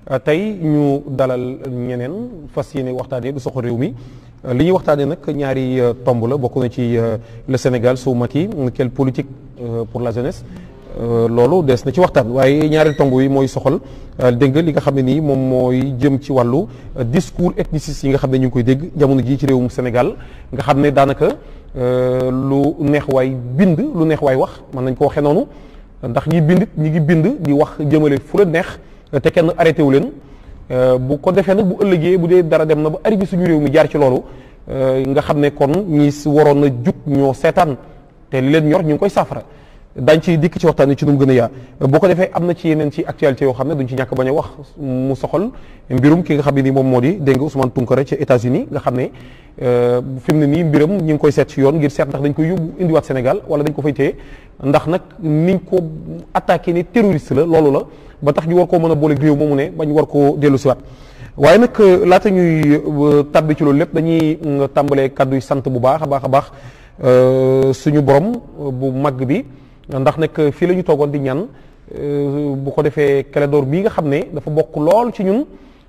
tey ñu dalal ñeneen fas yéene waxtaanee du soxla réew mi li ñuy waxtaanee nag ñaari tomb la bokk na ci le Sénégal sous Macky quelle politique pour la jeunesse loolu des na ci waxtaan waaye ñaari tomb yi mooy soxal dégg nga li nga xam ne nii moom mooy jëm ci wàllu discours ethniciste yi nga xam ne ñu ngi koy dégg jamono jii ci réewum Sénégal nga xam ne daanaka lu neex waay bind lu neex waay wax mën nañ ko waxee noonu ndax ñi bind ñi ngi bind di wax jëmale fu la neex te kenn arrêté wu leen bu ko defee nag bu ëllëgee bu dee dara dem na ba arrivé suñu réew mi jaar ci loolu nga xam ne kon ñi waroon na jug ñoo seetaan te li leen ñor ñu ngi koy saafara dañ ci dikk ci waxtaan ci nu mu gën a yaa boo ko defee am na ci yeneen ci actualité yoo xam ne duñ ci ñàkk bañ a wax mu soxal mbirum ki nga xam ne nii moom moo di dégg nga Ousmane Tounkara ci États-Unis nga xam ne fi mu ne nii mbiram ñu ngi koy seet ci yoon ngir seet ndax dañ koy yóbbu indiwaat Sénégal wala dañ ko fay téye ndax nag niñ ko attaqué ne terroriste la loolu la ba tax ñu war koo mën a booleeg réew moomu ne bañ war koo dellu siwaat waaye nag laata ñuy tabbi ci loolu lépp dañuy tàmbalee kàddu yi sant bu baax a baax a baax suñu borom bu mag bi ndax nag fii la ñu toogoon di ñaan bu ko defee Clédor bii nga xam ne dafa bokk lool ci ñun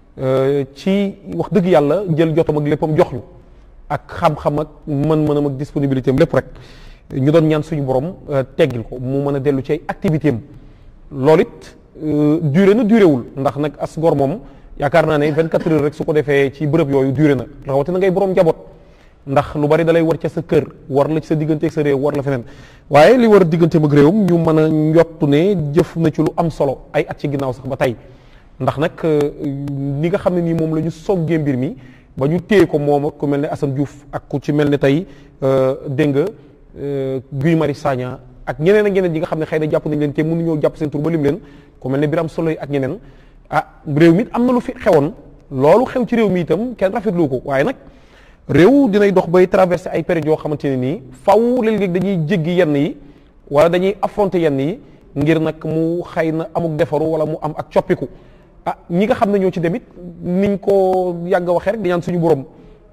ci wax dëgg yàlla jël jotam ak léppam jox ñu ak xam-xam ak mën-mënam ak disponibilité am lépp rek ñu doon ñaan suñu borom teggil ko mu mën a dellu ci ay activité am loolu it duré na duré wul ndax nag as gor moom yaakaar naa ne 24 heures rek su ko defee ci bërëb yooyu duré na rawatina ngay borom njaboot ndax lu bari dalay war ca sa kër war la ci sa diggante ak sa réew war la feneen waaye li war a diggante ak réewum ñu mën a njottu ne jëf na ci lu am solo ay at ci ginnaaw sax ba tey ndax nag ni nga xam ne nii moom la ñu soggee mbir mi ba ñu téye ko moom ak ku mel ne Assane Diouf ak ku ci mel ne tey dégg nga Guy Marius Sagna ak ñeneen ak ñeneen yi nga xam ne xëy na jàpp nañ leen te mënuñoo jàpp seen tur ba lim leen ku mel ne Birame Souleye ak ñeneen ah réew mi am na lu fi xewoon loolu xew ci réew mi itam kenn rafetlu ko waaye nag réew dinay dox bay traversé ay période yoo xamante ne nii faw léeg-léeg dañuy jéggi yenn yi wala dañuy affronter yenn yi ngir nag mu xëy na amuk defaru wala mu am ak coppiku ah ñi nga xam ne ñoo ci demit niñ ko yàgg a waxee rek di ñaan suñu borom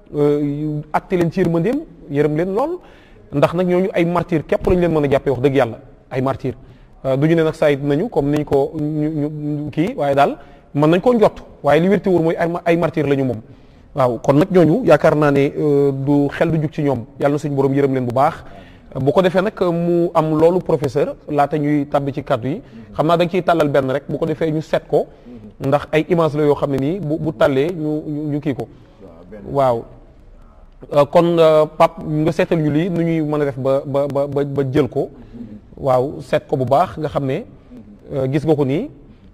atte leen ci yërmandeem yërëm leen lool ndax nag ñooñu ay martyr képp lañ leen mën a jàppee wax dëgg yàlla ay martyr du ñu ne nag sayit nañu comme niñ ko ñu kii waaye daal mën nañ koo njott waaye li wérti wóor mooy ay martyr la ñu moom waaw kon nag ñooñu yaakaar naa ne du xel du jug ci ñoom yàlla na suñu borom yërëm leen bu baax bu ko defee nag mu am loolu professeur laata ñuy tàbbi ci kàddu yi xam naa da nga ciy tàllal benn rek bu ko defee ñu seet ko ndax ay image la yoo xam ne nii bu bu tàllee ñu ñu kii ko waaw kon Pape nga seetal ñu lii nu ñuy mën a def ba ba ba ba jël ko waaw seet ko bu baax nga xam ne gis nga ko nii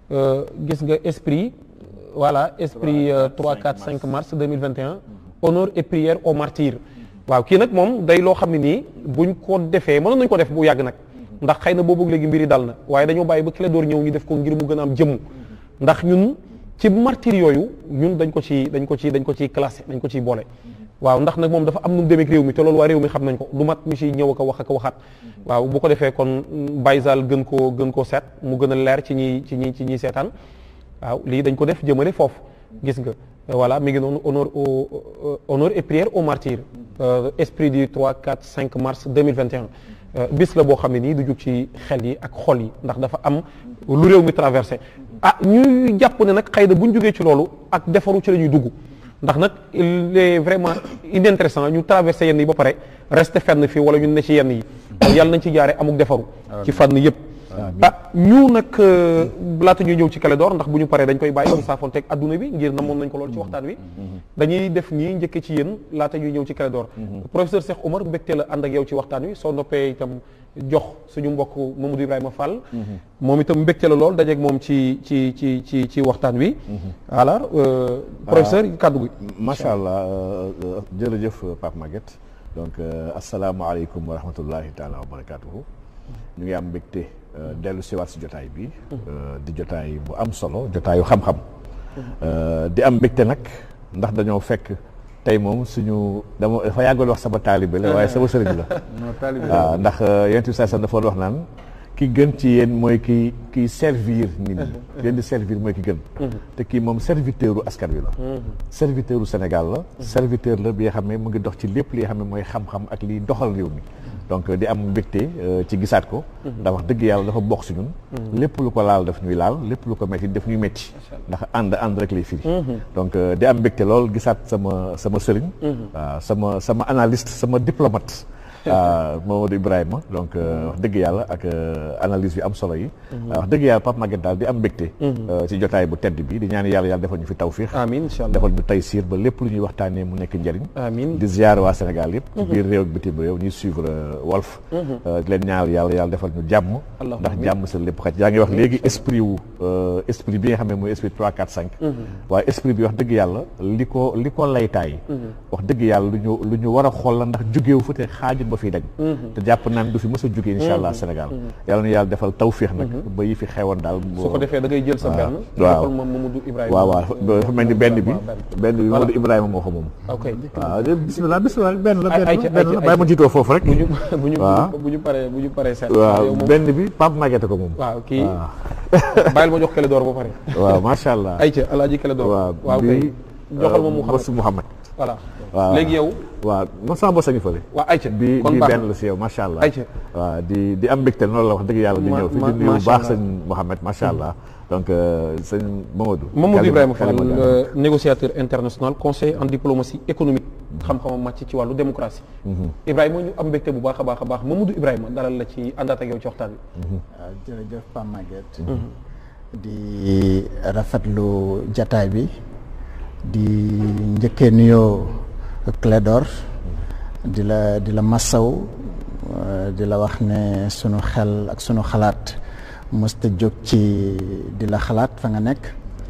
gis nga esprit voilà esprit 3 4 5 mars 2021 honneur et prière aux martyrs waaw kii nag moom day loo xam ne nii buñ ko defee mënoon nañu ko def bu yàgg nag ndax xëy na boobu léegi mbiri dal na waaye dañoo bàyyi ba Clédor ñëw ñu def ko ngir mu gën a am jëmm ndax ñun ci martyr yooyu ñun dañ ko ci dañ ko ci dañ ko ciy classé dañ ko ciy boole waaw ndax nag moom dafa am nu mu demee ak réew mi te loolu waa réew mi xam nañ ko du mat ñu ciy ñëw ak a wax ak a waxaat waaw bu ko defee kon Baye Zal gën koo gën koo seet mu gën a leer ci ñi ci ñi ci ñiy seetaan waaw lii dañ ko def jëmale foofu gis nga voilà mi ngi noonu honneur au honneur et prière aux martyrs esprit du 3 4 5 mars 2021 bis la boo xam ne nii du jug ci xel yi ak xol yi ndax dafa am lu réew mi traversé ah ñuy jàpp ne nag xëy na bu ñu jógee ci loolu ak defaru ci la ñuy dugg ndax nag il est vraiment inintéressant ñu traversé yenn yi ba pare resté fenn fii wala ñu ne ci yenn yi yàlla nañ ci jaare amuk defaru ci fànn yëpp ah ñu nag laata ñuy ñëw ci Clédor ndax bu ñu paree dañ koy bàyyi mu saafoonteeg adduna bi ngir namoon nañ ko lool ci waxtaan wi dañuy def nii njëkke ci yéen laata ñuy ñëw ci Clédor professeur Cheikh Omar mbégte la ànd ak yow ci waxtaan wi soo noppee itam jox suñu mbokk Mamadou Ibrahima Fall moom itam mbégte la lool dajeeg moom ci ci ci ci ci waxtaan wi alors professeur kàddu gi macha allah jërëjëf Pape Maguette donc asalaamaaleykum wa rahmatullahi taala wa barakatuhu ñu ngi am mbégte dellu siwaat si jotaay bi di jotaay bu am solo jotaayu xam-xam di am mbégte nag ndax dañoo fekk tey moom suñu dama dafa yàggoon wax sama taalibe la waaye sama sëriñ la waaw ndax yonent bi saa dafa wax naan ki gën ci yéen mooy ki kiy servir nit ñi leen di servir mooy ki gën te kii moom serviteur u askan wi la serviteur u Sénégal la serviteur la bi nga xam ne mu ngi dox ci lépp li nga xam ne mooy xam-xam ak liy doxal réew mi donc di am mbégte ci gisaat ko ndax wax dëgg yàlla dafa bokk si ñun lépp lu ko laal daf ñuy laal lépp lu ko metti daf ñuy metti ndax ànd ànd rek lay firi donc di am mbégte lool gisaat sama sama sëriñ waaw sama sama analyste sama diplomate Mamadou Ibrahima donc wax dëgg yàlla ak analyse yu am solo yi wax dëgg yàlla Pape Maguette daal di am mbégte ci jotaay bu tedd bi di ñaan yàlla yàlla defal ñu fi tawfiix amiin incha allah defal ñu taysiir ba lépp lu ñuy waxtaanee mu nekk njëriñ amiin di ziar waa Sénégal yëpp ci biir réew ak bitim réew ñuy suivre Walf di leen ñaanal yàlla yàlla defal ñu jàmm ndax jàmm sa lépp xaj yaa ngi wax léegi esprit wu esprit bi nga xam ne mooy esprit 3 4 5 waaye esprit bi wax dëgg yàlla li ko li ko laytaay wax dëgg yàlla lu ñu lu ñu war a xool la ndax jógeewu fu te xaajut ba fiy dañ te jàpp naan du fi mës a jógee insha allah Sénégal yàlla na yàlla defal tawfiix nag ba yi fi xewoon daal su ko defee da ngay jël sa benn waaw moom Mamadou Ibrahima waaw waaw dafa mel ni benn bi benn bi Mamadou Ibrahima moo ko moom ok waaw bismillah bismillah benn la ay benn la benn la bàyyi ma jiitoo foofu rek bu ñu bu ñu waaw bu ñu paree bu ñu paree seet waaw benn bi Pape Maguette ko moom waaw kii bàyyil ma jox kele door ba pare waaw macha allah ayca alaaji kele door waaw waaw kay joxal ma mu xam Bosu Mouhamed voilà waaw léegi yow waaw man sama bos a ngi fële waaw ayca bi kon bi baax benn la si yow macha allah ayca waaw di di am mbégte noonu la wax dëgg yàlla di Ma- ñëw fi ma- di nuyu bu macha baax allah. sëñ Mouhamed macha allah donc sëñ Mamadou Mamadou Kalima- Ibrahima Fall Kalima Diallo. euh, négociateur international conseiller en diplomatie économique xam-xamam màcc ci wàllu démocratie Ibrahima ñu am mbégte bu baax a baax a baax Mamadou Ibrahima dalal la ci àndaat ak yow ci waxtaan bi waaw jërëjëf Pape Maguette di rafetlu jataay bi di njëkkee nuyoo Clédor di la di la massaw euh, di la wax ne sunu xel ak sunu xalaat mësta jóg ci di la xalaat fa nga nekk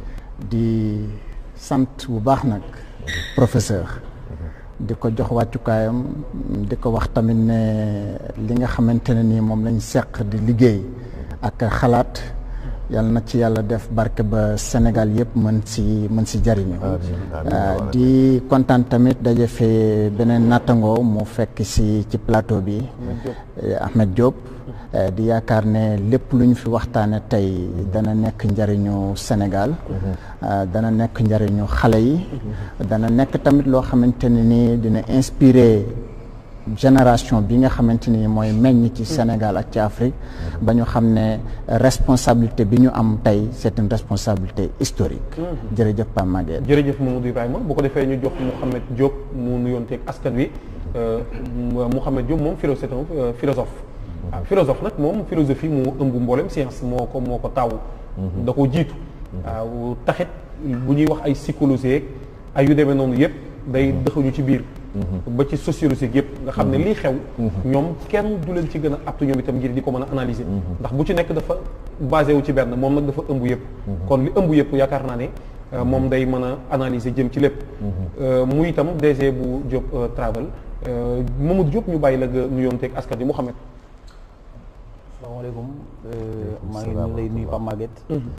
di sant bu baax nag professeur di ko jox wàccukaayam di ko wax tamit ne li nga xamante ne nii moom lañ seq di liggéey ak xalaat yàlla na ci yàlla def barke ba Sénégal yëpp mën si mën si jariñu Uh, di kontaan tamit daje fee beneen nattangoo mu fekk si ci plateau bi eh, Ahmed Diop eh, di yaakaar ne lépp lu ñu fi waxtaane tey dana nekk njariñu Sénégal uh, dana nekk njariñu xale yi dana nekk tamit loo xamante ne ni dina inspiré génération bi nga xamante ni mooy meññ ci Sénégal ak ci Afrique ba ñu xam ne responsabilité bi ñu am tey c'est une responsabilité historique jërëjëf Pape Maguette jërëjëf Mamadou Ibrahima bu ko defee ñu jox Mouhamed Diop mu nuyoonteeg askan wi Mouhamed Diop moom philo c'est un euh, philosophe waaw philosophe nag moom philosophie moo ëmb mboolem science moo ko moo ko taw da ko jiitu waaw taxit bu ñuy wax ay psychologie ak ay yu demee noonu yëpp day dëxañu ci biir ba ci sociologie yëpp nga xam ne lii xew ñoom kenn du leen ci gën a aptu ñoom itam ngir di ko mën a analyser ndax bu ci nekk dafa basé wu ci benn moom nag dafa ëmb yëpp kon li ëmb yëpp yaakaar naa ne euh, moom day mën a analyser jëm ci lépp Euh, muy itam DG bu Diop euh, Travel Euh, Mamadou Diop ñu bàyyi la nga nuyoonteeg askan wi Mouhamed asalaamaaleykum maa ngi ñu lay nuyu Pape Maguette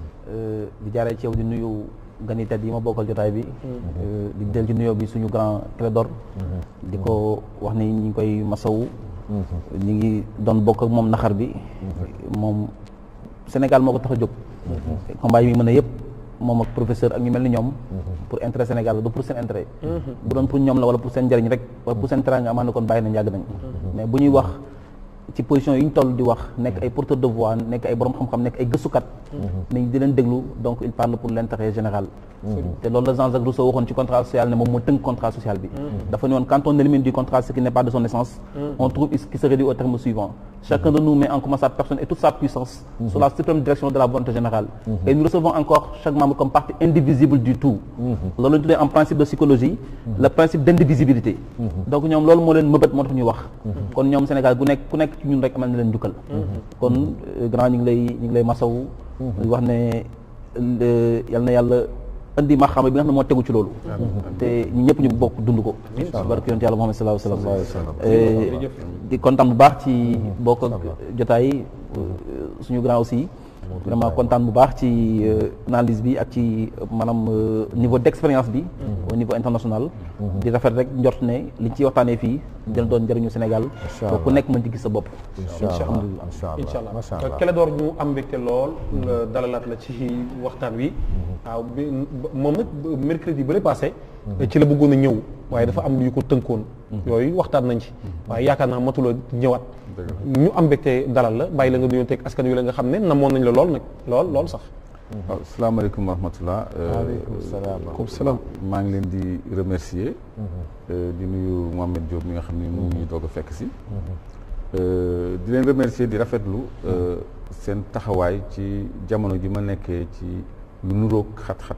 di jaaree ci yow di nuyu gani tedd yi ma bokkal jotaay bi di del ci nuyoo bi suñu grand Clédor di ko wax ni ñi ngi koy masawu ñi ngi doon bokk ak moom naxar bi moom Sénégal moo ko tax a jóg combat yi mi mën a yëpp moom ak professeur ak ñu mel ni ñoom pour intérêt Sénégal la du pour seen intérêt bu doon pour ñoom la wala pour seen njëriñ rek wala pour seen teraanga amaan na kon bàyyi nañ yàgg nañ mais bu ñuy wax ci position yi ñu toll di wax nekk ay porteur de voix nekk ay borom xam-xam nekk ay gëstukat nañ di leen déglu donc il parle pour l'intérêt général te loolu la Jean-Jacques Rousseau waxoon ci contrat social ne moom moo tënk contrat social bi dafa ne woon quand on élimine du contrat ce qui n'est pas de son essence on trouve ce qui se réduit au terme suivant chacun de nous met en commun sa personne et toute sa puissance sous la suprême direction de la volonté générale et nous recevons encore chaque membre comme partie indivisible du tout loolu lañu tuddee en principe de psychologie le principe d'indivisibilité donc ñoom loolu moo leen mëbët moo tax ñuy wax kon ñoom Sénégal gu nekk ku nekk ci ñun rek amal na leen njukkal kon euh, grand ñu ngi lay ñu ngi lay masawu di wax ne le- yal na yàlla indi maxaama bi nga xam ne moo tegu ci loolu te ñu ñëpp ñu bokk dund ko barke yonent yàlla Muhammad sallallahu alayhi wa sallam Euh, di kontaan bu baax ci bokk ak jotaay euh, suñu grand aussi vraiment kontaan bu baax ci euh, analyse bi ak ci euh, maanaam euh, niveau d'expérience bi au niveau international di rafet rek njort ne liñ ciy waxtaanee fii dina doon njëriñu Sénégal Incha ko ku Allah. nekk mën ci gis sa bopp incha allah incha allah incha macha allah allah Clédor ñu am mbégte lool nga dalalaat la ci waxtaan wi waaw bi moom nag mercredi ba le passé ci la bëggoon a ñëw waaye dafa am lu ñu ko tënkoon yooyu waxtaan nañ ci waaye yaakaar naa matula ñëwaat ñu am mbégte dalal la bàyyi la nga nuyoo teg askan wi la nga xam ne namoon nañ la lool nag lool lool sax waaw salaamaaleykum wa rahmatullah waaleykum salaam comme salaam maa ngi leen di remercier euh, di nuyu Mohamed Diop mi nga xam ne mu ngi ñuy doog a fekk si Euh, di leen remercier di rafetlu euh, seen taxawaay ci jamono ji ma nekkee ci lu nuroog xat-xat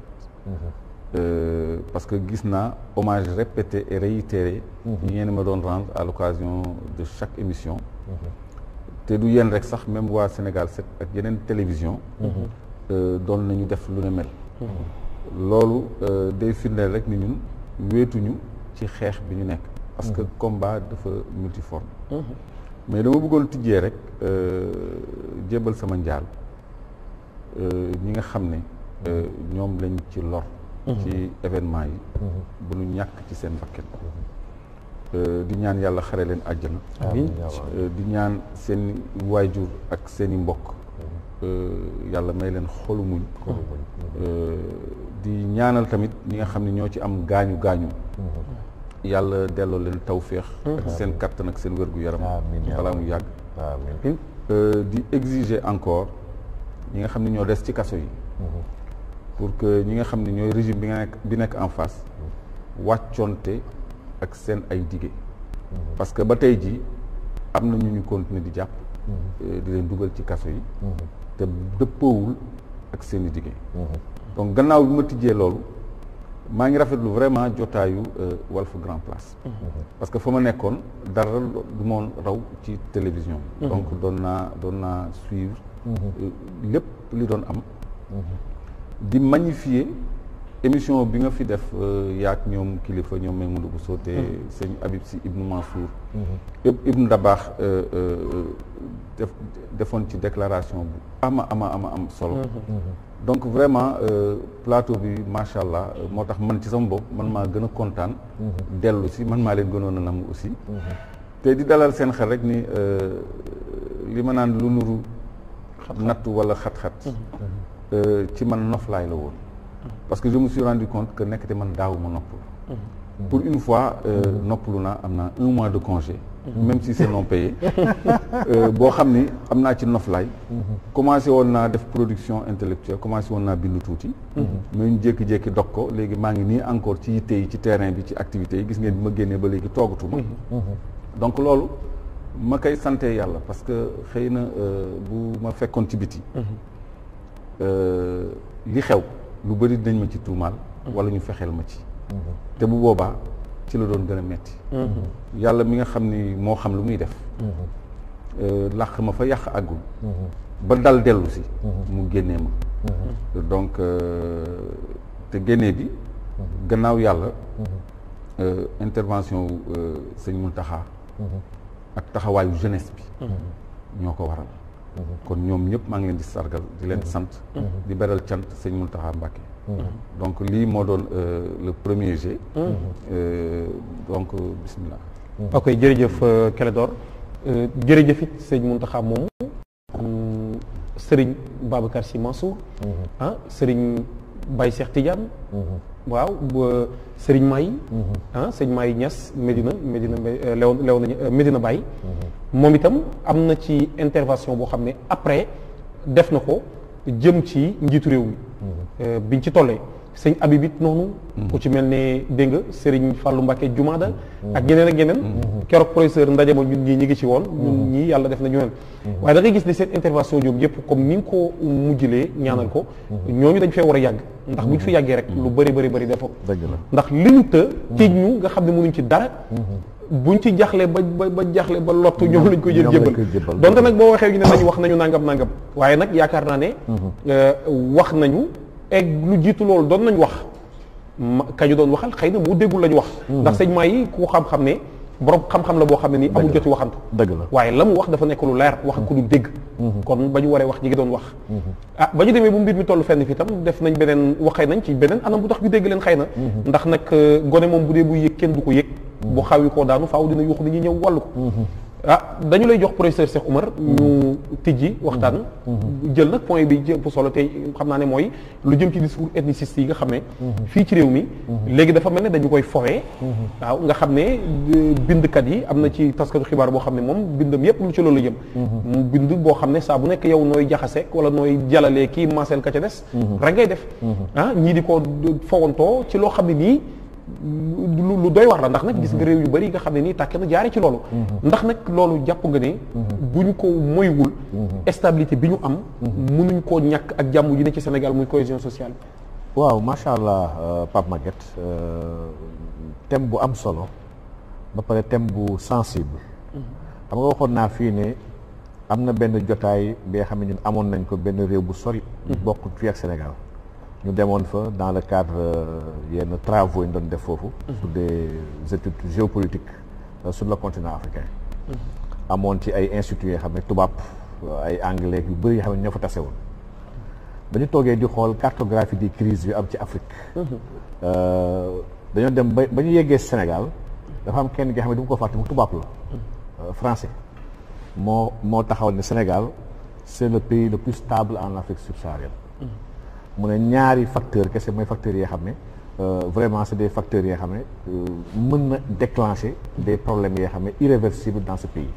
Euh, parce que gis naa hommage répété et réitéré yi ngeen ma doon rendre à l'occasion de chaque émission te du yéen rek sax même waa Sénégal 7 ak yeneen télévision euh, doon nañu def lu ne mel loolu euh, day firndeel rek ni ñun wéetuñu ci xeex bi ñu nekk parce que combat dafa multiforme mais dama bëggoon tijjee rek euh, jébbal sama njaal euh, ñi nga xam ne euh, ñoom lañ ci lor ci événement yi bu ñu ñàkk ci seen bakkan Euh, di ñaan yàlla xare leen àjjana amiin Euh, di ñaan seen waajur ak seen i mbokk euh, yàlla may leen xolu muñ Euh, di ñaanal tamit ñi nga xam ne ñoo ci am gaañu gaañu yàlla delloo leen tawféex ak seen kattan ak seen wérgu yaram Amiin yaa balaa Rabbi. mu yàgg amiin Euh, di exiger encore ñi nga xam ne ñoo des ci kaso yi pour que ñi nga xam ne ñooy régime bi nga nekk bi nekk en face wàccoonte ak seen ay dige parce que ba tey jii am na ñu ñu continuer di jàpp euh, di leen dugal ci kaso yi te dëppoowul ak seen i dige donc gannaaw bi ma tijjee loolu maa ngi rafetlu vraiment jotaayu euh, Walf Grand Place parce que fa ma nekkoon dara du moon raw ci télévision donc doon naa doon naa suivre euh, lépp li doon am di magnifier émission bi nga fi def euh, yaak ñoom kilifa ñoom Maimouna Bousso te sëñ Habib Sy Ibnu Mansour Ib- Ibnu Dabaax euh, euh, def defoon ci déclaration bu ama ama ama am solo donc vraiment euh, plateau bi macha allah euh, moo tax man ci sama bopp man maa gën a kontaan dellu si man maa leen gënoon a nam aussi te di dalal seen xel rek ni euh, li ma naan lu nuru nattu wala xat-xat euh, ci man noflaay la woon parce que je me suis rendu compte que nekkate man daawuma noppalu pour une fois euh, noppalu naa am naa un mois de congé même si c'est non payé euh, boo xam ni am naa ci noflaay commencé woon naa def production intellectuelle commencé woon naa bindu tuuti mais ñu jékki-jékki dog ko léegi maa ngi nii encore ci yitte yi ci terrain bi ci activités yi gis ngeen bi ma génnee ba léegi toogatuma donc loolu ma koy sante yàlla parce que xëy na euh, bu ma fekkoon ci biti euh, li xew lu bëri dinañ ma ci tuumaal wala ñu fexeel ma ci te bu boobaa ci la doon gën a metti yàlla mi nga xam ni moo xam lu muy def euh, làq ma fa yàq àggul ba dal dellu si mu génnee ma donc euh, te génnee bi gannaaw yàlla euh, intervention wu euh, sëñ Mountakha ak taxawaayu jeunesse bi ñoo ko waral kon ñoom ñëpp maa ngi leen di sargal di leen sant di beral cant sëñ Mountakha Mbacké donc lii moo doon euh, le premier jet Euh, donc bismillah ok jërëjëf euh, Clédor Euh, jërëjëf it sëñ Mountakha moomu mm, sëriñ Babacar Sy Mansour ah sëriñ Baye Cheikh Tidiane waaw ba sëriñ May ah sëñ May Niass Medina Medina Mbay- euh, Léon Léon euh, Medina Baye moom itam am na ci intervention boo xam ne après def na ko jëm ci njiitu réew mi Euh, biñ ci tollee sëñ Habib it noonu ku ci mel ne dégg nga Serigne Fallou Mbacké Jumaada ak ñeneen ak ñeneen keroog professeur ndaje ma ñun ñii ñi ngi ci woon ñun ñii yàlla def na ñu mel waaye da ngay gis ne seen intervention ñoom yëpp comme ni nga ko mujjlee ñaanal ko ñooñu dañ fee war a yàgg ndax bu ñu fi yàggee rek lu bëri bëri bëri dafa dëgg la ndax li ñu të tiij ñu nga xam ne mënuñ ci dara buñ ci jaxle ba ba ba jaxle ba lottu ñoom lañ koy jël ñoom lañ koy jébbal jébbal. donte nag boo waxee ñu ne nañu wax nañu nangam nangam waaye nag yaakaar naa ne euh, wax nañu egg lu jiitu loolu doon nañ wax ma kañu doon waxal xëy na moo déggul la ñu wax ndax sëñ maa yi ku xam-xam ne borom xam-xam la boo xam ne nii amul joti waxantu dëgg la waaye la mu wax dafa nekk lu leer wax ko du dégg kon ba ñu waree wax ñi ngi doon wax ah ba ñu demee bu mbir mi toll fenn fi tam def nañ beneen waxee nañ ci beneen anam bu tax ñu dégg leen xëy na ndax nag gone moom bu dee bu yëg kenn du ko yëg bu xawi koo daanu faaw dina yuux nit ñi ñëw wàllu ko ah dañu lay jox professeur Cheikh Oumar ñu tijji waxtaan jël nag point bi jëpp solo tey xam naa ne mooy lu jëm ci discours ethniciste yi nga xam ne fii ci réew mi léegi dafa mel ne dañu koy fowee waaw nga xam ne bindkat yi am na ci taskatu xibaar boo xam ne moom bindam yépp lu ci loolu jëm mu bind boo xam ne saa bu nekk yow nooy jaxase wala nooy jalalee kii maaseel ka ca des rek ngay def ah ñii di ko fowantoo ci loo xam ne nii lu doy war la ndax nag gis nga réew yu bari nga xam ne nii tàkke na jaare ci loolu ndax nag loolu jàpp nga ne bu ñu ko moywul stabilité bi ñu am mënuñ koo ñàkk ak jàmm ji ne ci Sénégal muy cohésion sociale waaw macha allah Pape Maguette thème bu am solo ba pare thème bu sensible xam nga waxoon naa fii ne am na benn jotaay bi nga xam ne ñun amoon nañ ko benn réew bu sori bokk fii ak Sénégal ñu demoon fa dans le cadre yenn travaux yi ñu doon def foofu sur des études géopolitiques sur le continent africain amoon ci ay instituts yoo xam ne tubaab ay anglais yu bëri yoo xam ne ñoo fa tase woon dañu toogee di xool cartographie des crises yu am ci Afrique dañoo dem ba ba ñu yeggee Sénégal dafa am kenn gi xam ne du ma ko fàtte mu tubaab la français moo moo taxaw ne Sénégal c'est le pays le plus stable en Afrique subsaharienne mu ne ñaari facteur kese mooy facteurs yoo xam ne vraiment c'est des facteurs yoo xam ne mën na déclencher des problèmes yoo xam ne irréversibles dans ce pays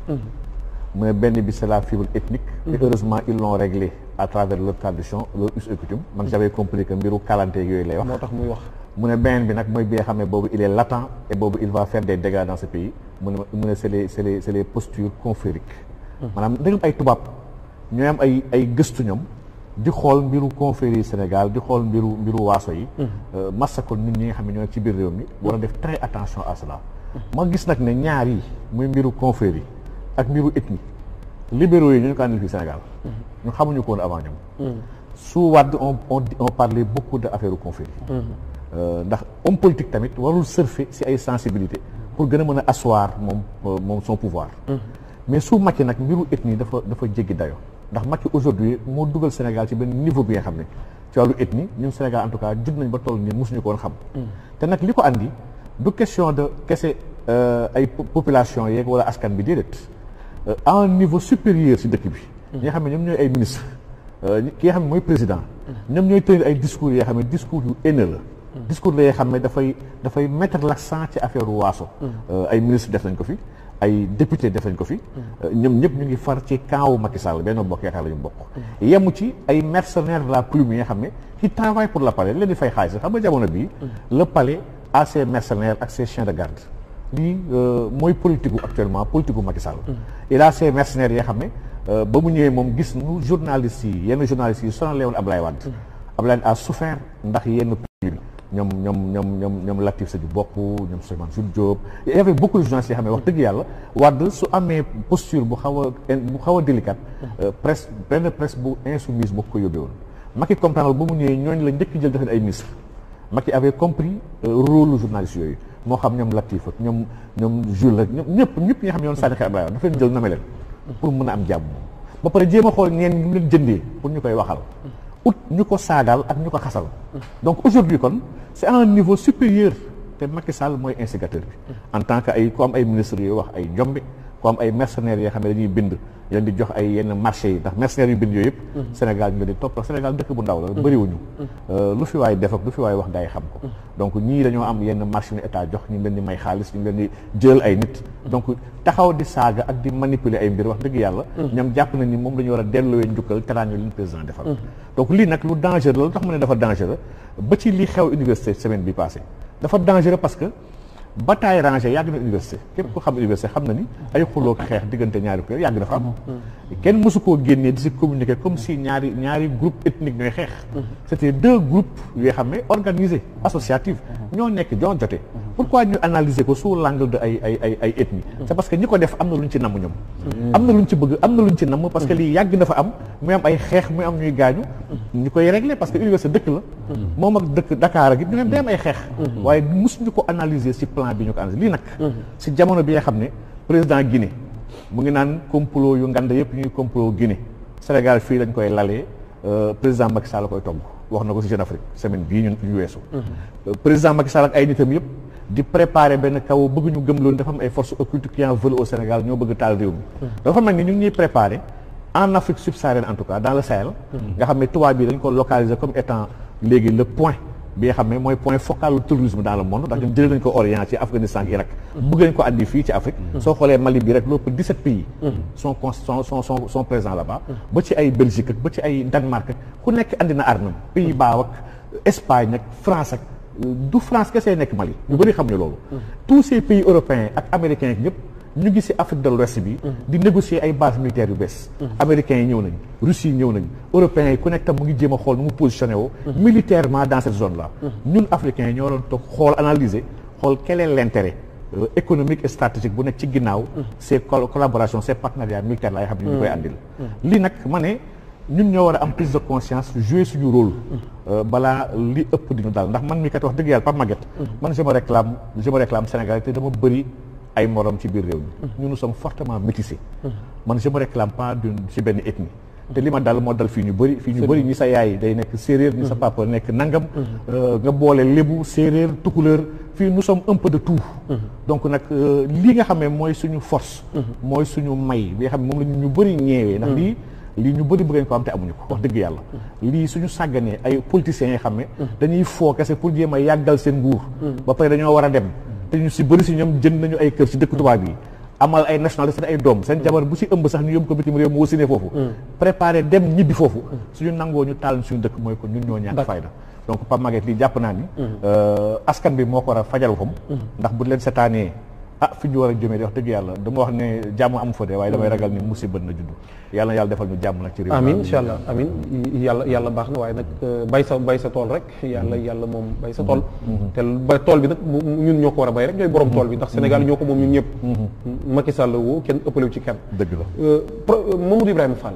mu ne benn bi c'est la fibre ethnique et heureusement ils l'ont réglé à travers leur tradition leur us et coutume man j'avais compris que mbiru kalante yooyu lay wax moo tax muy wax mu ne beneen bi nag mooy bi nga xam ne boobu il est latent et boobu il va faire des dégâts dans ce pays mu ne mu ne c'est les c'est les c'est les postures confrériques maanaam ndegam ay tubaab ñooy am ay ay gëstu ñoom di xool mbiru confrérie Sénégal di xool mbiru mbiru waaso yi massa kon nit ñi nga xam ne ñoo ci biir réew mi war a def très attention à cela ma gis nag ne ñaar yi muy mbiru confrérie ak mbiru ethnie libéraux yi ñu ko àndil fii Sénégal ñu xamuñu ko woon avant ñoom su Wàdd on on on parlait beaucoup de affaire confrérie ndax homme politique tamit warul surfer si ay sensibilité pour gën a mën a asseoir moom moom son pouvoir mais su Macky nag mbiru ethnie dafa dafa jéggi dayo ndax Macky aujourd'hui moo dugal Sénégal ci benn niveau bi nga xam ne ci wàllu ethnie ñun Sénégal en tout cas jug nañ ba toll nii mosuñu ko woon xam te nag li ko andi du question de kese ay population yeeg wala askan bi déedéet à un niveau supérieur ci dëkk bi ñi nga xam ne ñoom ñooy ay ministre ki nga xam ne mooy président ñoom ñooy tenir ay discours yoo xam ne discours yu haineux la discours la yoo xam ne dafay dafay mettre l'accent ci affaire waaso ay ministre def nañ ko fi ay député def nañ ko fi ñoom ñëpp ñu ngi far ci camp wu Macky Sall benn bokk yaakaar la ñu bokk yemu ci ay mercenaires de la plume yi nga xam ne qui travaillent pour le palais leen di fay xaalis xam nga jamono bii le palais a ses mercenaires ak ses chiens de garde lii mooy politique gu actuellement politique gu Macky Sall il a ses mercenaires yoo xam ne ba mu ñëwee moom gis nu journalistes yi yenn journalistes yi sonal woon Ablaye Wade Ablaye a souffert ndax yenn ñoom ñoom ñoom ñoom ñoom Latif Sadio Bokk ñoom Souleymane Jules Diop il y avait beaucoup de journalistes yoo xam ne wax dëgg yàlla Wade su amee posture bu xaw a bu xaw a délicate presse benn presse bu insoumise boo ko yóbbee woon Macky comprendre ba mu ñëwee ñooñu la njëkk jël defe ay ministre Macky avait compris rôle journaliste yooyu moo xam ñoom Latif ak ñoom ñoom Jules ak ñoom ñëpp ñëpp ñi nga xam ne ñoon sànni xeer Ablaye Wade dafa leen jël name leen pour mën a am jàmm ba pare jéem a xool ñeen ñu leen jëndee pour ñu koy waxal ut ñu ko saagaal ak ñu ko xasal donc aujourd'hui kon c'est à un niveau supérieur te Macky Sall mooy instigateur bi en tant que ay ku am ay ministres yooyu wax ay njombe ku am ay mercenaires yoo xam ne dañuy bind leen di jox ay yenn marché yi ndax mercenaires yu bind yooyu yëpp Sénégal ñu leen di topp Sénégal dëkk bu ndaw la bëriwuñu lu fi waay def ak lu fi waay wax gaa yi xam ko donc ñii dañoo am yenn marché yu état jox ñu leen di may xaalis ñu leen di jël ay nit donc taxaw di saaga ak di manipuler ay mbir wax dëgg yàlla ñoom jàpp nañ ni moom la ñu war a delluwee njukkal teraan leen président defal donc lii nag lu dangereux la lu tax mu ne dafa dangereux ba ci li xew université semaine bi passé dafa dangereux parce que bataille rangée yàgg na université képp ko xam université xam na ni ay xuloo xeex diggante ñaari kuréel yàgg dafa am kenn mësu koo génnee di si communiquer comme si ñaari ñaari groupe ethnique ñooy xeex c'était deux groupes yoo xam ne organisés associatifs ñoo nekk ñoo jote pourquoi ñu analyser ko sous l'angle de ay ay ay ay ethnie c'est parce que ñi ko def am na lu ñu ci namm ñoom am na lu ñu ci bëgg am na lu ñu ci namm parce que lii yàgg na fa am muy am ay xeex muy am ñuy gaañu ñu koy régler parce que université dëkk la moom ak dëkk Dakar ak it ñu ne day am ay xeex waaye mosuñu ko analyser ci plan bi ñu ko analyser lii nag ci jamono bi nga xam ne président Guinée mu ngi naan complot yu ngand yëpp ñuy complot Guinée Sénégal fii lañ koy lalee président Macky Sall koy togg wax na ko ci Jeune Afrique semaine bii ñun ñu weesu président Macky Sall ak ay nitam yëpp di préparer benn kaw bëgg ñu gëm loolu dafa am ay forces occultes qui en veulent au Sénégal ñoo bëgg taal réew mi dafa mel ni ñu ngi ñuy préparer en Afrique subsaharienne en tout cas dans le Sahel nga xam ne tubaab bi dañ ko localiser comme étant léegi le point bi nga xam ne mooy point focal du terrorisme dans le monde ndax ñun jëlee nañ ko Orient ci Afghanistan ak Irak bëgg nañ ko andi fii ci Afrique soo xoolee Mali bi rek lépp 17 pays sont con sont sont sont sont présents là-bas ba ci ay Belgique ak ba ci ay Danemark ak ku nekk andi na armam Pays-Bas ak Espagne ak France ak du France kese nekk Mali ñu bëri xam ne loolu tous ces pays européens ak américains ak ñëpp ñu ngi ci Afrique de l'Ouest bi di négocier ay bases militaires yu bees américains yi ñëw nañ Russie yi ñëw nañ européens yi ku nekk tam mu ngi jéem a xool nu mu positionné woo militairement dans cette zone là ñun africains yi ñoo doon toog xool analyser xool quel est l'intérêt économique et stratégique bu nekk ci ginnaaw ces collaborations ces partenariats militaires la yoo xam ne ñu koy àndil lii nag ma ne ñun ñoo war a am prise de conscience jouer suñu rôle balaa li ëpp di ñu daal ndax man mi kat wax dëgg yàlla Pape Maguette man je me réclame je me réclame Sénégal te dama bëri ay morom ci biir réew mi ñun nous sommes fortement métissés man je me réclame pas d'une ci benn ethnie te li ma dal moo dal fii ñu bëri fii ñu bëri ñi sa yaay day nekk séeréer ñi sa papa nekk nangam nga boole lébu séeréer tukuleur fii nous sommes un peu de tout donc nag lii nga xam ne mooy suñu force mooy suñu may bi nga xam ne moom la ñu bëri ñeewee ndax lii lii ñu bëri bëgg ko am te amuñu ko wax dëgg yàlla lii suñu sàgganee ay politiciens yi xam ne dañuy foo kese pour jéem a yàggal seen nguur ba pare dañoo war a dem te ñu si bëri si ñoom jënd nañu ay kër si dëkk tubaab yi amal ay nationalité ay doom seen jabar bu si ëmb sax ñu yóbbu ko bitim réew mu wasine foofu préparé dem ñibbi foofu suñu nangoo ñu taal suñu dëkk mooy ko ñun ñoo ñàkk fayda donc Pape Maguette lii jàpp naa ni askan bi moo ko war a fajal kom ndax bu leen setaanee ah fi ñu war a jëmee di wax dëgg yàlla dama wax ne jàmm amu fa de waaye damay ragal ni musiba na judd yàlla na yàlla defal ñu jàmm nag ci réew amin incha allah amin yàlla yàlla baax na waaye nag bay sa bay sa tool rek yàlla yàlla moom bay sa tool te ba tool bi nag ñun ñoo ko war a bay rek ñooy borom tool bi ndax Sénégal ñoo ko moom ñun ñëpp Macky Sall woo kenn ëppalewu ci kenn dëgg la Mamadou Ibrahima Fall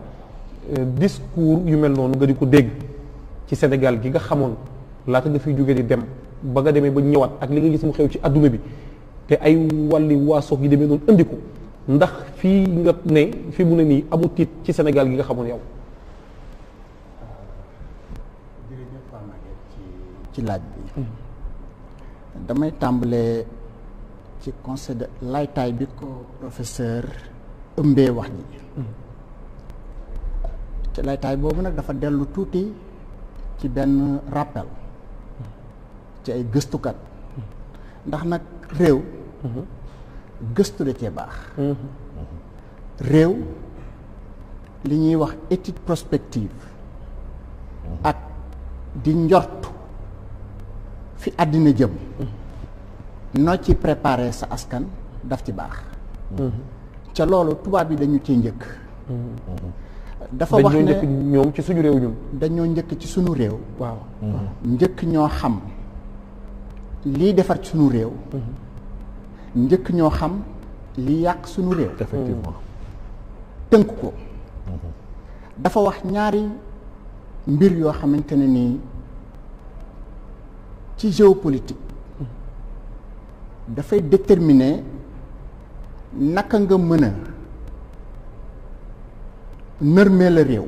discours yu mel noonu nga di ko dégg ci Sénégal gi nga xamoon laata nga fiy jógee di dem ba nga demee ba ñëwaat ak li nga gis mu xew ci adduna bi te ay wàlli waasoog yi demee noonu indi ko ndax fii nga ne fii mu ne nii amul tiit ci Sénégal gi nga xamoon yow. ci laaj bi damay tàmbalee ci conseil de laytaay bi ko professeur ëmbee wax ji ci laytaay boobu nag dafa dellu tuuti ci benn rappel ci ay gëstukat ndax nag réew gëstu da cee baax réew li ñuy wax étude prospective ak di njort fi àddina jëm noo ci préparer sa askan daf ci baax ca loolu tubaab yi dañu ciy njëkk dafa wax dañoo ne njëkk ñoom ci suñu réew ñun. dañoo njëkk ci sunu réew waaw. njëkk ñoo xam lii defar ci sunu réew njëkk ñoo xam li yàq sunu réew effectivement tënk ko dafa wax ñaari mbir yoo xamante ne nii ci géopolitique dafay déterminer naka nga mën a nërmee la réew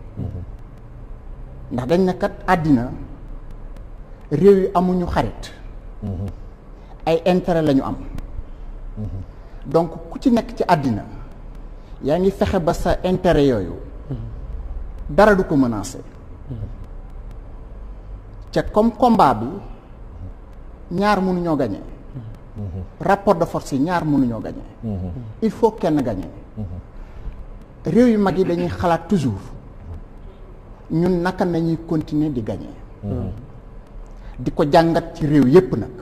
ndax dañ ne kat àddina réew yi amuñu xarit ay intérêt la ñu am donc ku ci nekk ci àddina yaa ngi fexe ba sa intérêt yooyu dara du ko menacer ca comme combat bi ñaar mënuñoo gagné rapport de force yi ñaar mënuñoo gagné il faut kenn gagné réew yu mag yi dañuy xalaat toujours ñun naka nañuy continuer di gagné di ko jàngat ci réew yépp nag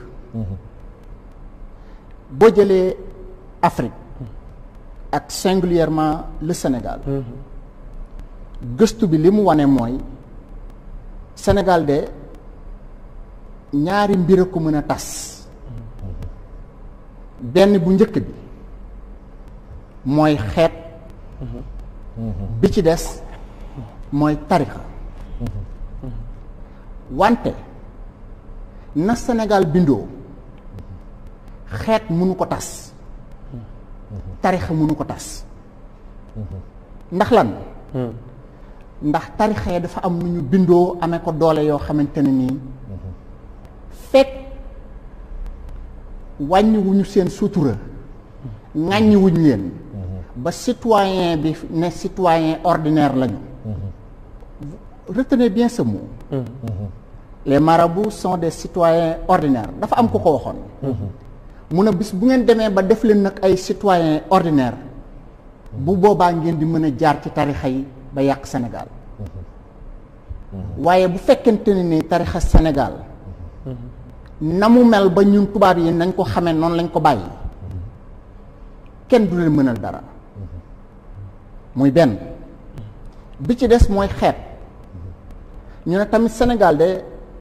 boo jëlee Afrique ak singulièrement le Sénégal gëstu bi li mu wane mooy Sénégal de ñaari mbir a ko mën a tas benn bu njëkk bi mooy xeet bi ci des mooy tarixa wante na Sénégal bindoo xeet mënu ko tas tarixa mënu ko tas ndax lan ndax tarixa yi dafa am nu ñu bindoo amee ko doole yoo xamante ne nii fekk wàññiwuñu seen sutura ŋàññiwuñ leen ba citoyen bi ne citoyen ordinaire lañu retenez bien ce mot les marabouts sont des citoyens ordinaires dafa am ku ko waxoon mun a bis bu ngeen demee ba def leen nag ay citoyens ordinaires bu boobaa ngeen di mën a jaar ci tarixa yi ba yàq Sénégal waaye bu fekkente ne ni tarixa Sénégal na mu mel ba ñun tubaab yi nañ ko xamee noonu lañ ko bàyyi kenn du leen mënal dara muy benn bi ci des mooy xeet ñu ne tamit Sénégal de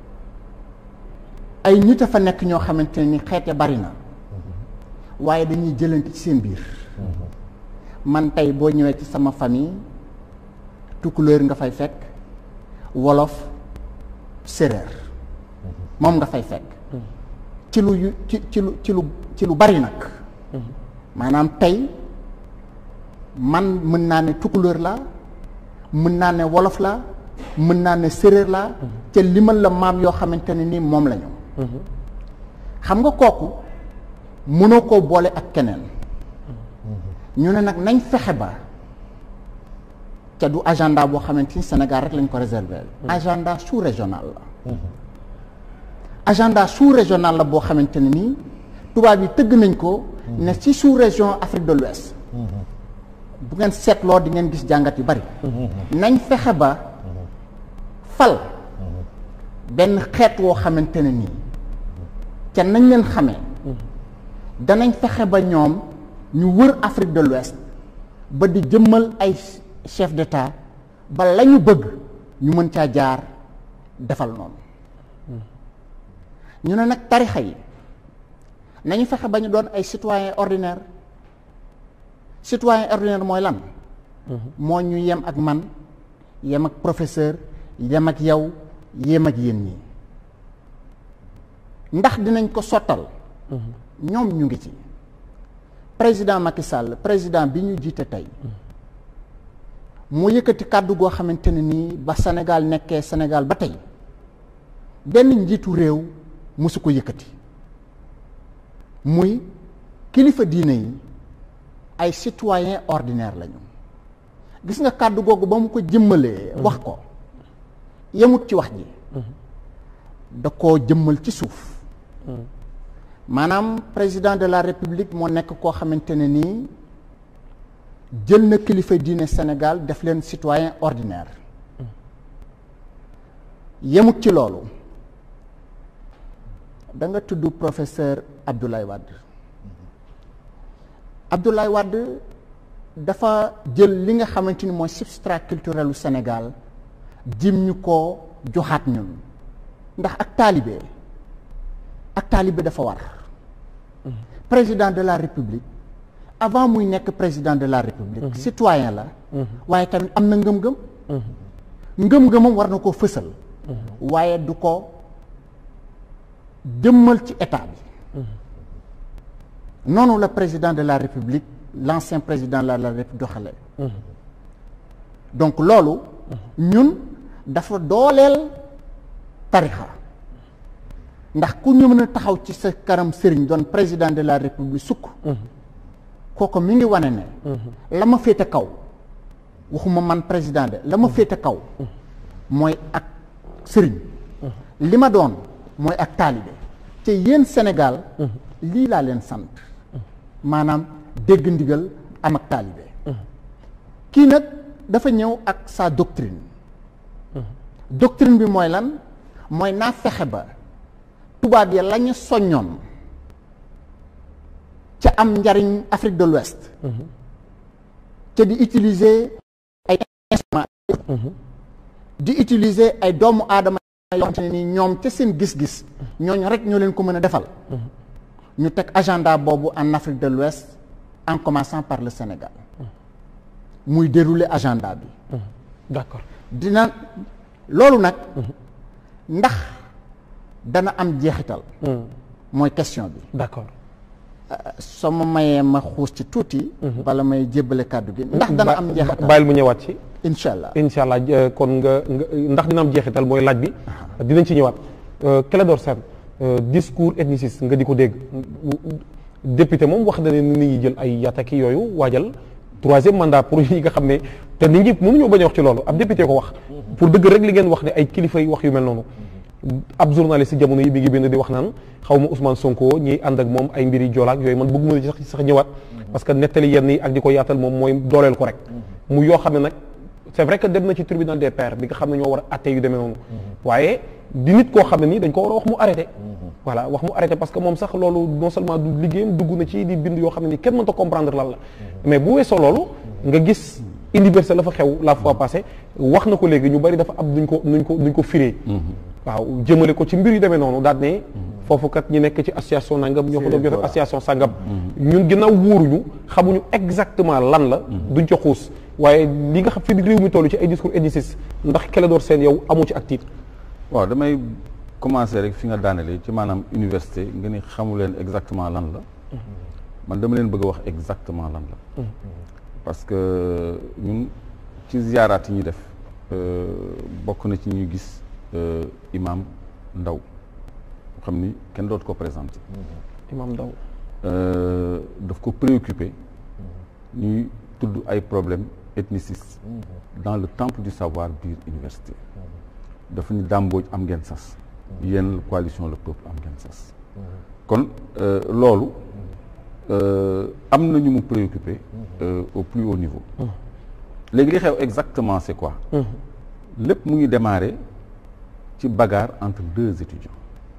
ay nit a fa nekk ñoo xamante ne ni xeet ya bari na waaye dañuy jëlante ci seen biir man tey boo ñëwee ci sama famille tukulóor nga fay fekk wolof séréer moom nga fay fekk ci lu yu ci ci lu ci lu ci lu bari nag maanaam tey man mën naa ne tukulóor la mën naa ne wolof la mën naa ne séréer la te limal la maam yoo xamante ne ni moom lañu xam nga kooku mënoo koo boole ak keneen ñu ne nag nañ fexe ba ca du agenda boo xamante ni Sénégal rek lañ ko réserver agenda sous régional la agenda sous régional la boo xamante ne nii tubaab yi tëgg nañ ko ne ci sous région Afrique de l'Ouest bu ngeen seetloo di ngeen gis jàngat yu bari nañ fexe ba fal benn xeet woo xamante ne nii ca nañ leen xamee danañ fexe ba ñoom ñu wër Afrique de l'Ouest ba di jëmmal ay chef d'État ba la ñu bëgg ñu mën caa jaar defal noonu ñu ne nag tarixa yi nañu fexe ba ñu doon ay citoyen ordinaire citoyen ordinaire mooy lan moo ñu yem ak man yem ak professeur yem ak yow yem ak yéen ñi ndax dinañ ko sottal ñoom ñu ngi ci président Macky Sall président bi ñu jiite tey moo yëkkati kàddu goo xamante ne nii ba Sénégal nekkee Sénégal ba tey benn njiitu réew mosu ko yëkkati muy kilifa diine yi ay citoyen ordinaire lañu gis nga kàddu googu ba mu ko jëmmalee wax ko yemut ci wax ji da koo jëmmal ci suuf maanaam président de la république moo nekk koo xamante ne nii jël na kilifa diine Sénégal def leen citoyen ordinaire yemut ci loolu da nga tudd professeur Abdoulaye Wade Abdoulaye Wade dafa jël li nga xamante ni mooy substrat culturel u Sénégal jim ñu ko joxaat ñun ndax ak taalibe ak taalibe dafa war président de la république avant muy nekk président de la république citoyen la waaye tamit am na ngëm-ngëm ngëm-ngëmam war na koo fësal waaye du ko jëmmal ci état bi noonu la président de la république l'ancien président de la république doxale donc loolu ñun dafa dooleel tarixa ndax ku ñu mën a taxaw ci sa kanam sëriñ doon président de la république sukk kooku mi ngi wane ne la ma féete kaw waxuma man président de la ma féete kaw mooy ak sëriñ li ma doon mooy ak taalibe te yéen Sénégal lii laa leen sant maanaam dégg ndigal am ak taalibe kii nag dafa ñëw ak sa doctrine doctrine bi mooy lan mooy naa fexe ba tubaab ya la ñu soññoon ca am njariñ Afrique de l'Ouest ca di utiliser ay instruments di utiliser ay doomu aadama yoo xamante ne ni ñoom ca seen gis-gis ñooñu rek ñoo leen ko mën a defal ñu teg agenda boobu en Afrique de l'Ouest en commençant par le Sénégal muy dérouler agenda bi d'accord dina loolu nag ndax dana am jeexital mooy question bi d'accord soo ma mayee ma xuus ci tuuti bala may jébbale kàddu gi ndax dana am jeexital bàyyil mu ñëwaat ci incha allah incha allah euh, kon nga nga ndax dina am jeexital mooy laaj bi dinañ ci ñëwaat Clédor Sène euh, discours ethniciste nga di ko dégg député moom wax na ne nit ñi jël ay yataki yooyu waajal troisième mandat pour yi nga xam ne te nit ñi mënuñoo bañ a wax ci loolu ab député ko wax pour dëgg rek li ngeen wax ne ay kilifa yi wax yu mel noonu ab journaliste jamono yi mi ngi bind di wax naan xaw ma Ousmane Sonko ñiy ànd ak moom ay mbiri joolaak yooyu man bëgg mën a sax sax ñëwaat parce que nettali yenn yi ak di ko yaatal moom mooy dooleel ko rek mu yoo xam ne nag c'est vrai que dem na ci tribunal des pairs bi nga xam ne ñoo war a atte yu demee noonu waaye di nit koo xam ne nii dañ ko war a wax mu arrêté voilà wax mu arrêté parce que moom sax loolu non seulement du liggéeyam dugg na ci di bind yoo xam ne nii kenn mënta comprendre lan la mais bu weesoo loolu nga gis université la fa xew la fois passée wax na ko léegi ñu bari dafa am nuñ ko nuñ ko nuñ ko firee waaw jëmale ko ci mbir yu demee noonu daal ne foofu kat ñi nekk ci association nangam ñoo fa doon jot association sangam ñun ginnaaw wóoruñu xamuñu exactement lan la duñ ca xuus waaye li nga xam fi réew mi toll ci ay discours ethnicistes ndax Clédor Sène yow amu ci ak tiit waaw damay commencer rek fi nga daanelee ci maanaam université nga ni xamu leen exactement lan la man dama leen bëgg a wax exactement lan la parce que ñun ci ziyaaraat yi ñuy def bokk na ci ñuy gis imam Ndaw xam ni kenn dootu ko présenté imam Ndaw daf ko préoccupé ñuy tudd ay problèmes ethnicistes dans le temple du savoir biir université dafa ni dàmbooj am ngeen sas yéen coalition le peuple am ngeen sas kon loolu am na ñu mu préoccupé au plus haut niveau léegi li xew exactement c'est quoi lépp mu ngi démarrer ci bagarre entre deux étudiants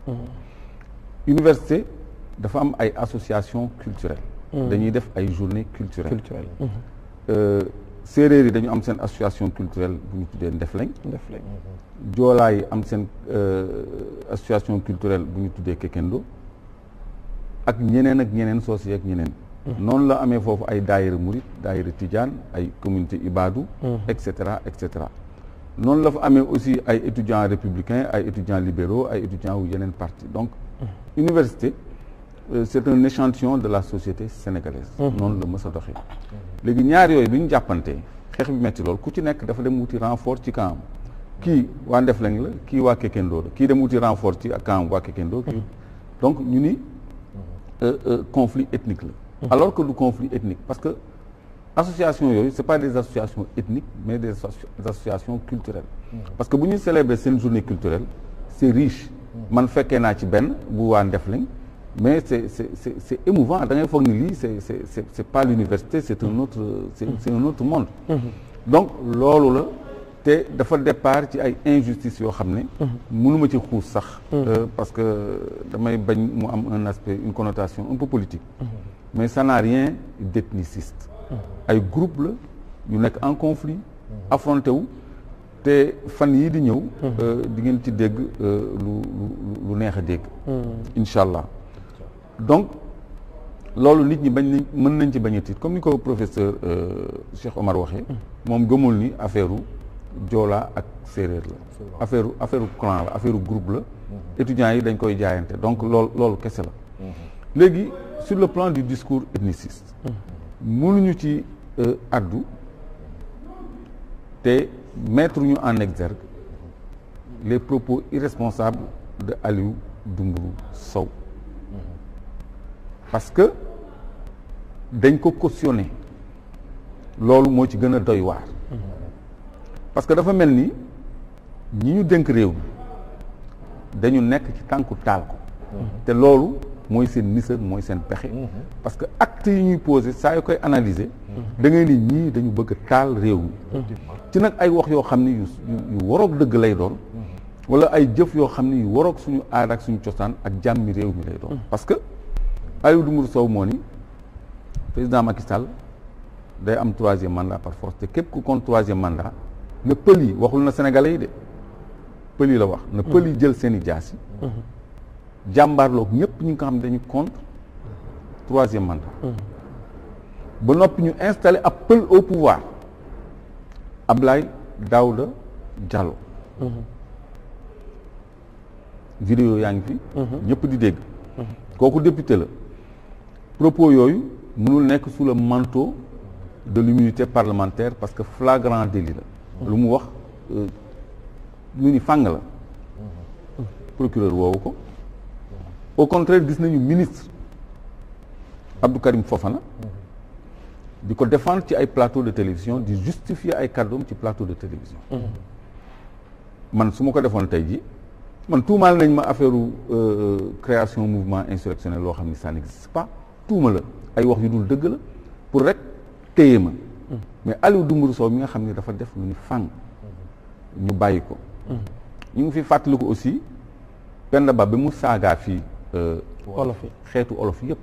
université dafa am ay association culturelle dañuy def ay journée culturelle culturel séeréer yi dañu am seen association culturelle bu ñu tuddee Ndefleng def lañ joolaa yi am seen association culturelle bu ñu tuddee Kekendo ak ñeneen ak ñeneen soos ak ñeneen noonu la amee foofu ay daayira murit daayira tijaan ay communauté ibadu et cetera et cetera noonu la fa amee aussi ay étudiants républicains ay étudiants libéraux ay étudiants wu yeneen parti donc université c'est un échantillon de la société sénégalaise noonu la mës a doxee léegi ñaar yooyu bi ñu jàppantee xeex bi metti lool ku ci nekk dafa dem wuti renfort ci camp kii waa Ndefleng la kii waa Kekendo la kii dem wuti renfort ci camp waa Kekendo kii donc ñu ni conflit ethnique la alors que du conflit ethnique parce que association yooyu c'est pas des associations ethniques mais des associations culturelles parce que bu ñuy célébrer seen journée culturelle c'est riche man fekkee naa ci benn bu waa Ndefleng mais c'est c'est c'est c'est émouvant da ngay foog ni lii c'est c'est c'est c'est pas l'université c'est un autre c'est c'est un autre monde donc loolu la te dafa départ ci ay injustices yoo xam ne mënuma ci xuus sax parce que damay bañ mu am un aspect une connotation un peu politique mais ça n'a rien d'ethniciste ay groupe la yu nekk en conflit affronté wu te fan yii di ñëw di ngeen ci dégg lu lu lu neex a dégg incha allah donc loolu nit ñi bañ nañ mën nañ ci bañ a tiit comme ni ko professeur Cheikh Omar waxee moom gëmul ni affaire u joolaa ak séeréer la affaire affaire clan la affaire groupe la étudiants yi dañ koy jaayante donc loolu loolu kese la léegi sur le plan du discours ethniciste mënuñu ci addu te mettre ñu en exergue les propos irresponsables de Aliou Dembourou Sow parce que dañ ko cautionné loolu moo ci gën a doy waar parce que dafa mel ni ñi ñu dénk réew mi dañu nekk ci tànku taal ko te loolu mooy seen nisër mooy seen pexe parce que actes yi ñuy posé saa yu koy analyser da ngay ni ñii dañu bëgg a taal réew mi ci nag ay wax yoo xam ne yu yu waroog dëgg lay doon wala ay jëf yoo xam ne yu waroog suñu aada ak suñu cosaan ak jàmmi réew mi lay doon parce que Aliou Dembourou Sow moo ni président Macky Sall day am troisième mandat par force te képp ku compte troisième mandat na pël yi waxul na sénégalais yi de pël yi la wax na pël yi jël seen i jaas yi jàmbaarloog ñëpp ñi nga xam ne dañu contre troisième mandat ba noppi ñu installé ab pël au pouvoir Ablaye Daouda Diallo vidéo yaa ngi fi ñëpp di dégg kooku député la propos yooyu mënul nekk sous le manteau de l'immunité parlementaire parce que flagrant délit la lu mu wax lu ni fàng la procureur woowu ko au contraire gis nañu ministre Abdou Karim Fofana di ko défendre ci ay plateau de télévision di justifier ay kàddoom ci plateau de télévision man su ma ko defoon tey ji man tuumaal nañ ma affaire création mouvement insurrectionnel loo xam ni ça n'existe pas tuuma la ay wax yu dul dëgg la pour rek téye ma mais Aliou Dembourou Sow mi nga xam ni dafa def lu ni fàng ñu bàyyi ko ñu ngi fi fàttaliku aussi Penda Ba bi mu saagaa fii olof yi xeetu olof yëpp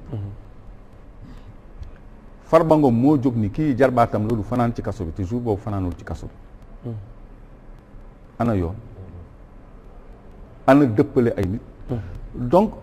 Farba Ngom moo jóg ni kii jarbaatam la du fanaan ci kaso bi te jour boobu fanaanul ci kaso bi ana yoon ana dëppale ay nit donc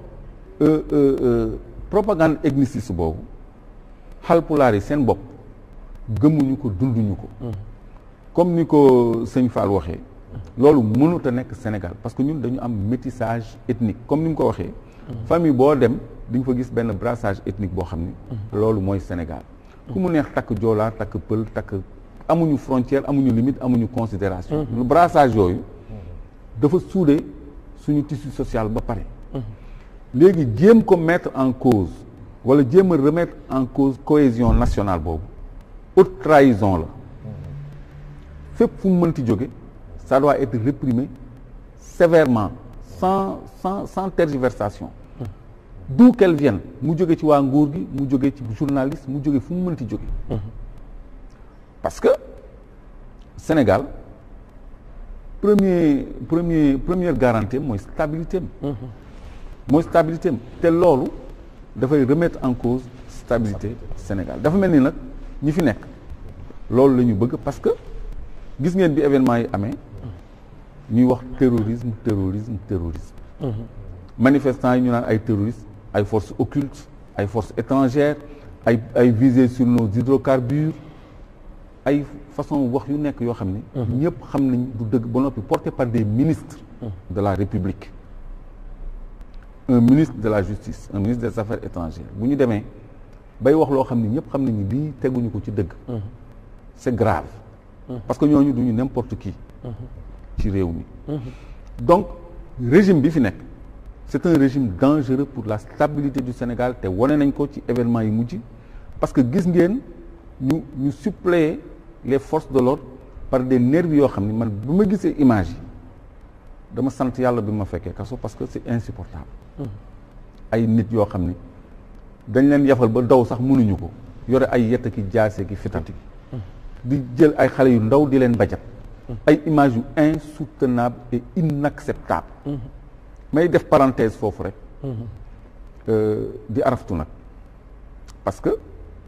propagande ethniciste boobu xalpulaar yi seen bopp gëmuñu ko dunduñu ko comme ni ko sëñ Fall waxee loolu mënut a nekk Sénégal parce que ñun dañu am métissage ethnique comme ni mu ko waxee famille boo dem di nga fa gis benn brassage ethnique boo xam ni loolu mooy Sénégal ku mu neex takk joolaa takk pël takk amuñu frontière amuñu limite amuñu considération lu brassage yooyu dafa suude suñu tissu social ba pare léegi jéem ko mettre en cause wala jéem a remettre en cause cohésion nationale boobu haute trahison la fépp fu mu mënti jóge ça doit être réprimé sévèrement sans sans sans tergiversation d'où qu'elle vienne mu jóge ci waa nguur gi mu jóge ci journaliste mu jóge fu mu mënti jóge parce que Sénégal premier premier première garantie mooy stabilité am mooy stabilité am te loolu dafay remettre en cause stabilité Sénégal dafa mel ni nag ñi fi nekk loolu la ñu bëgg parce que gis ngeen bi événement yi amee ñuy wax terrorisme terrorisme terrorisme manifestants yi ñu naan ay terroristes ay forces occultes ay forces étrangères ay ay visées sur nos hydrocarbures ay façon wax yu nekk yoo xam ne ñëpp xam nañ du dëgg ba noppi porté par des ministres de la République un ministre de la justice un ministre des affaires étrangères bu ñu demee bay wax loo xam ne ñëpp xam nañu lii teguñu ko ci dëgg c'est grave parce que ñooñu duñu n'importe qui ci réew mi donc régime bi fi nekk c'est un régime dangereux pour la stabilité du Sénégal te wane nañ ko ci événement yi mujj parce que gis ngeen ñu ñu suppléer les forces de l'ordre par des nervis yoo xam ne man bu ma gisee image yi dama sant yàlla bi ma fekkee kaso parce que c'est insupportable ay nit yoo xam ne dañ leen yafal ba daw sax mënuñu ko yore ay yett ki jaase ki fitati di jël ay xale yu ndaw di leen bajat ay images yu insoutenable et inacceptable may def parenthèse foofu rek di araftu nag parce que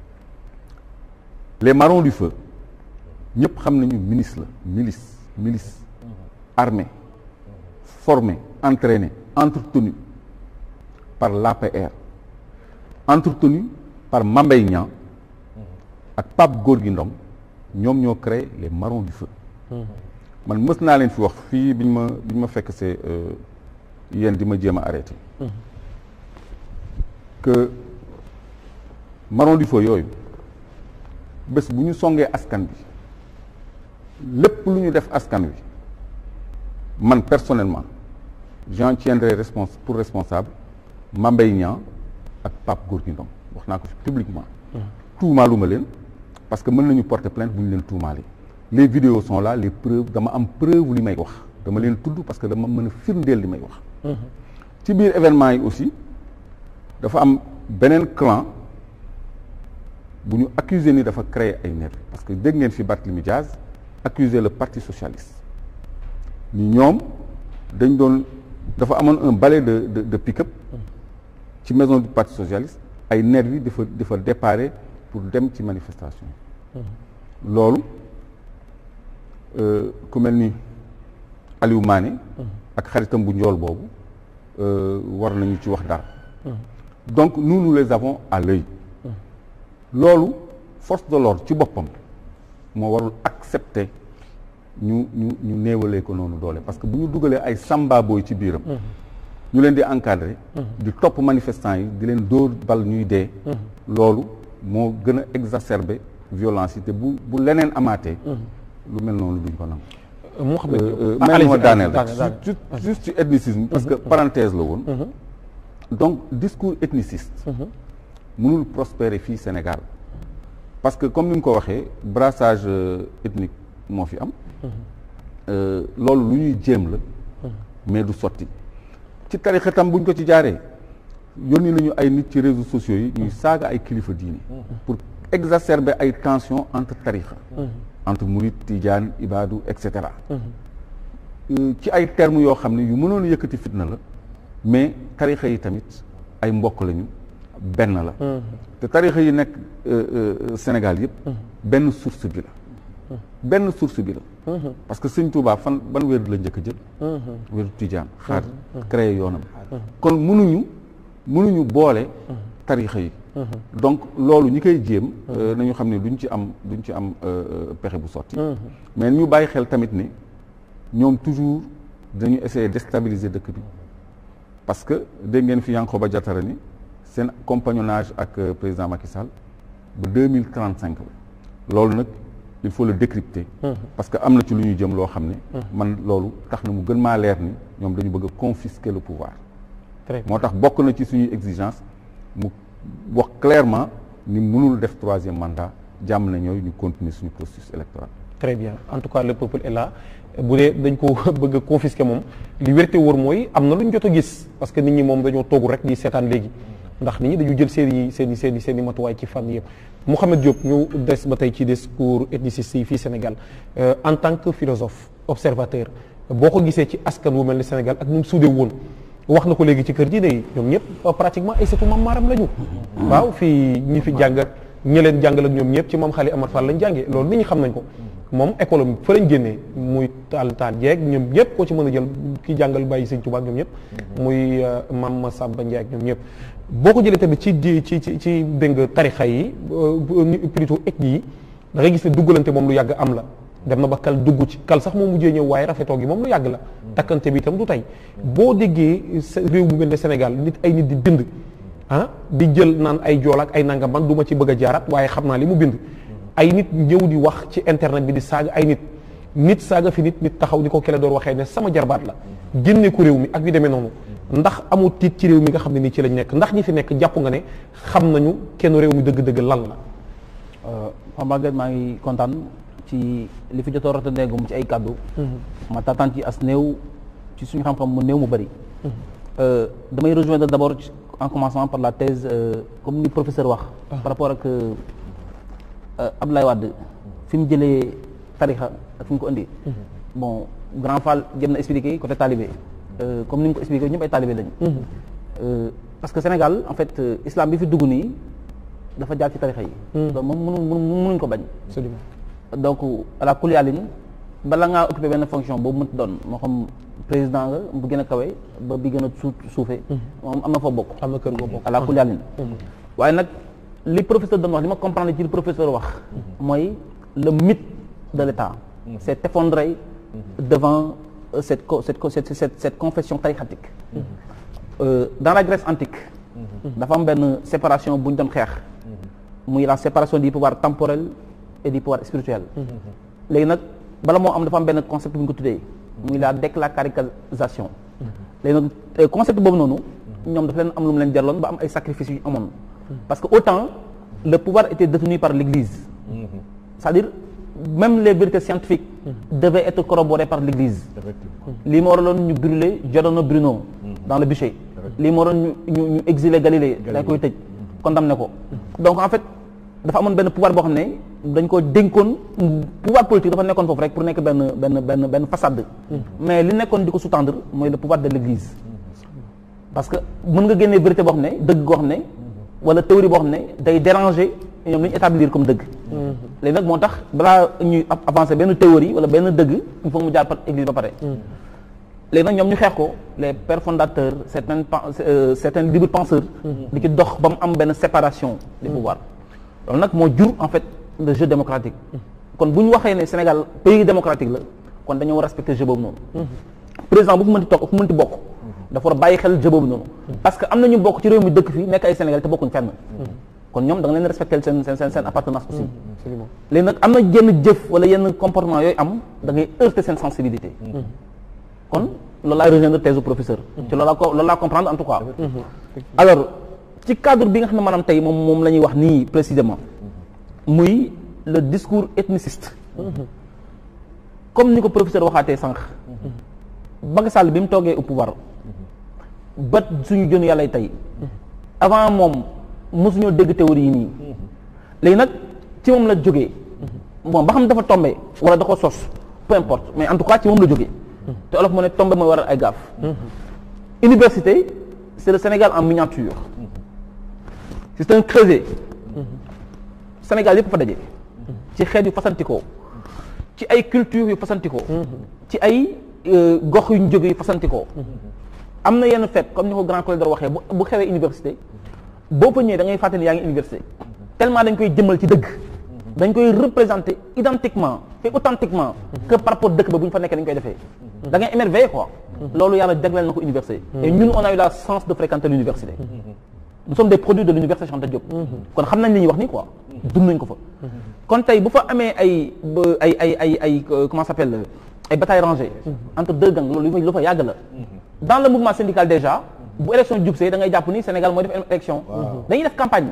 les marrons du feu ñëpp xam nañu milice la milice milice armée formée entraînée entretenue par l'APR entretenue par Mambay Niang ak Pape Gorgui Ndong ñoom ñoo créé les marrons du feu man mës naa leen fi wax fii biñ ma biñ ma fekk c'est yéen di ma jéem a arrêté que marrons du feu yooyu bés bu ñu songee askan bi lépp lu ñu def askan wi man personnellement j'en tiendrai respons pour responsable Mambay Niang ak Pape Gorgui Ndong wax naa ko fi publiquement tuumaaluma leen parce que mën nañu porter plainte bu ñu leen tuumaalee les vidéos sont là les preuves dama am preuve li may wax dama leen tudd parce que dama mën a firndeel li may wax ci biir événement yi aussi dafa am beneen clan bu ñu accuser ni dafa créer ay nervis parce que dégg ngeen fi Barthélémy Diaz accuser le parti socialiste ni ñoom dañ doon dafa amoon un balai de de de pick-up ci maison du parti socialiste ay nervis dafa dafa déparé pour dem ci manifestation loolu ku mel ni Aliou Mané ak xaritam bu njool boobu war nañu ci wax dara donc nous nous les avons à l'œil loolu force de l'ordre ci boppam moo warul accepter ñu ñu ñu néewalee ko noonu doole parce que bu ñu dugalee ay samba booy ci biiram ñu leen di encadrer di topp manifestants yi di leen dóor bal ñuy dee loolu moo gën a exacerber violence yi te bu bu leneen amaatee lu mel noonu duñ ko nangu Mouhamed Diop may ma daaneel rek daaneel, daaneel. juste juste ci ethnicisme parce que parenthèse la woon donc discours ethniciste mënul prospérer fii Sénégal parce que comme ni nga ko waxee brassage euh, ethnique moo fi am Euh, loolu lu ñuy jéem la mais du sotti ci tarixa tam buñ ko ci jaaree yónni nañu ay nit ci réseaux sociaux yi ñuy saaga ay kilifa diini pour exacerber ay tensions entre tarixa entre murid tijaan ibaadu et cetera Euh, ci ay termes yoo xam ne yu mënoon a yëkkati fitna la mais tarixa yi tamit ay mbokk lañu benn la te tarixa yi nekk euh, euh, Sénégal yëpp benn source bi la benn source bi la parce que sëñ Touba fan ban wér la njëkk a jël wéru tijaan xaar créé yoonam kon mënuñu mënuñu boole tarixa yi donc loolu ñi koy jéem euh, nañu xam ne duñ ci am duñ ci am euh, euh, pexe bu sotti mais ñu bàyyi xel tamit ni ñoom toujours dañu essayer déstabiliser dëkk bi parce que dégg ngeen fi Yankhoba Diattara ni seen compagnonnage ak euh, président Macky Sall ba deux mille trente cinq la loolu nag il faut le décrypter parce que am na ci lu ñu jëm loo xam ne man loolu tax na mu gën maa leer ni ñoom dañu bëgg a confisquer le pouvoir très bien moo tax bokk na ci suñuy exigence mu wax clairement ni mënul def troisième mandat jàmm na ñooy ñu continuer suñu processus électoral très bien en tout cas le peuple est là bu dee dañ ko bëgg a confisquer moom li wérte wóor mooy am na lu ñu jot a gis parce que nit ñi moom dañoo toogu rek di seetaan léegi ndax nit ñi dañu jël seen i seen i seen i seen i matuwaay ci fànn yëpp Mouhamed Diop ñu des ba tey ci discours ethniciste yi fii Sénégal Euh, en tant que philosophe observateur boo ko gisee ci askan wu mel ni Sénégal ak nu mu suudee woon wax na ko léegi ci kër diine yi ñoom ñëpp euh, pratiquement ay sëtu maam maaram la ñu waaw fii ñi fi jàng ak ñi leen jàngal ak ñoom ñëpp ci maam Xali Amar Fall lañ jàngee loolu nit ñi xam nañ ko moom école am fa lañ génnee muy taal taal jeeg ñoom ñëpp koo ci mën a jël ki jàngal bàyyi sëñ Tuubaa ak ñoom ñëpp muy euh, maam Masamba Ndiaye ak ñoom ñëpp boo ko jëlee tamit ci di ci ci ci dégg nga tarixa yi euh, bu- plutôt ethnie yi da ngay gis ne duggalante moom lu yàgg am la dem na ba kal dugg ci kal sax moom mujjee ñëw waaye rafetoo gi moom lu yàgg la takkante bi itam du tey boo déggee sa- réew mu mel ne Sénégal nit ay nit di bind ah di jël naan ay jool ak ay nangam man du ma ci bëgg a jaaraat waaye xam naa li mu bind ay nit ñëw di wax ci internet bi di saaga ay nit nit saaga fi nit nit taxaw ni ko kele door waxee ne sama jarbaat la génne ko réew mi ak yu demee noonu ndax amul tiit ci réew mi nga xam ne nii ci lañ nekk ndax ñi fi nekk jàpp nga ne xam nañu kenn réew mi dëgg-dëgg lan la Pape Maguette maa ngi kontaan ci li fi jotoo rata ndegum ci ay kàddu ma taataan ci as néew ci suñu xam-xam mu néew mu bëri damay rejoindre d'abord ci- en commençant par la thèse euh, comme ni professeur wax par rapport ak euh, Abdoulaye Wade fi mu jëlee tarixa ak fi mu ko indi bon grand Fall jëm na expliqué côté talibé Euh, comme ni nga ko expliqué ñëpp ay talibé lañu Euh, parce que Sénégal en fait euh, islam bi fi dugg nii dafa jaar ci tarixa yi donc moom mënu mënu mënuñ ko bañ absolument donc à la kuliyaalin bala ngaa occupé benn fonction boobu mënti doon moo xam président nga bu gën a kawe ba bi gën a suuf suufee moom am na foo bokk am na kër goo bokk à la kuliyaalin waaye nag li professeur doon wax li ma comprendre ci li professeur wax mooy le mythe de l'État s'est effondré devant euh, cette co- cette co- cette cette cette confession tariqatique Euh, dans la Grèce antique dafa am benn séparation bu ñu doon xeex muy la séparation du pouvoir temporel et du pouvoir spirituel léegi nag bala moo am dafa am benn concept bu ñu ko tuddee muy la décléricalisation léegi nag euh, concept boobu noonu ñoom dafa leen am lu mu leen jarloon ba am ay sacrifices yu amoon parce que autant le pouvoir était détenu par l'église c'est-à-dire même les vérités scientifiques devaient être corroborées par l'église lii moo waraloon ñu brûler Giordano Bruno dans le bûcher lii moo waraloon ñu ñu ñu exiler Galilée dañ koy tëj condamné ko donc en fait dafa amoon benn pouvoir boo xam ne dañ ko dénkoon pouvoir politique dafa nekkoon foofu rek pour nekk benn benn benn benn façade mais li nekkoon di ko sous-tendre mooy le pouvoir de l'église parce que mën nga génnee vérité boo xam ne dëgg goo xam ne wala théorie boo xam ne day déranger ñoom li ñu établir comme dëgg léegi nag moo tax balaa ñuy av- avancer benn théorie wala benn dëgg il faut mu jaar par église ba pare léegi nag ñoom ñu xeex ko les pères fondateurs certains pen- euh, certains libres penseurs di ci dox ba mu am benn séparation des pouvoirs loolu nag moo jur en fait le jeu démocratique kon bu ñu waxee ne Sénégal pays démocratique la kon dañoo war a respecter jeu boobu noonu président bu fu mënti toog fu mënti bokk dafa war a bàyyi xel jeu boobu noonu parce que am na ñu bokk ci réew mi dëkk fii nekk ay Sénégal te bokkuñ fenn kon ñoom da nga leen respecter seen seen seen seen appartenance aussi léegi nag am na yenn jëf wala yenn comportement yooyu am da ngay heurter seen sensibilité kon loolu laay rejoindre thèse du professeur ci loolu laa ko loolu laa comprendre en tout cas alors ci cadre bi nga xam ne maanaam tey moom moom la ñuy wax nii précisément muy le discours ethniciste comme ni ko professeur waxaatee sànq Macky Sall bi mu toogee au pouvoir ba suñu jën yàlla tey avant moom mosuñoo dégg théorie yi nii léegi nag ci moom la jógee bon ba xam dafa tombé wala da ko sos peu importe mais en tout cas ci moom la jógee te olof mu ne tombé mooy waral ay gaaf université c'est le Sénégal en miniature c'est un creuset Sénégal yëpp fa daje ci xeet yu fasantikoo ci ay culture yu fasantikoo ci ay gox yu ñu jóge yu fasantikoo am na yenn fête comme ni ko grand collègue waxee bu bu xewee université boo fa ñëwee da ngay fàttali yaa ngi université tellement dañ koy jëmmal ci dëgg dañ koy représenter identiquement et authentiquement que par rapport dëkk ba bu ñu fa nekkee dañ koy defee da ngay émerveillé quoi loolu yàlla jagleel na ko université et ñun on a eu la chance de fréquenter l'université nous sommes des produits de l'université Cheikh Anta Diop kon xam nañ li ñuy wax nii quoi dund nañ ko fa kon tey bu fa amee ay ay ay ay ay comment ça s'appelle ay batailles rangées entre deux gangs loolu lu fa yàgg la dans le mouvement syndical déjà bu élection jub see da ngay jàpp ni Sénégal mooy def élection dañuy def campagne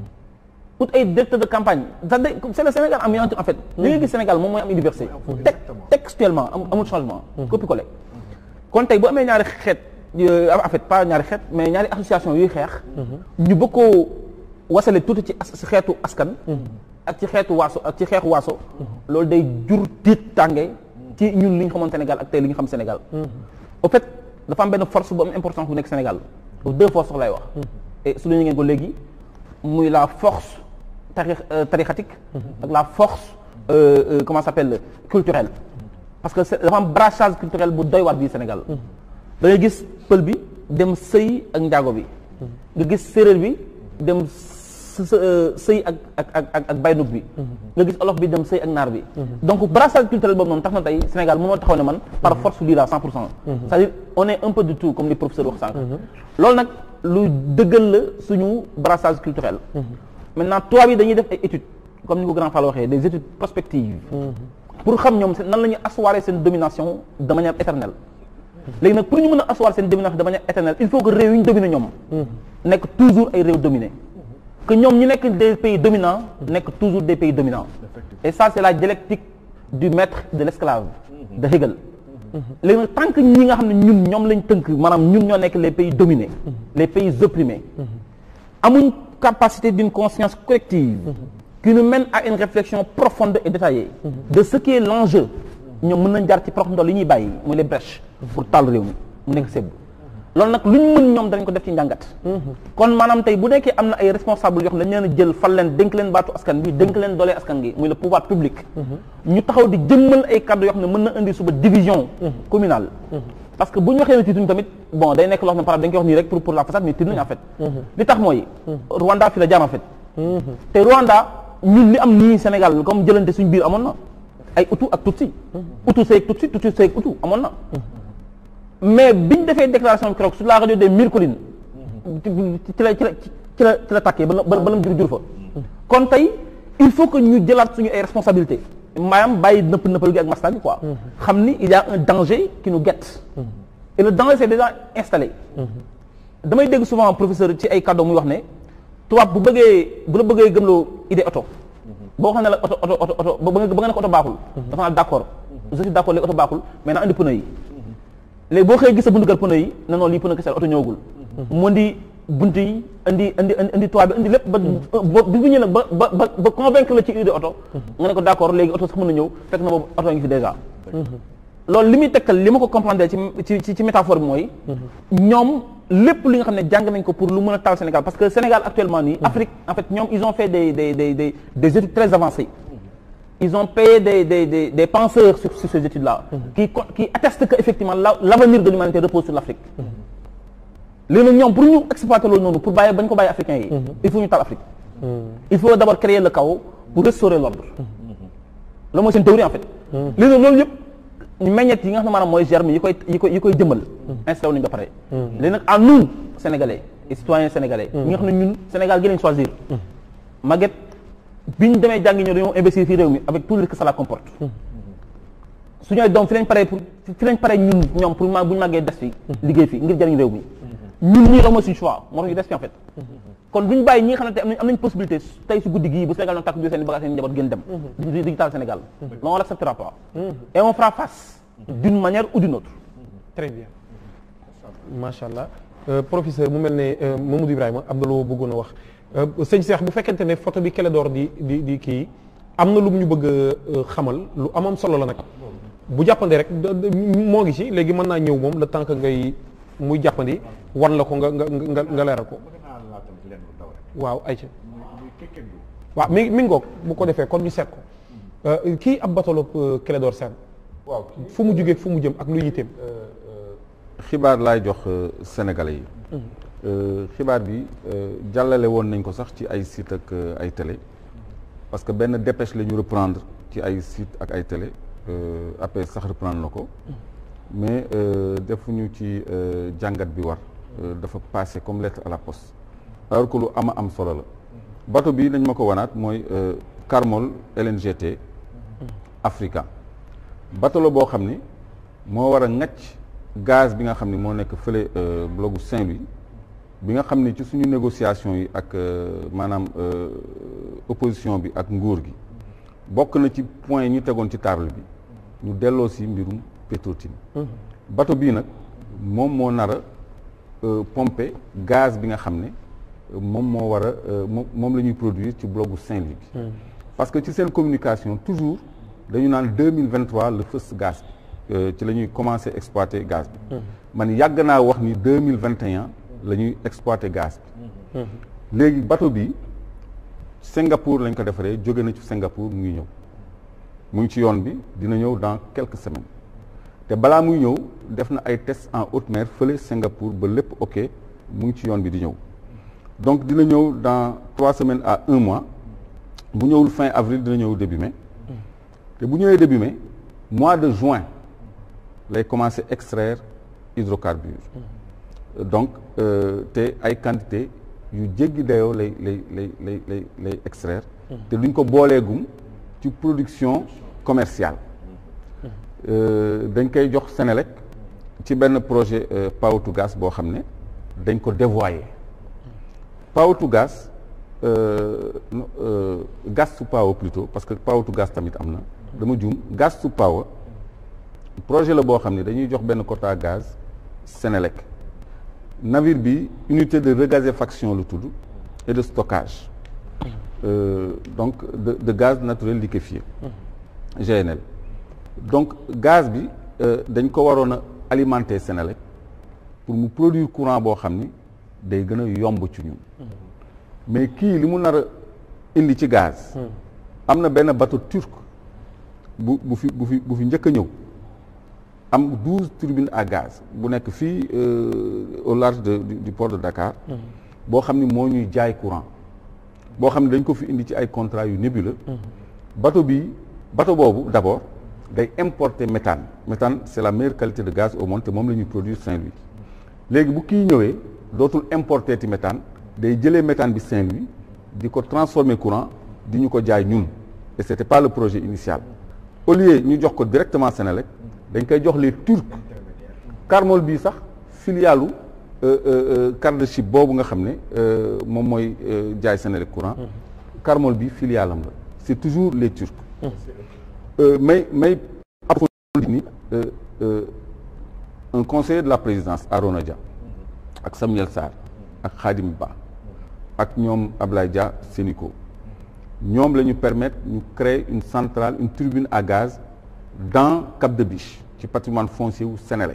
ut ay directeur de campagne c'est le Sénégal en miniature en fait li nga gis Sénégal moom mooy am université textuellement amul changement copie collé kon tey bu amee ñaari xeet en fait pas ñaari xeet mais ñaari association yuy xeex ñu bëgg koo wasale tuuti ci xeetu askan ak ci xeetu waaso ak ci xeexu waaso loolu day jur tiit tànge ci ñun li ñu xamoon Sénégal ak tey li ñu xam Sénégal au fait dafa am benn force bu am importance bu nekk Sénégal deux forces sax lay wax et su ñu ngeen ko léegi muy la force tari tarixatique ak la force comment ça s'appelle culturelle parce que dafa am brassage culturel bu doy waar bii Sénégal da ngay gis pël bi dem sëy ak njaago bi nga gis séeréer bi dem sëy ak ak ak ak baynuk bi nga gis olof bi dem sëy ak naar bi donc brassage culturel boobu noonu tax na tey Sénégal mënoo taxaw ne man par force lii la cent pour cent c'est-à-dire on est un peu du tout comme li professeur wax sànq loolu nag lu dëggal la suñu brassage culturel maintenant tubaab yi dañuy def ay études comme ni ko grand Fall waxee des études prospectives pour xam ñoom nan la ñuy asseoir seen domination de manière éternelle léegi nag pour ñu mën a asseoir seen domination de manière éternelle il faut que réew yi ñu dominer ñoom nekk toujours ay réew dominés que ñoom ñu nekk des pays dominants nekk toujours des pays dominants et ça c'est la dialectique du maître de l'esclave de Hegel léegi nag tant que ñi nga xam ne ñun ñoom lañ tënk maanaam ñun ñoo nekk les pays dominés les pays opprimés amuñ capacité d'une conscience collective qui nous mène à une réflexion profonde et détaillée de ce qui est l'enjeu ñoom mën nañ jaar ci prox ndol yi ñuy bàyyi muy les brèches pour taal réew mi mu nekk sebb loolu nag lu ñu mën ñoom danañ ko def ci njàngat kon maanaam tey bu nekkee am na ay responsables yoo xam ne dañ leen a jël fal leen dénk leen baatu askan bi dénk leen doolee askan gi muy le pouvoir public ñu taxaw di jëmmal ay kaddu yoo xam ne mën na indi suba division communale parce que bu ñu waxee ne tiituñ tamit bon day nekk loo xam ne par dañ koy wax nii rek pour pour la façade mais tiit nañu en fait li tax mooy Rwanda fi la jaam en fait te Rwanda ñun li am nii Sénégal comme jëlante suñu biir amoon na ay Hutu ak Tutsi Hutu seeg Tutsi Tutsi seeg Hutu amoon na mais biñ defee déclaration bi keroog sur la radio des mille collines ci la ci la ci la ci la tàkkee ba ba lam jur jur fa kon tey il faut que ñu jëlaat suñu ay responsabilités maanaam bàyyi nëpp nëppal gi ak masla bi quoi xam ni il y a un danger qui nous guette et le danger c'est déjà installé damay dégg souvent professeur ci ay cadeau muy wax ne tubaab bu bëggee bu la bëggee gëmloo idée oto boo xam ne la oto oto oto oto ba nga ba nga ne ko oto baaxul dafa naa d'accord je suis d'accord léegi oto baaxul mais na andi pneu yi léegi boo xëyee gis sa buntu kër pneu yi ne noonu lii pneu kese oto ñëwagul mu indi bunt yi indi indi indi toit bi indi lépp ba bi bu ñëw nag ba ba ba ba convaincre la ci idée oto nga ne ko d'accord léegi oto sax mën na ñëw fekk na boobu oto ngi fi déjà loolu li muy tekkal li ma ko comprendre ci ci ci métaphore bi mooy ñoom lépp li nga xam ne jàng nañ ko pour lu mën a taal Sénégal parce que Sénégal actuellement nii Afrique en fait ñoom ils ont fait des des des des des études très avancées ils ont payé des des des des penseurs sur sur ces études-là. qui co- qui attestent que effectivement la l'avenir de l'humanité repose sur l'Afrique. léegi nag ñoom pour ñu exploiter loolu noonu pour bàyyi bañ ko bàyyi africains yi. il faut ñu taal Afrique. il faut d'abord créer le chaos pour restaurer l'ordre loolu mooy seen théorie en fait. léegi nag loolu yëpp ñu meññeet yi nga xam ne maanaam mooy germe yi koy yi koy yi koy jëmmal. installé wu nañu ba pare. léegi nag à nous sénégalais et citoyens sénégalais. ñi nga xam ne ñun Sénégal gi lañ choisir. Maguette bi ñu demee jàngi ñëw dañoo investir fii réew mi avec tout le que cela comporte. su ñooy doom fi lañ paree pour fi lañ paree ñun ñoom pour ma bu ñu màggee des fi liggéey fi ngir jëriñ réew mi ñun ñii la mooy suñu choix moo tax ñu des fi en fait kon duñ bàyyi ñi nga xamante am nañ am nañ possibilité tey si guddi gii bu Sénégal doon tàkk bi seen bagage seen njaboot gën dem di digital Sénégal non on l'acceptera pas et on fera face d'une manière ou d'une autre très bien macha allah Euh, professeur mu mel ne euh, Mamadou Ibrahima am na loo bëggoon a wax Euh, sëñ Cheikh bu fekkente ne photo bi Clédor di di di kii am na lu mu ñu bëgg a euh, xamal lu amam solo la nag bu jàppandi rek da- da- moo ngi ci léegi mën naa ñëw moom le temps que ngay muy jàppandi wan la ko nga nga nga nga leeral ko waaw ayca waaw mi mi ngoog bu ko defee kon ñu seet ko Euh, kii ab batalo Clédor Sène waaw fu mu jógee fu mu jëm ak lu yitteem xibaar laay jox euh, sénégalais yi Euh, xibaar bi euh, jàllale woon nañ ko sax ci ay site ak euh, ay télé parce que benn dépêche la ñu reprendre ci ay site ak ay télé euh, après sax reprendre na ko mais euh, defuñu ci euh, jàngat bi war Euh, dafa passé comme lettre à la poste alors que lu ama am solo la bateau bi dañ ma ko wanaat mooy euh, Carmol LNGT Africa bateau la boo xam ni moo war a ŋacc gaz bi nga xam ni moo nekk fële euh, blogu Saint-Louis bi nga xam ni ci suñu négociation yi ak euh, maanaam euh, opposition bi ak nguur gi bokk na ci point yi ñu tegoon ci table bi ñu delloo si mbirum Petro-Tim bateau bii nag moom moo nar a euh, pomper gaz bi nga xam ne euh, moom moo war a euh, moom moom la ñuy produire ci blogu Saint-Louis bi parce que ci seen communication toujours dañu naan deux mille vingt trois le fës gaz bi euh, ci la ñuy commencer exploiter gaz bi man yàgg naa wax ni deux mille vingt et un la ñuy exploiter gaz bi léegi bateau bi Singapour lañ ko defaree jóge na ci Singapour mu ngi ñëw mu ngi ci yoon bi dina ñëw dans quelques semaines te balaa muy ñëw def na ay tests en haute mer fële Singapour ba lépp ok mu ngi ci yoon bi di ñëw donc dina ñëw dans trois semaines à un mois bu ñëwul fin avril dina ñëw début mai te bu ñëwee début mai mois de juin lay commencer extraire hydrocarbures donc euh, te ay quantité yu jéggi dayoo lay lay lay lay lay lay extraire te duñ ko booleegum ci production commerciale Euh, dañ koy jox Sénélec ci benn projet euh, Power to Gas boo xam ne dañ ko dévoyer Power to Gas euh, no- euh, Gas to Power plutôt parce que Power to Gas tamit am na dama juum Gas to Power projet la boo xam ne dañuy jox benn quota gaz Sénélec navire bi unité de regazéfaction lu tudd et de stockage Euh, donc de, de gaz naturel liquéfié GNL donc gaz bi euh, dañ ko waroon a alimenter Sénélec pour mu produire courant boo xam ni day gën a yomb ci ñun mais kii li mu nar a indi ci gaz am na benn bateau turc bu bu fi bu fi bu fi njëkk a ñëw am douze turbines à gaz bu nekk fii euh, au large de, du, du port de Dakar boo xam ni moo ñuy jaay courant boo xam ne dañ ko fi indi ci ay contrats yu nébuleux bateau bi bateau boobu d'abord day importer méthane méthane c'est la meilleure qualité de gaz au monde te moom la ñuy produire Saint-Louis léegi bu kii ñëwee dootul importer ti méthane day jëlee méthane bi Saint-Louis di ko transformer courant di ñu ko jaay ñun et c'était pas le projet initial au lieu ñu jox ko directement Sénélec dañ koy jox les Turcs Carmol bii sax filialu euh, euh, car de ship boobu nga xam ne euh, moom mooy euh, jaay Sénélec courant Carmol bi filialam la c'est toujours les Turcs Euh, may may approfondi ni euh, euh, un conseiller de la présidence Arona Dia ak Samuel Sarr ak Khadim Ba ak ñoom Ablaye Dia Sénico ñoom la ñu permettre ñu créer une centrale une turbine à gaz dans Cap de Biche ci patrimoine foncier wu Sénélec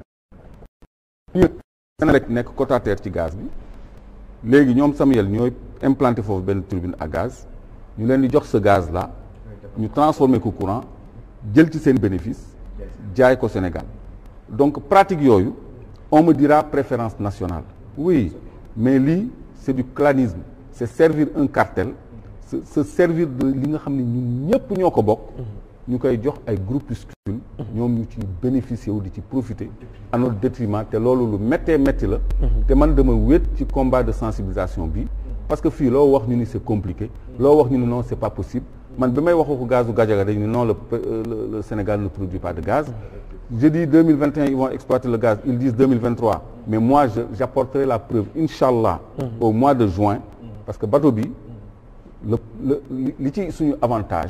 Sénélec nekk quotataire ci gaz bi léegi ñoom Samuel ñooy implanté foofu benn turbine à gaz ñu leen di jox ce gaz là ñu transformer ko courant jël ci seen bénéfice jaay ko Sénégal donc pratique yooyu on me dira préférence nationale oui mais lii c'est du clanisme c'est servir un cartel se se servir de li nga xam ne ñun ñëpp ñoo ko bokk ñu koy jox ay groupuscules ñoom ñu ci bénéficier wu di ci profiter à notre détriment te loolu lu méttee métti la te man dama wéet ci combat de sensibilisation bi parce que fii loo wax ñu ni c'est compliqué loo wax ñu ni non c'est pas possible man bi may wax ko gazu Gadiaga dañ ni non le, le, le Sénégal ne produit pas de gaz je dis 2021 ils vont exploiter le gaz ils disent 2023 mais moi je j'apporterai la preuve inchallah au mois de juin parce que bateau bi le le li ci suñu avantage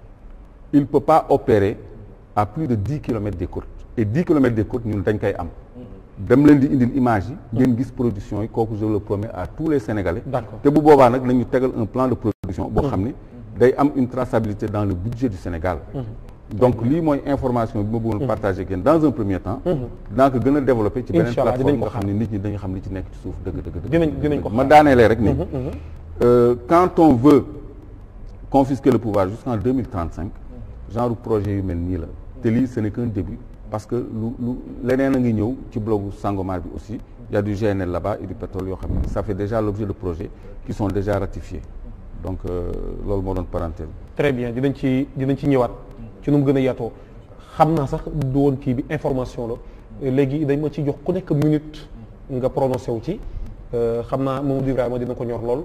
il peut pas opérer à plus de dix kilomètres des côtes et dix kilomètres des côtes ñun dañ koy am dem leen di indil image yi ngeen gis production yi kooku je le promets à tous les Sénégalais D'accord. te bu boobaa nag nañu tegal un plan de production boo xam ni day am une traçabilité dans le budget du Sénégal donc lii mooy information bi ma bëggoon partager ak yéen dans un premier temps dinaa ko gën a développer ci beneen Inch'Allah, plateforme dinañ ko boo xam ne nit ñi dañu xam li ci nekk ci suuf dëgg dëgg dëgg Dinañ- dinañ ko ma xaar. daaneelee rek ni euh, quand on veut confisquer le pouvoir jusqu'en 2035 genre projet yu mel nii la te lii ce n'est qu'un début parce que lu lu leneen a ngi ñëw ci blogu Sangomar bi aussi il y a du GNL là-bas et du pétrole yoo xam ne ça fait déjà l'objet de projets qui sont déjà ratifiés donc euh, loolu moo doon parenthèse très bien dinañ ci dinañ ci ñëwaat ci nu mu gën a yaatoo xam naa sax du woon kii bi information la léegi dañ ma ci jox ku nekk minute nga prononcé wu ci Euh, xam naa Mamadou Ibrahima dina ko ñor lool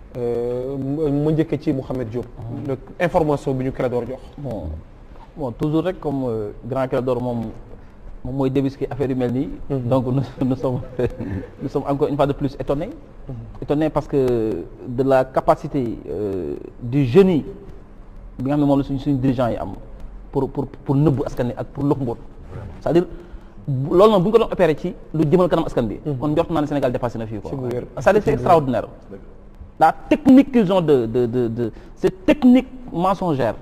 Euh, ma ma njëkkee ci Mouhamed Diop. le information bi ñu Clédor jox. bon bon toujours rek comme euh, grand Clédor moom moom mooy débusquer affaire yu mel nii. donc nous nous sommes nous sommes encore une fois de plus étonnés. étonnés parce que de la capacité euh, du génie bi nga xam ne moom la suñ suñu dirigeants yi am pour pour pour nëbbu askan wi ak pour lëkk mboot c'est-à-dire bu- loolu noonu bu ñu ko doon opéré ci lu jëmal kanam askan bi. kon njort naa ne Sénégal dépassé na fii quoi. C'est bu wér. c'est-à-dire c'est extraordinaire. la technique qu'ils ont de de de de cette technique mensongère.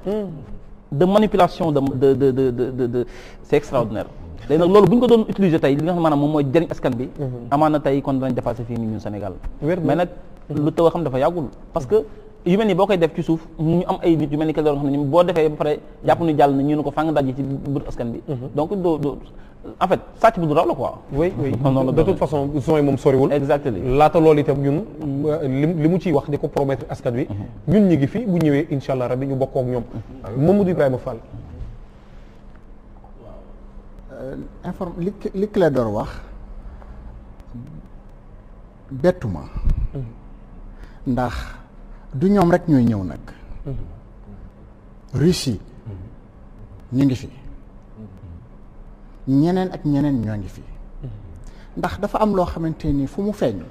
de manipulation de de de de de de, de c'est extraordinaire. léegi nag loolu bu ñu ko doon utiliser tey li nga xam ne maanaam moom mooy jëriñ askan bi. amaana tey kon danañ dépassé fii nii ñun Sénégal. Wér na. mais nag lu taw a xam dafa yàggul parce que yu mel ni boo koy def ci suuf ñu am ay nit yu mel ni Clédor nga xam ne ñoom boo defee ba pare jàpp ni jàll na ñu ne ko fang daj ci biir askan bi. donc doo doo en fait sàcc bu du raw la quoi. oui oui Non, non, de non. toute façon son yi moom soriwul. Exactement. laata loolu itam ñun li li mu ciy wax di ko promettre askan wi. ñun ñi ngi fi bu ñëwee incha allah rabi ñu bokkoo ak ñoom. Mamadou Ibrahima Fall. inform li li Clédor wax bettuma ndax du ñoom rek ñooy ñëw nag Russie ñu ngi fi ñeneen ak ñeneen ñoo ngi fi ndax dafa am loo xamante ni fu mu feeñ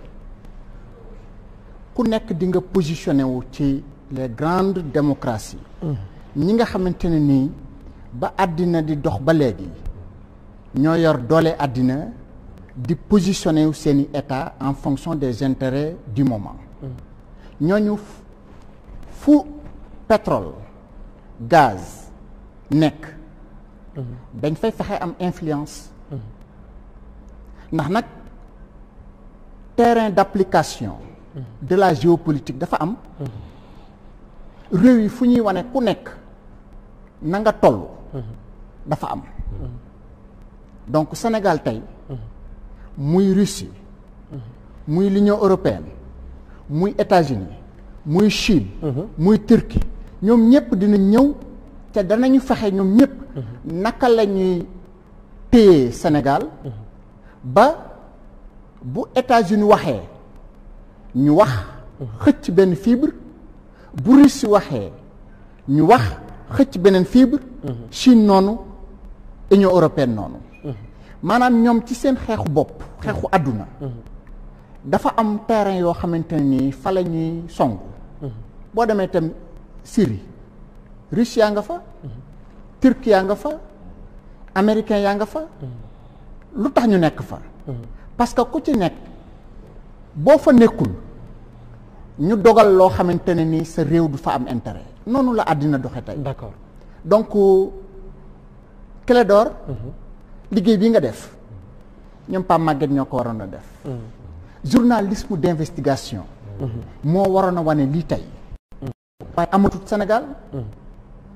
ku nekk di nga positionné wu ci les grandes démocraties ñi nga xamante ne nii ba àddina di dox ba léegi ñoo yor doole àddina di positionné wu seeni état en fonction des intérêts du moment ñooñu fu- fu pétrole gaz nekk dañ fay fexe am influence ndax nag terrain d'application de la géopolitique dafa am réew yi fu ñuy wane ku nekk na nga toll dafa am donc Sénégal tey muy Russie muy l'Union européenne muy États-Unis muy Chine muy Turquie ñoom ñëpp dina ñëw te danañu fexe ñoom ñëpp naka la ñuy téye Sénégal ba bu États-Unis waxee ñu wax xëcc benn fibre bu Russie waxee ñu wax xëcc beneen fibre Chine noonu Union européenne noonu maanaam ñoom ci seen xeexu bopp xeexu àdduna dafa am terrain yoo xamante ne nii fa la ñuy song boo demee itam Syrie Russie yaa nga fa Turquie yaa nga fa américain yaa nga fa lu tax ñu nekk fa parce que ku ci nekk boo fa nekkul ñu dogal loo xamante ne nii sa réew du fa am intérêt noonu la àddina doxe tey d'accord donc Clédor liggéey bi nga def ñoom Pape Maguette ñoo ko waroon a def journalisme d'investigation moo waroon a wane lii tey waaye amatut Sénégal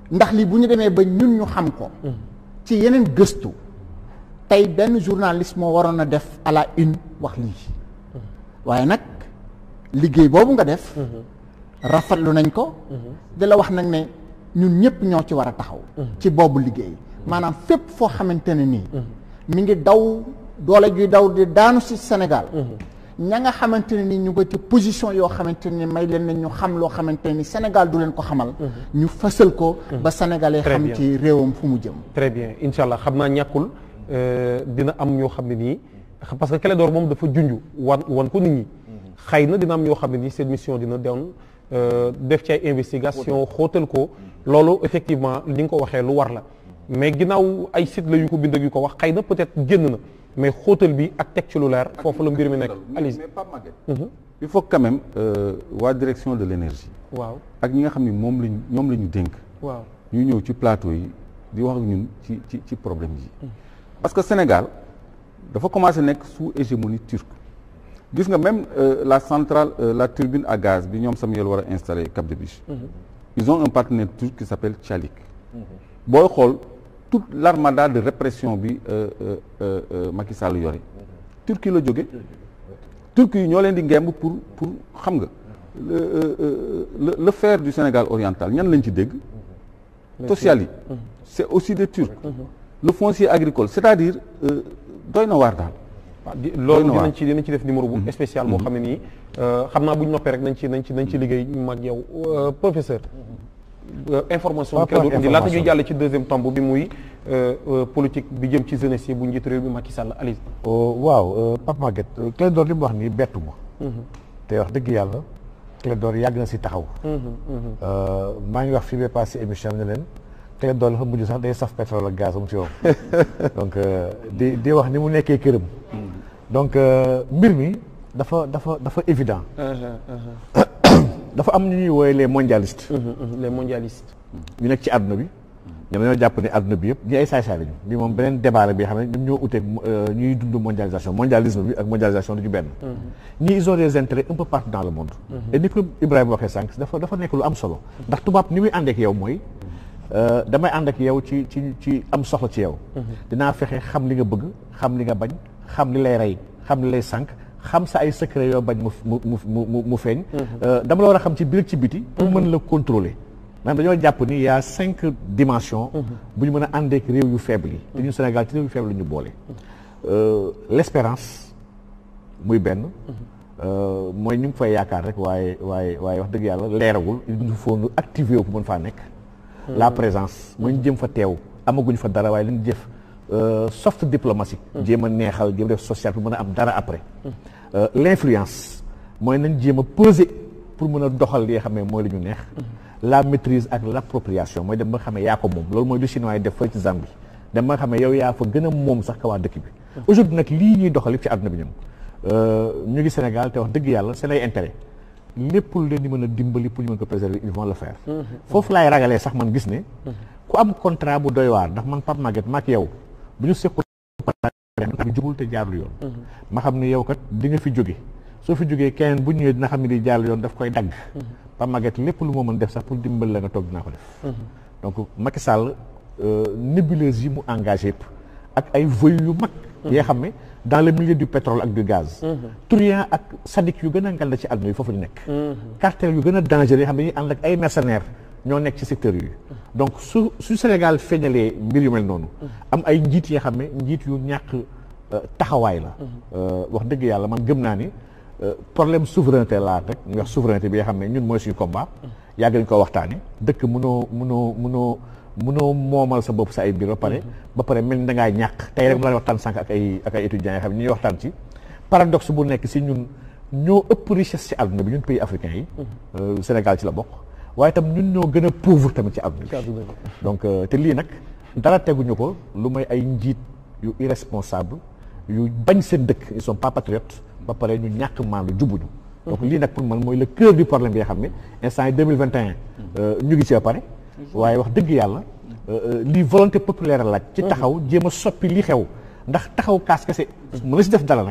ndax lii bu ñu demee ba ñun ñu xam ko ci yeneen gëstu tey benn journaliste moo waroon a def à la une wax lii waaye nag liggéey boobu nga def rafetlu nañ ko di la wax nag ne ñun ñëpp ñoo ci war a taxaw ci boobu liggéey maanaam fépp foo xamante ne nii mi ngi daw doole juy daw di daanu si Sénégal ña nga xamante ne ni ñu ko ci position yoo xamante ni may leen ne ñu xam loo xamante ni Sénégal du leen ko xamal ñu fësal ko ba sénégalais Très xam bien. ci réewam fu mu jëm très bien incha allah xam naa ñàkkul euh, dina am ñoo xam ne nii parce que Clédor moom dafa junj wan wan ko nit ñi xëy na dina am ñoo xam ne nii seen mission dina doon euh, def ci ay investigation xóotal ko loolu effectivement li nga ko waxee lu war la mais ginnaaw ay site la yu ko bind ak yu ko wax xëy na peut-être génn na mais xóotal bi ak teg ci lu leer foofu la mbir mi nekk mais Alice mais Pape Maguette il faut quand même euh, waa direction de l'énergie waaw ak ñi nga xam ni moom lañ ñoom la ñu dénk waaw ñu ñëw ci plateau yi di wax ak ñun ci ci ci problème yi parce que Sénégal dafa commencé nekk sous hégémonie turque gis nga même euh, la centrale euh, la turbine à gaz bi ñoom Samuel war a installé Cap de Biche ils ont un partenaire turc qui s'appelle Çelik booy xool toute l'armada de répression bi euh, euh, euh, euh, Macky Sall yore Turquie la jóge Turquie yi ñoo leen di ngemb pour pour xam nga le euh, euh, le le fer du Sénégal oriental ñan lañ ci dégg social yi c'est aussi des Turcs le foncier agricole c'est-à-dire euh, doy na waar daal waaw di loolu na waar. dinañ ci dinañ ci def numéro bu spécial boo xam ne nii euh, xam naa bu ñu noppee rek nañ ci nañ ci nañ ci liggéey ñu mag yow Euh, professeur euh, information Par bi Clédor rapport indi laata ñuy information. jàll ci deuxième tomb bi muy euh, euh, politique bi jëm ci jeunesse yi bu njiit réew bi Macky Sall Alice waaw Pape Maguette Clédor li mu wax nii bettu ma te wax dëgg yàlla Clédor yàgg na si taxaw Euh, maa ngi wax fii ba passé émission bi ne leen Clédor dafa mujj sax day saf pétrole ak gaz am ci yow donc euh, di di wax ni mu nekkee këram donc euh, mbir mi dafa dafa dafa évident dafa am ñu ñuy wooye les mondialistes les mondialistes ñu nekk ci àdduna bi ñoom dañoo jàpp ne àdduna bi yëpp ñi ay saay-saay lañu bi moom beneen débat la bi xam ne ñoom ñoo uteeg euh, ñuy dund mondialisation mondialisme bi ak mondialisation du ñu benn ñii ils ont des intérêts un peu partout dans le monde et ni ko Ibrahima waxee sànq dafa dafa nekk lu am solo ndax tubaab ni muy ànd ak yow mooy euh, damay ànd ak yow ci ci ci am soxla ci yow dinaa fexe xam li nga bëgg xam li nga bañ xam li lay rey xam li lay sànq xam sa ay secret yoo bañ mu mu mu mu mu feeñ Euh, dama la war a xam ci biir ak ci biti pour mën la contrôler maanaam dañoo jàpp ni y a cinq dimensions bu ñu mën a àndeek réew yu faible yi te ñun Sénégal ci réew yu faible la ñu boole Euh, l'espérance muy benn euh, mooy ñu ngi fay yaakaar rek waaye waaye waaye wax dëgg yàlla leeragul il nous faut nu activer wu pour mën faa nekk la présence mooy ñu jëm fa teew amaguñ fa dara waaye li ñu jëf euh, soft diplomatique jéem a neexal jéem a def social pour mën a am dara après Euh, l'influence mooy nañ jéem a peser pour mën a doxal li nga xam ne mooy li ñu neex la maîtrise ak l'appropriation mooy dem ba nga xam ne yaa ko moom loolu mooy lu chinois yi def fële ci Zambie dem ba nga xam ne yow yaa fa gën a moom sax ka waa dëkk bi aujourd'hui nag lii ñuy doxal yëpp ci àdduna bi ñoom euh, ñu ngi Sénégal te wax dëgg yàlla c'est lay intérêt lépp lu leen di mën a dimbali pour ñu mën ko préserver ils vont le faire foofu laay ragalee sax man gis ne ku am contrat bu doy waar ndax man Pape Maguette maak yow bu ñu sequl bi jubul te jaarul yoon ma xam ne yow kat di nga fi jóge soo fi jógee keneen bu ñëwee dina xam ne di jaarul yoon daf koy dagg Pape Maguette lépp lu moo mën def sax pour dimbali la nga toog dinaa ko def donc Macky Sall euh, nébuleuse yi mu engagé yëpp ak ay voyous yu mag yoo xam ne dans le milieu du pétrole ak du gaz truand ak sadique yu gën a nganda ci àdduna yi foofu ñu nekk cartel yu gën a dangereux yoo xam ne dañuy ànd ak ay mercenaires ñoo nekk ci secteur yi donc su su Sénégal feeñalee mbir yu mel noonu am ay njiit yoo xam ne njiit yu ñàkk euh, taxawaay la Euh, wax dëgg yàlla man gëm naa ni euh, problème souveraineté laa rek ñu wax souveraineté bi nga xam ne ñun mooy suñu combat yàgg nañ ko waxtaane dëkk mënoo mënoo mënoo mënoo moomal sa bopp sa ay mbir ba pare ba pare mel ni da ngaa ñàkk tey rek mu daan waxtaan sànq ak ay ak ay étudiants yoo xam ne ñuy waxtaan ci paradoxe bu nekk si ñun ñoo ëpp richesse ci àdduna bi ñun pays africains yi euh, Sénégal ci la bokk waaye itam ñun ñoo gën a pauvre tamit ci àdduna bi donc euh, te lii nag dara teguñu ko lu may ay njiit yu irresponsable yu bañ seen dëkk ils sont pas patriotes ba pare ñu ñàkk maandu jubuñu donc lii nag pour man mooy le cœur du problème bi nga xam ne instant yi 2021 euh, ñu ngi ci ba pare waaye wax dëgg yàlla euh, euh, lii volonté populaire laaj ci taxaw jéem a soppi li xew ndax taxaw kaas kese mën na si def dara nag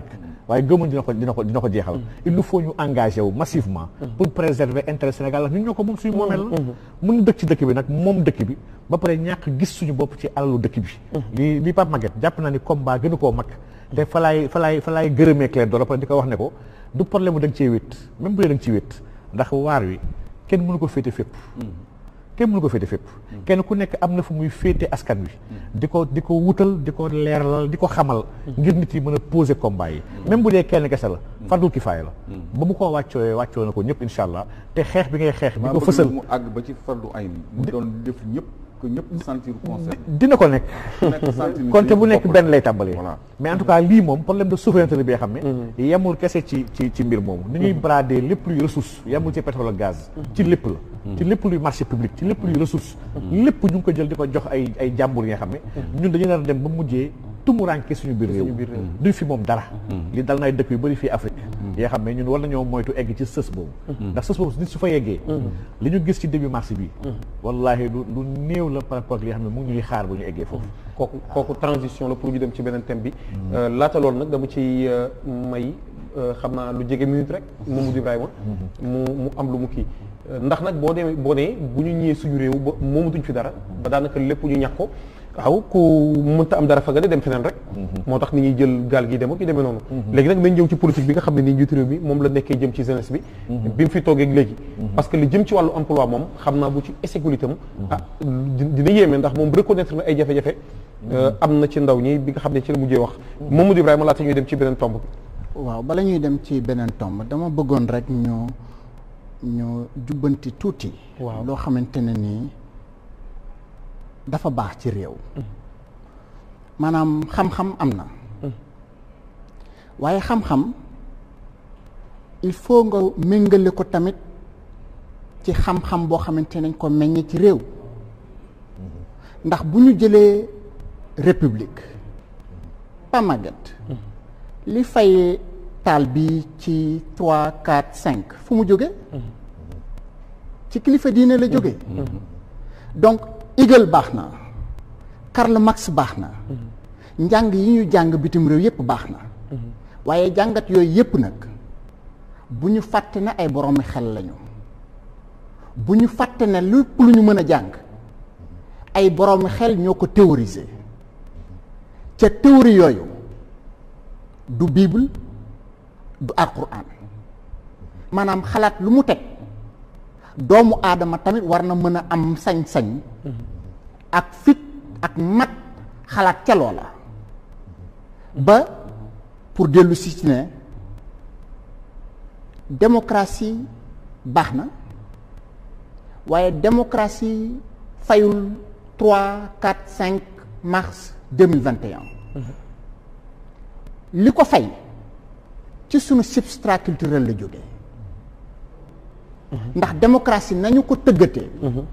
waaye gëmuñ dina ko dina ko dina ko jeexal il nous faut ñu engagé wu massivement pour préserver intérêt Sénégal la ñun ñoo ko moom suñu moomeel la mun dëkk ci dëkk bi nag moom dëkk bi ba pare ñàkk gis suñu bopp ci alalu dëkk bi li li Pape Maguette jàpp naa ni combat gënu koo mag te fa laay fa laay fa laay gërëmee Clé d'Or après di ko wax ne ko du problème mu da nga cee wét même bu dee da nga ciy wét ndax waar wi kenn mënu ko féete fépp kenn mënu ko féete fépp kenn ku nekk am na fu muy féete askan wi di ko di ko wutal di ko leeralal di ko xamal ngir nit yi mën a poser combat yi même bu dee kenn kese la fardul kifaaya la ba mu ko wàccooyee wàccoo na ko ñëpp insha allah te xeex bi ngay xeex di ko fësal mu àgg ba ci fardu ay mu doon def ñëpp que ñëpp sentir concerné dina ko nekk nekk sentir konte bu nekk benn lay tàmbalee Voilà. mais en tout cas lii moom problème de souveraineté la bi nga xam ne yemul kese ci ci ci mbir moomu ni ñuy brader lépp luy ressource yemul ci pétrole ak gaz ci lépp la ci lépp luy marché public ci lépp luy ressource lépp ñu ngi ko jël di ko jox ay ay jàmbur yi nga xam ne ñun dañu nar a dem ba mujjee tumuranke suñu biir réew duñ fi moom dara li dal na ay dëkk yu bëri fii Afrique yoo xam ne ñun war nañoo moytu egg ci sës boobu ndax sës boobu nit su fa yeggee li ñu gis ci début mars bi wallahi lu lu néew la par rapport ak li nga xam ne mu ngi ñuy xaar bu ñu eggee foofu kooku kooku transition la pour ñu dem ci beneen thème bi laata loolu nag dama ci may xam naa lu jege minute rek Mamadou Ibrahima mu mu am lu mu kii ndax nag boo demee boo nee bu ñu ñëwee suñu réew ba moomatuñ fi dara ba daanaka lépp ñu ñàkk ko waaw ku mënta am dara fa nga ne dem feneen rek moo tax ni ñuy jël gaal gi dem ak yu demee noonu léegi nag nañ ñëw ci politique bi nga xam ne nii njiitu réew mi moom la nekkee jëm ci jeunesse bi bi mu fi toogee léegi parce que li jëm ci wàllu emploi moom xam naa bu ci sécurité am ah dina yéeme ndax moom reconnaître na ay jafe-jafe am na ci ndaw ñi bi nga xam ne ci la mujjee wax Mamadou Ibrahima laata ñuy dem ci beneen tomb bi waaw bala ñuy dem ci beneen tomb dama bëggoon rek ñu ñu jubbanti tuuti Waaw. loo xamante ne nii dafa baax ci réew maanaam xam-xam am na waaye xam-xam il faut nga méngale ko tamit ci xam-xam boo xamante nañ ko meññe ci réew ndax bu ñu jëlee république pas Maguette li fay taal bi ci trois quatre cinq fu mu jóge ci kilifa diine la jóge donc Hegel baax na Karl Marx baax na njàng yi ñu jàng bitim réew yépp baax na waaye jàngat yooyu yépp nag bu ñu fàtte ne ay boroomi xel lañu bu ñu fàtte ne lépp lu ñu mën a jàng ay boroomi xel ñoo ko théoriser ca théorie yooyu du bible du alquran maanaam xalaat lu mu teg doomu aadama tamit war na mën a am sañ-sañ ak fit ak mat xalaat ca loola ba pour dellu si ci ne démocratie baax na waaye démocratie fayul 3 4 5 mars 2021 li ko fay ci sunu substrat culturel la jóge ndax démocratie nañu ko tëggatee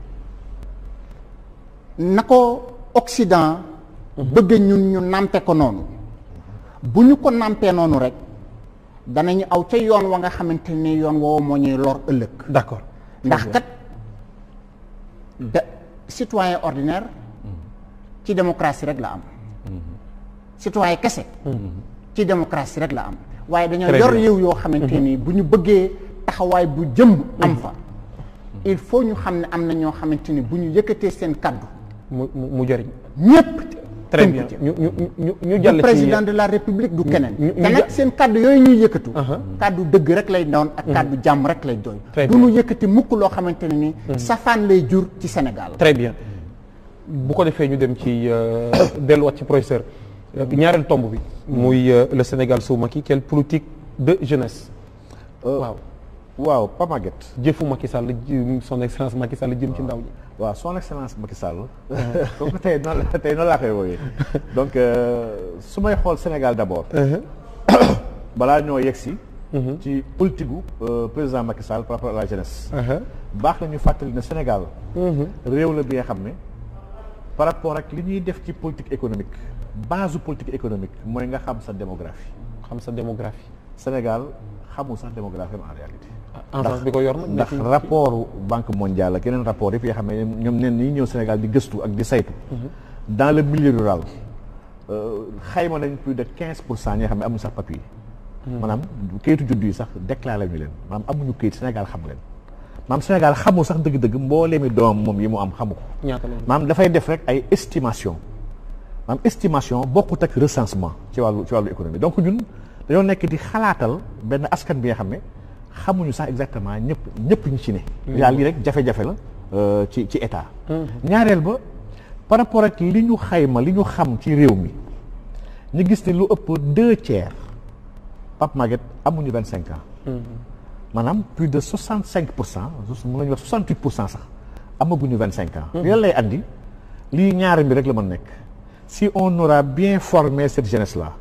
na ko Occident bëgg ñun ñu nàmpe ko noonu bu ñu ko nàmpee noonu rek danañu aw ca yoon wa nga xamante ni yoon woowu moo ñuy lor ëllëg d'accord ndax kat da citoyen ordinaire ci démocratie rek la am citoyen kese ci démocratie rek la am waaye dañoo Très yor bien. réew yoo xamante ni bu ñu bëggee taxawaay bu jëm am fa il faut ñu xam ne am na ñoo xamante ni bu ñu yëkkatee seen kaddu mu mu mu jëriñ ñépp très tënku bien ci. ñu ñu ñu ñu du jàll ci président de la république du keneen ñu- te ñu nag ja- seen kaddu yooyu ñuy yëkkatu Aha. kaddu dëgg rek lay doon ak kaddu jàmm rek lay doy Très du bien. ñu yëkkati mukk loo xamante ne ni safaan lay jur ci Sénégal très bien bu ko defee ñu dem ci euh, delluwaat ci professeur Euh, ñaareel tomb bi muy euh, le Sénégal sous Macky quelle politique de jeunesse waaw waaw Pa Maguette jëfu Macky Sall ji- son excellence Macky Sall jëm ci ndaw ñi waaw son excellence Macky Sall comme que tey noonu la tey noonu laa koy woowee donc euh, su may xool Sénégal d'abord balaa ñoo yegg si ci politique gu euh, président Macky Sall par rapport à la jeunesse baax na ñu fàttali ne Sénégal réew la bi nga xam ne par rapport ak li ñuy def ci politique économique base politique économique mooy nga xam sa démographie xam sa démographie Sénégal xamul sax démographie am en réalité enfance bi ko yor nag ndax nekk- rapport banque mondiale ak yeneen rapport yëpp yoo xam ne ñoom neen ñi ñëw Sénégal di gëstu ak di saytu dans le milieu rural euh, xayma nañ plus de quinze pour cent ñi nga xam ne amuñu sax papier maanaam kayitu juddu yi sax déclaré ñu leen maanaam amuñu kayit Sénégal xam leen maanaam Sénégal xamul sax dëgg-dëgg mbooleemi doom moom yi mu am xamu ko ñaata lañ maanaam dafay def rek ay estimation maanaam estimation bokkut ak recensement ci wàllu ci wàllu économie donc ñun dañoo nekk di xalaatal benn askan bi nga xam ne xamuñu sax exactement ñëpp ñëpp ñu ci ne yaa lii rek jafe-jafe la euh, ci ci état ñaareel ba par rapport ak li ñu xayma li ñu xam ci réew mi ñu gis ne lu ëpp deux tiers Pape Maguette amuñu vingt cinq ans maanaam plus de soixante cinq pour cent mën nañu wax soixante huit pour cent sax amaguñu vingt cinq ans li lay andi lii ñaari bi rek la mën nekk si on aura bien formé cette jeunesse là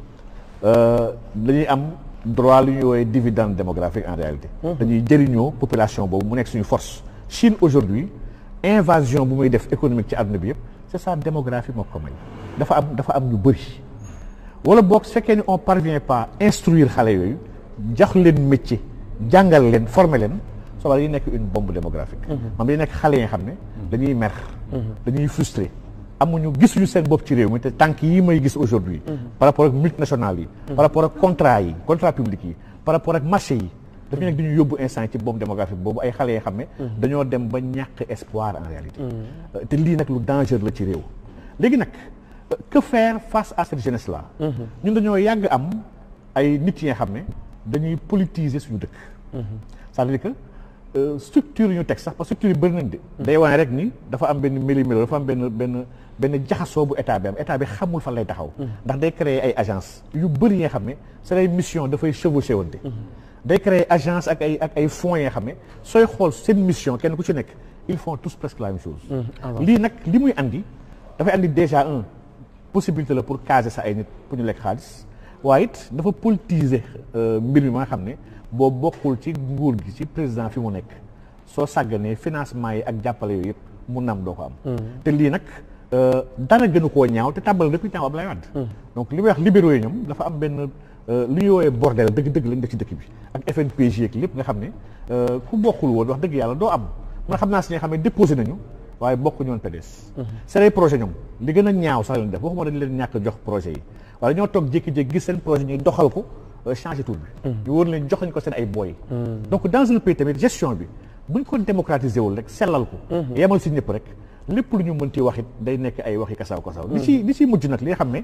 dañuy am droit lu ñuy woowee dividende démographique en réalité dañuy jëriñoo population boobu mu nekk suñu force Chine aujourd'hui invasion bu muy def économique ci àdduna bi yëpp c'est ça démographie moo ko may dafa am dafa am ñu bëri wala boog su fekkee ni on parvient pas instruire xale yooyu jox leen métier jàngal leen former leen soo dañuy nekk une bombe démographique maanaam dañuy nekk xale yi nga xam ne dañuy mer dañuy frustré amuñu gisuñu seen bopp ci réew mi te tànk yi may gis aujourd'hui par rapport ak multinationales yi par rapport ak contrat yi contrat public yi par rapport ak marché yi dafa nekk dañuy yóbbu instant ci bombe démographique boobu ay xale yoo xam ne dañoo dem ba ñàkk espoir en réalité te lii nag lu dangereux la ci réew léegi nag que faire face à cette jeunesse là ñun dañoo yàgg am ay nit yi nga xam ne dañuy politiser suñu dëkk c'est-à-dire que euh, structure yu ñu teg sax parce que structure yi bëri nañ de day wane rek ni dafa am benn méli-mélo dafa am benn benn benn jaxasoo bu état bi am état bi xamul fan lay taxaw ndax day créer ay agence yu bëri yi nga xam ne c'est ay mission dafay chevauché wante day créer agence ak ay ak ay fonds yi nga xam ne sooy xool seen mission kenn ku ci nekk ils font tous presque la même chose lii nag li muy andi dafay andi déjà un possibilité la pour caser sa ay nit pour ñu lekk xaalis waaye it dafa politiser mbir mi ma nga xam ne boo bokkul ci nguur gi ci président fi mu nekk soo sàgganee financement yi ak jàppale yooyu yëpp mu nam doo ko am te lii nag dara gënu koo ñaaw te tàmbali depuis temps Abdoulaye Wade donc li may wax libéraux yi ñoom dafa am benn lu ñuy woowee bordel dëgg-dëgg lañ def ci dëkk bi ak FNPJ ak lépp nga xam ne ku bokkul woon wax dëgg yàlla doo am man xam naa si nga xam ne déposé nañu waaye bokk ñoon PDS c'est ay projet ñoom li gën a ñaaw sax lañ def waxuma dañ leen ñàkk jox projet yi waaye ñoo toog jékki-jékki gis seen projet ñuy doxal ko changer tour bi ñu wóor leen jox nañ ko seen ay booy donc dans un pays tamit gestion bi buñ ko démocratiser wul rek sellal ko yemal si ñëpp rek lépp lu ñu mën ci wax it day nekk ay waxi kasaw kasaw li ci li ci mujj nag li nga xam ne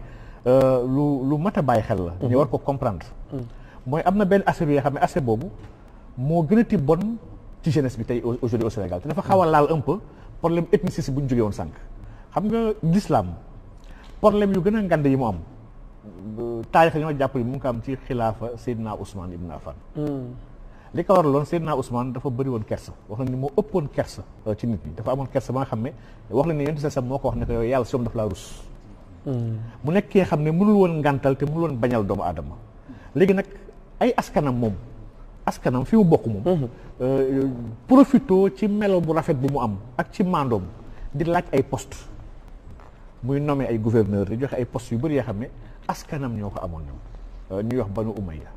lu lu mat a bàyyi xel la ñu war ko comprendre mooy am na benn aspect bi nga xam ne aspect boobu moo gën a ti bon ci jeunesse bi tey aujourd'hui au Sénégal te dafa xaw a laal un peu problème ethniciste bu ñu jógee woon sànq xam nga l'islam problème yu gën a ngand yi mu am taarix ñoo jàpp ni mu ngi ko am ci xilaafa Seydina Ousmane Ibn Affan li ko waraloon Seydina Ousmane dafa bëri woon kersa wax na ni moo ëppoon kersa ci nit ñi dafa amoon kersa ba nga xam ne wax na ni yonent sa moo ko wax ne ko yow yàlla si moom dafa laa rus mu nekk ki nga xam ne mënul woon ngàntal te mënul woon bañal doomu aadama léegi nag ay askanam moom askanam fi mu bokk moom profito ci melo bu rafet bu mu am ak ci mandoom di laaj ay poste muy nommé ay gouverneur di joxe ay postes yu bëri yoo xam ne askanam ñoo ko amoon ñoom ñuy wax banu umayya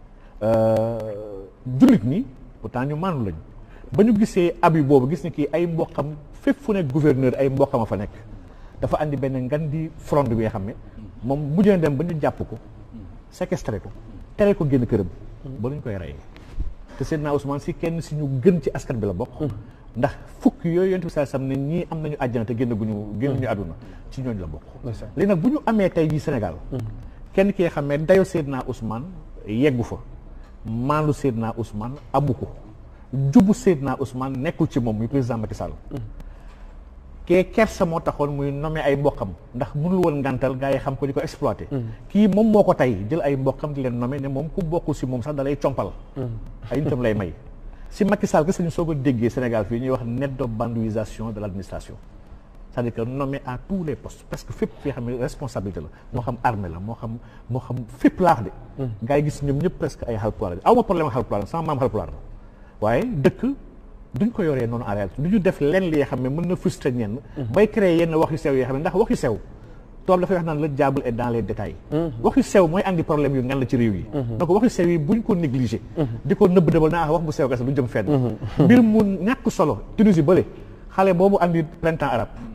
jullit ñi pourtant ñu maanu lañ ba ñu gisee abi boobu gis ni kii ay mboqam fépp fu nekk gouverneur ay mboqam a fa nekk dafa andi benn ngan di fronde bi nga xam ne moom mujj na dem ba ñu jàpp ko séquestré ko tere ko génn këram ba ñu koy reyee te Seydina Ousmane si kenn si ñu gën ci askan bi la bokk ndax fukk yooyu yonent bi saa sam ne ñii am nañu àjjana te génn guñu génn ñu àdduna ci ñooñu la bokk léegi nag bu ñu amee tey jii Sénégal kenn ki nga xam ne dayo Seydina Ousmane yeggu fa maandu Seydina Ousmane amu ko jubu Seydina Ousmane nekkul ci moom muy président Macky Sall kee kersa moo taxoon muy nommé ay mbokkam ndax mënul woon ngantal gaa yi xam ko di ko exploité kii moom moo ko tey jël ay mbokkam di leen nommé ne moom ku bokkul si moom sax da lay compal ay nitam lay may si Macky Sall gis nañu soo ko déggee Sénégal fii ñuy wax nettobanduisation de l' administration c'est-à-dire que nommé à tous les postes parce que fépp fi xam ne responsabilité la moo xam armée la moo xam moo xam fépp laax de gaa yi gis ñoom ñëpp presque ay Haalpulaar la aw ma problème ak Haalpulaar sama maam Haalpulaar la waaye dëkk duñ ko yoree noonu en réalité du ñu def lenn li nga xam ne mën na frustré ñenn bay créer yenn wax yu sew yoo xam ne ndax wax yu sew tool dafay wax naan le diable est dans les détails wax yu sew mooy andi problème yu ngan la ci réew yi donc wax yu sew yi buñ ko négligé di ko nëbb dëbal naa wax bu sew kese du jëm fenn mbir mu ñàkk solo Tunisie bële xale boobu andi printemps arabe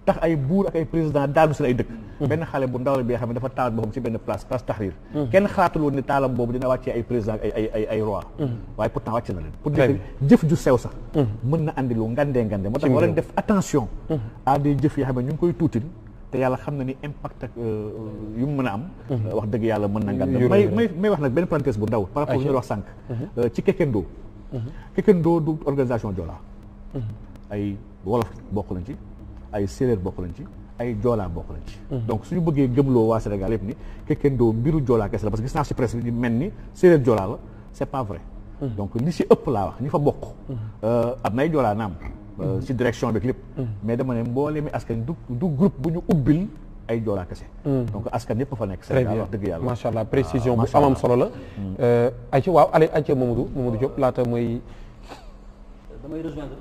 tax ay buur ak ay président daanu seen ay dëkk benn xale bu ndaw la bi nga xam ne dafa taal boppam ci benn place place Tahrir kenn xalaatul woon ne taalam boobu dina wàccee ay président ak ay ay ay ay roi waaye pourtant wàcc na leen pour dire que jëf ju sew sax mën na andi lu ngandee ngande moo tax war leen def attention à des jëf yoo xam ne ñu ngi koy tuutil te yàlla xam na ni impact ak yu mu mën a am wax dëgg yàlla mën na ngand may may may wax nag benn parenthèse bu ndaw par rapport ñu wax sànq ci Kekendo Kekendo du organisation Joola ay wolof bokk nañ ci ay séeréer bokk nañ ci ay joolaa bokk nañ ci donc suñu bëggee gëmloo waa Sénégal yëpp ni Kekendo mbiru joolaa kese la parce que gis naa si presse bi ni mel ni séeréer joolaa la c'est pas vrai donc li si ëpp laa wax ñi fa bokk am nay joolaa naam si direction bi lépp mais dama ne mboolee mi askan du du groupe bu ñu ubbil ay joolaa kese donc askan yëpp fa nekk Sénégal wax dëgg yàlla macha allah précision bu amam solo la ay ci waaw allez ay ci Mamadou Mamadou Diop laata mooy damay rejoindre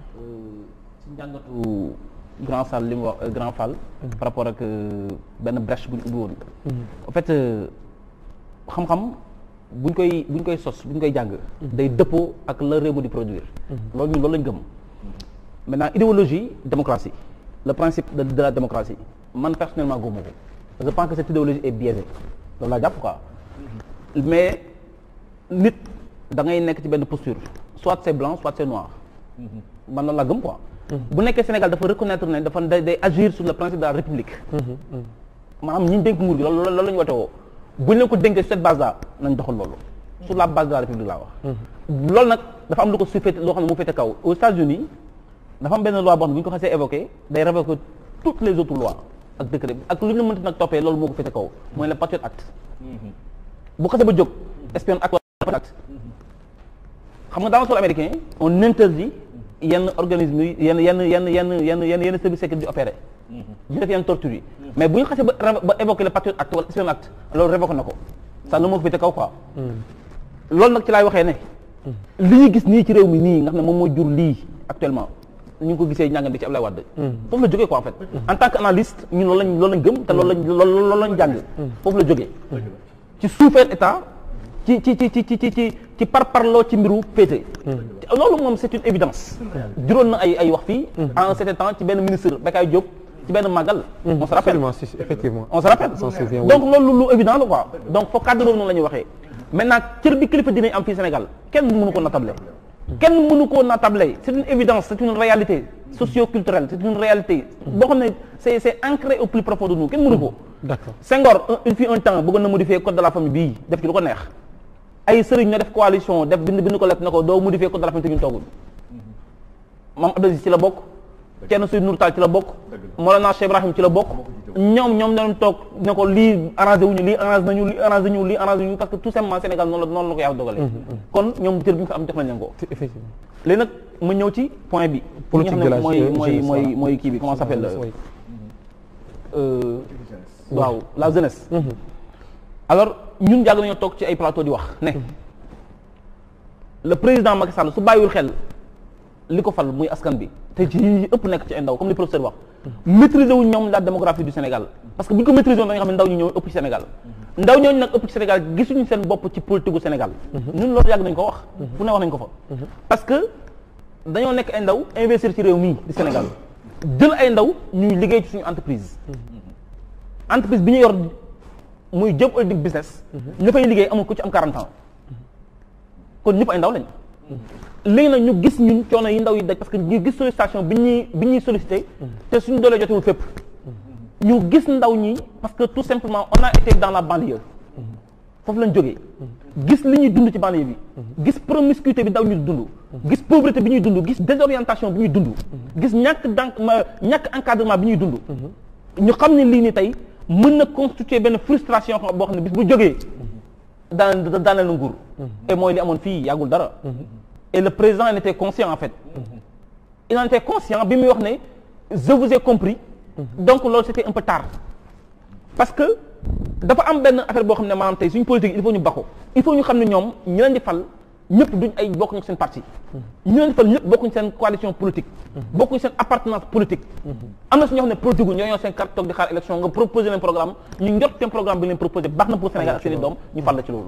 ci njàngatu grand Fall li mu wax grand Fall par rapport ak benn brèche bu ñu ubbi woon en fait xam-xam buñ koy buñ koy sos buñ koy jàng day dëppoo ak la réew mi di produire loolu ñun loolu lañ gëm maintenant idéologie démocratie le principe de, de la démocratie man personnellement gëmuma ko je pense que cette idéologie est biaisée loolu laa jàpp quoi mais nit da ngay nekk ci benn posture soit c'est blanc soit c'est noir man loolu laa gëm quoi bu nekkee Sénégal dafa reconnaître ne dafa day agir sur le principe de la république maanaam ñi dénk nguur gi loolu loolu la ñu wote woo bu ñu leen ko dénkee sur cette base là nañ doxal loolu sur la base de la république laa wax loolu nag dafa am lu ko su féete loo xam ne mu féete kaw aux États-Unis dafa am benn loi boo xam ne bu ñu ko xasee évoqué day révoquer toutes les autres lois ak décret ak lu ñu mënti nag toppee loolu moo ko féete kaw mooy le Patriot Act bu xasee ba jóg espion act Patriot Act xam nga dans le sol américain on interdit yenn organisme yi yenn yenn yenn yenn yenn yenn yenn service secret di opérer di def yenn torture yi mais bu ñu xasee ba ba évoquer le Patriot Act wala espion act loolu révoqué na ko ça lu moo ko féete kaw quoi loolu nag ci laay waxee ne li ñu gis nii ci réew mi nii nga xam ne moom moo jur lii actuellement ñu ngi ko gisee njàngat bi ci Ablaye Wade foofu la jógee quoi en fait en tant que analyste ñun loolu lañ loolu lañ gëm te loolu lañ loolu lañ jàng foofu la jógee ci suufeel état ci ci ci ci ci ci ci ci par parloo ci mbiru pété loolu moom c'est une évidence juróon na ay ay wax fii en certain temps ci benn ministre Bekay Diop ci benn màggal on se rappelle effectivement on se rappelle donc loolu lu évident la quoi donc foo cadre boobu noonu la ñuy waxee maintenant cër bi kilifa dinañ am fii Sénégal kenn mënu ko natable kenn mënu koo natable c'est une évidence c'est une réalité socio-culturelle c'est une réalité boo xam ne c'est c'est ancré au plus profond de nous kenn mënu ko d'accord Senghor il fut un temps bëggoon na modifier code de la famille bii def ci lu ko neex ay sëriñ ñoo def coalition def bind bind ko lett na ko doo modifier code de la famille te ñun toogul Mame Abdou Aziz ci la bokk Thierno Seydou Nourou Tall ci la bokk Mawlana Cheikh Ibrahim ci la bokk ñoom ñoom ñoo toog ne ko lii arrangé wuñu lii arrangé nañu lii arrangé ñu lii arrangé ñu parce que tout simplement Sénégal noonu la noonu la ko yàlla dogalee kon ñoom cër bi ñu fa am jox nañ leen ko effectivement léegi nag ma ñëw ci point bi politique de la mooy mooy jeunesse, mooy voilà. mooy kii bi comment ça s'appelle Oui. euh, waaw la jeunesse alors ñun yàgg nañoo toog ci ay plateau di wax ne le président Macky Sall su bàyyiwul xel li ko fal muy askan bi te ci ñi ëpp nekk ci ay ndaw comme li professeur wax maîtriser wuñ ñoom la démographie du Sénégal parce que bu ñu ko maîtriser woon dañu xam ne ndaw ñi ñoo ëpp ci Sénégal ndaw ñooñu nag ëpp ci Sénégal gisuñu seen bopp ci politique gu Sénégal ñun loolu yàgg nañ ko wax fu ne wax nañ ko fa parce que dañoo nekk ay ndaw investir ci réew mii di Sénégal jël ay ndaw ñuy liggéey ci suñu entreprise entreprise bi ñu yor muy Diop Holding business ña fay liggéey amul ku ci am 40 ans kon ñëpp ay ndaw lañ léegi nag ñu gis ñun coono yi ndaw yi daj parce que ñu gis sollicitation bi ñuy bi ñuy sollicité te suñu doolee jotewul fépp ñu gis ndaw ñi parce que tout simplement on a été dans la banlieue foofu lañ jógee gis li ñuy dund ci banlieue bi gis promiscuité bi ndaw ñu dund gis pauvreté bi ñuy dund gis désorientation bi ñuy dund gis ñàkk dank ma ñàkk encadrement bi ñuy dund ñu xam ne lii ni tey mën na constituer benn frustration boo xam ne bis bu jógee daan daaneel na nguur et mooy li amoon fii yàggul dara et le président en était conscient en fait il en était conscient bi muy wax ne je vous ai compris donc loolu c'était un peu tard parce que dafa am benn affaire boo xam ne maanaam tey suñu politique il faut ñu bako il faut ñu xam ne ñoom ñi leen di fal ñëpp duñ ay bokkuñu seen parti ñi leen di fal ñëpp bokkuñu seen coalition politique bokkuñu seen appartenance politique am na su ñoo xam ne politique gu ñoo ñoo seen carte toog di xaar élection nga proposé leen programme ñu njot seen programme bi leen proposé baax na pour Sénégal ak seen i doom ñu fal la ci loolu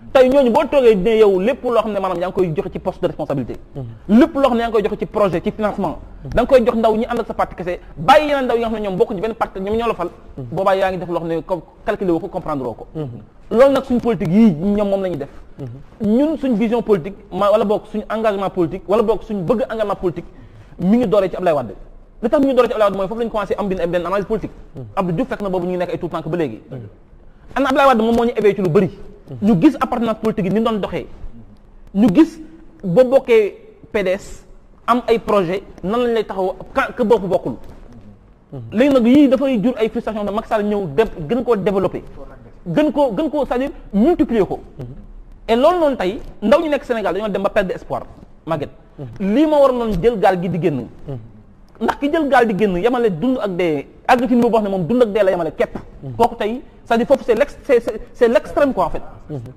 tey ñooñu boo toogee ne yow lépp loo xam ne maanaam yaa ngi koy joxe ci poste de responsabilité lépp loo xam ne yaa ngi koy joxe ci projet ci financement da nga koy jox ndaw ñi ànd ak sa parti kese bàyyi yeneen ndaw yi nga xam ne ñoom bokkuñ ci benn parti ñoom ñoo la fal boobaa yaa ngi def loo xam ne ko calculé woo ko comprendre woo ko loolu nag suñ politique yii ñoom moom la ñuy def ñun suñ vision politique ma wala boog suñ engagement politique wala boog suñ bëgg engagement politique mi ngi dooree ci Ablaye Wade li tax mi ngi dooree ci Ablaye Wade mooy foofu la ñu commencé am benn benn analyse politique Abdou Diouf fekk na boobu ñu ngi nekk ay tout tànk ba léegi ana Ablaye Wade moom moo ñu éveillé ci lu bëri ñu gis appartenance politique yi ni doon doxee ñu gis boo bokkee PDS am ay projet nan lañ lay taxaw ka ka bokk bokkul léegi nag yii dafay jur ay frustration de Macky Sall ñëw de gën koo développé gën koo gën koo c'est-à-dire multiplier ko et loolu noonu tey ndaw ñu nekk Sénégal dañoo dem ba perdre espoir Maguette lii ma war noonu jël gaal gi di génn ndax ki jël gaal di génn yemale dund ak dee àgg ci niveau boo xam ne moom dund ak dee la yemale képp kooku tey c'est-à-dire foofu c'est l'ex c'est c'est l'extrême quoi en fait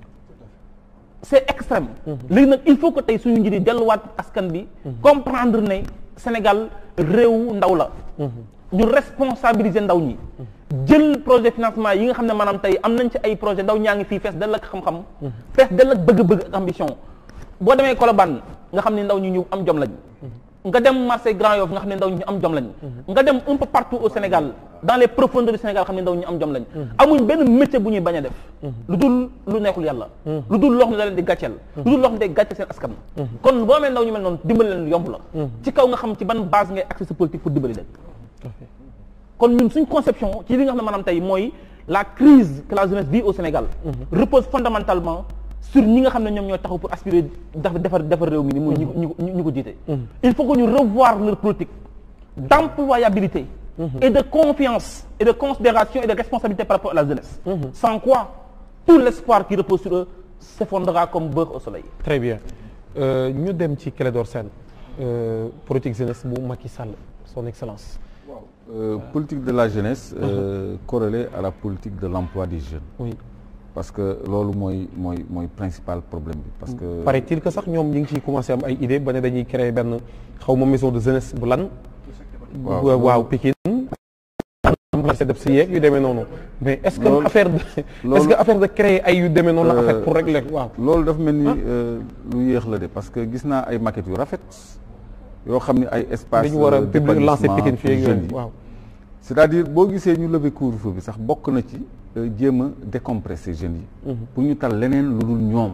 c'est extrême léegi nag il faut que tey suñu njëriñ delluwaat askan bi comprendre ne Sénégal réew ndaw la ñu responsabiliser ndaw ñi jël projet financement yi nga xam ne maanaam tey am nañ ci ay projet ndaw ñaa ngi fii fees dell ak xam-xam fees dell ak bëgg-bëgg ak ambition boo demee Colobane nga xam ne ndaw ñi ñu am jom lañ nga dem marché Grand Yoff nga xam ne ndaw ñi ñu am jom lañ nga dem un peu partout au Sénégal dans les profondeurs du Sénégal xam ne ndaw ñi am jom lañ amuñ benn métier bu ñuy bañ a def lu dul lu neexul yàlla lu dul loo xam ne da leen di gàcceel lu dul loo xam ne day gàcceel seen askan kon boo amee ndaw ñu mel noonu dimbali leen yomb la ci kaw nga xam ci ban base ngay accès sa politique pour dimbali leen kon ñun suñ conception ci li nga xam ne maanaam tey mooy la crise que la jeunesse vit au Sénégal repose fondamentalement sur ñi nga xam ne ñoom ñoo taxaw pour aspirer def defar defar réew mi ni muy ñu ko ñu ko jiite il faut que ñu revoir leur politique d'employabilité et de confiance et de considération et de responsabilité par rapport à la jeunesse sans quoi tout l'espoir qui repose sur eux s'effondrera comme beurre au soleil très bien ñu dem ci Clédor Sène politique jeunesse bu Macky Sall son excellence Euh, politique de la jeunesse euh, corrélée à la politique de l'emploi des jeunes oui parce que loolu mooy mooy mooy principal problème bi parce que paraît-il que sax ñoom ñi ngi ciy commencé am ay idée ba ne dañuy créer benn xaw ma maison de jeunesse bu lan Waaw. waaw Pikine marché def si yeeg yu demee noonu mais est-ce que Loolu- affaire de est-ce loolu- que affaire de créer ay yu demee noonu la en fait Euh, pour régler waaw loolu dafa mel ni euh, lu yéex la de parce que gis naa ay maquettes yu rafet yoo xam ni ay espace dañu war a euh, publier lancer d'épanouissement Pikine fii ak pour jeunes yooyu yi. waaw c'est-à-dire boo gisee ñu lever couvre-feu bi sax bokk na ci euh, jéem a décompresser jeunes yi pour ñu tal leneen lu dul ñoom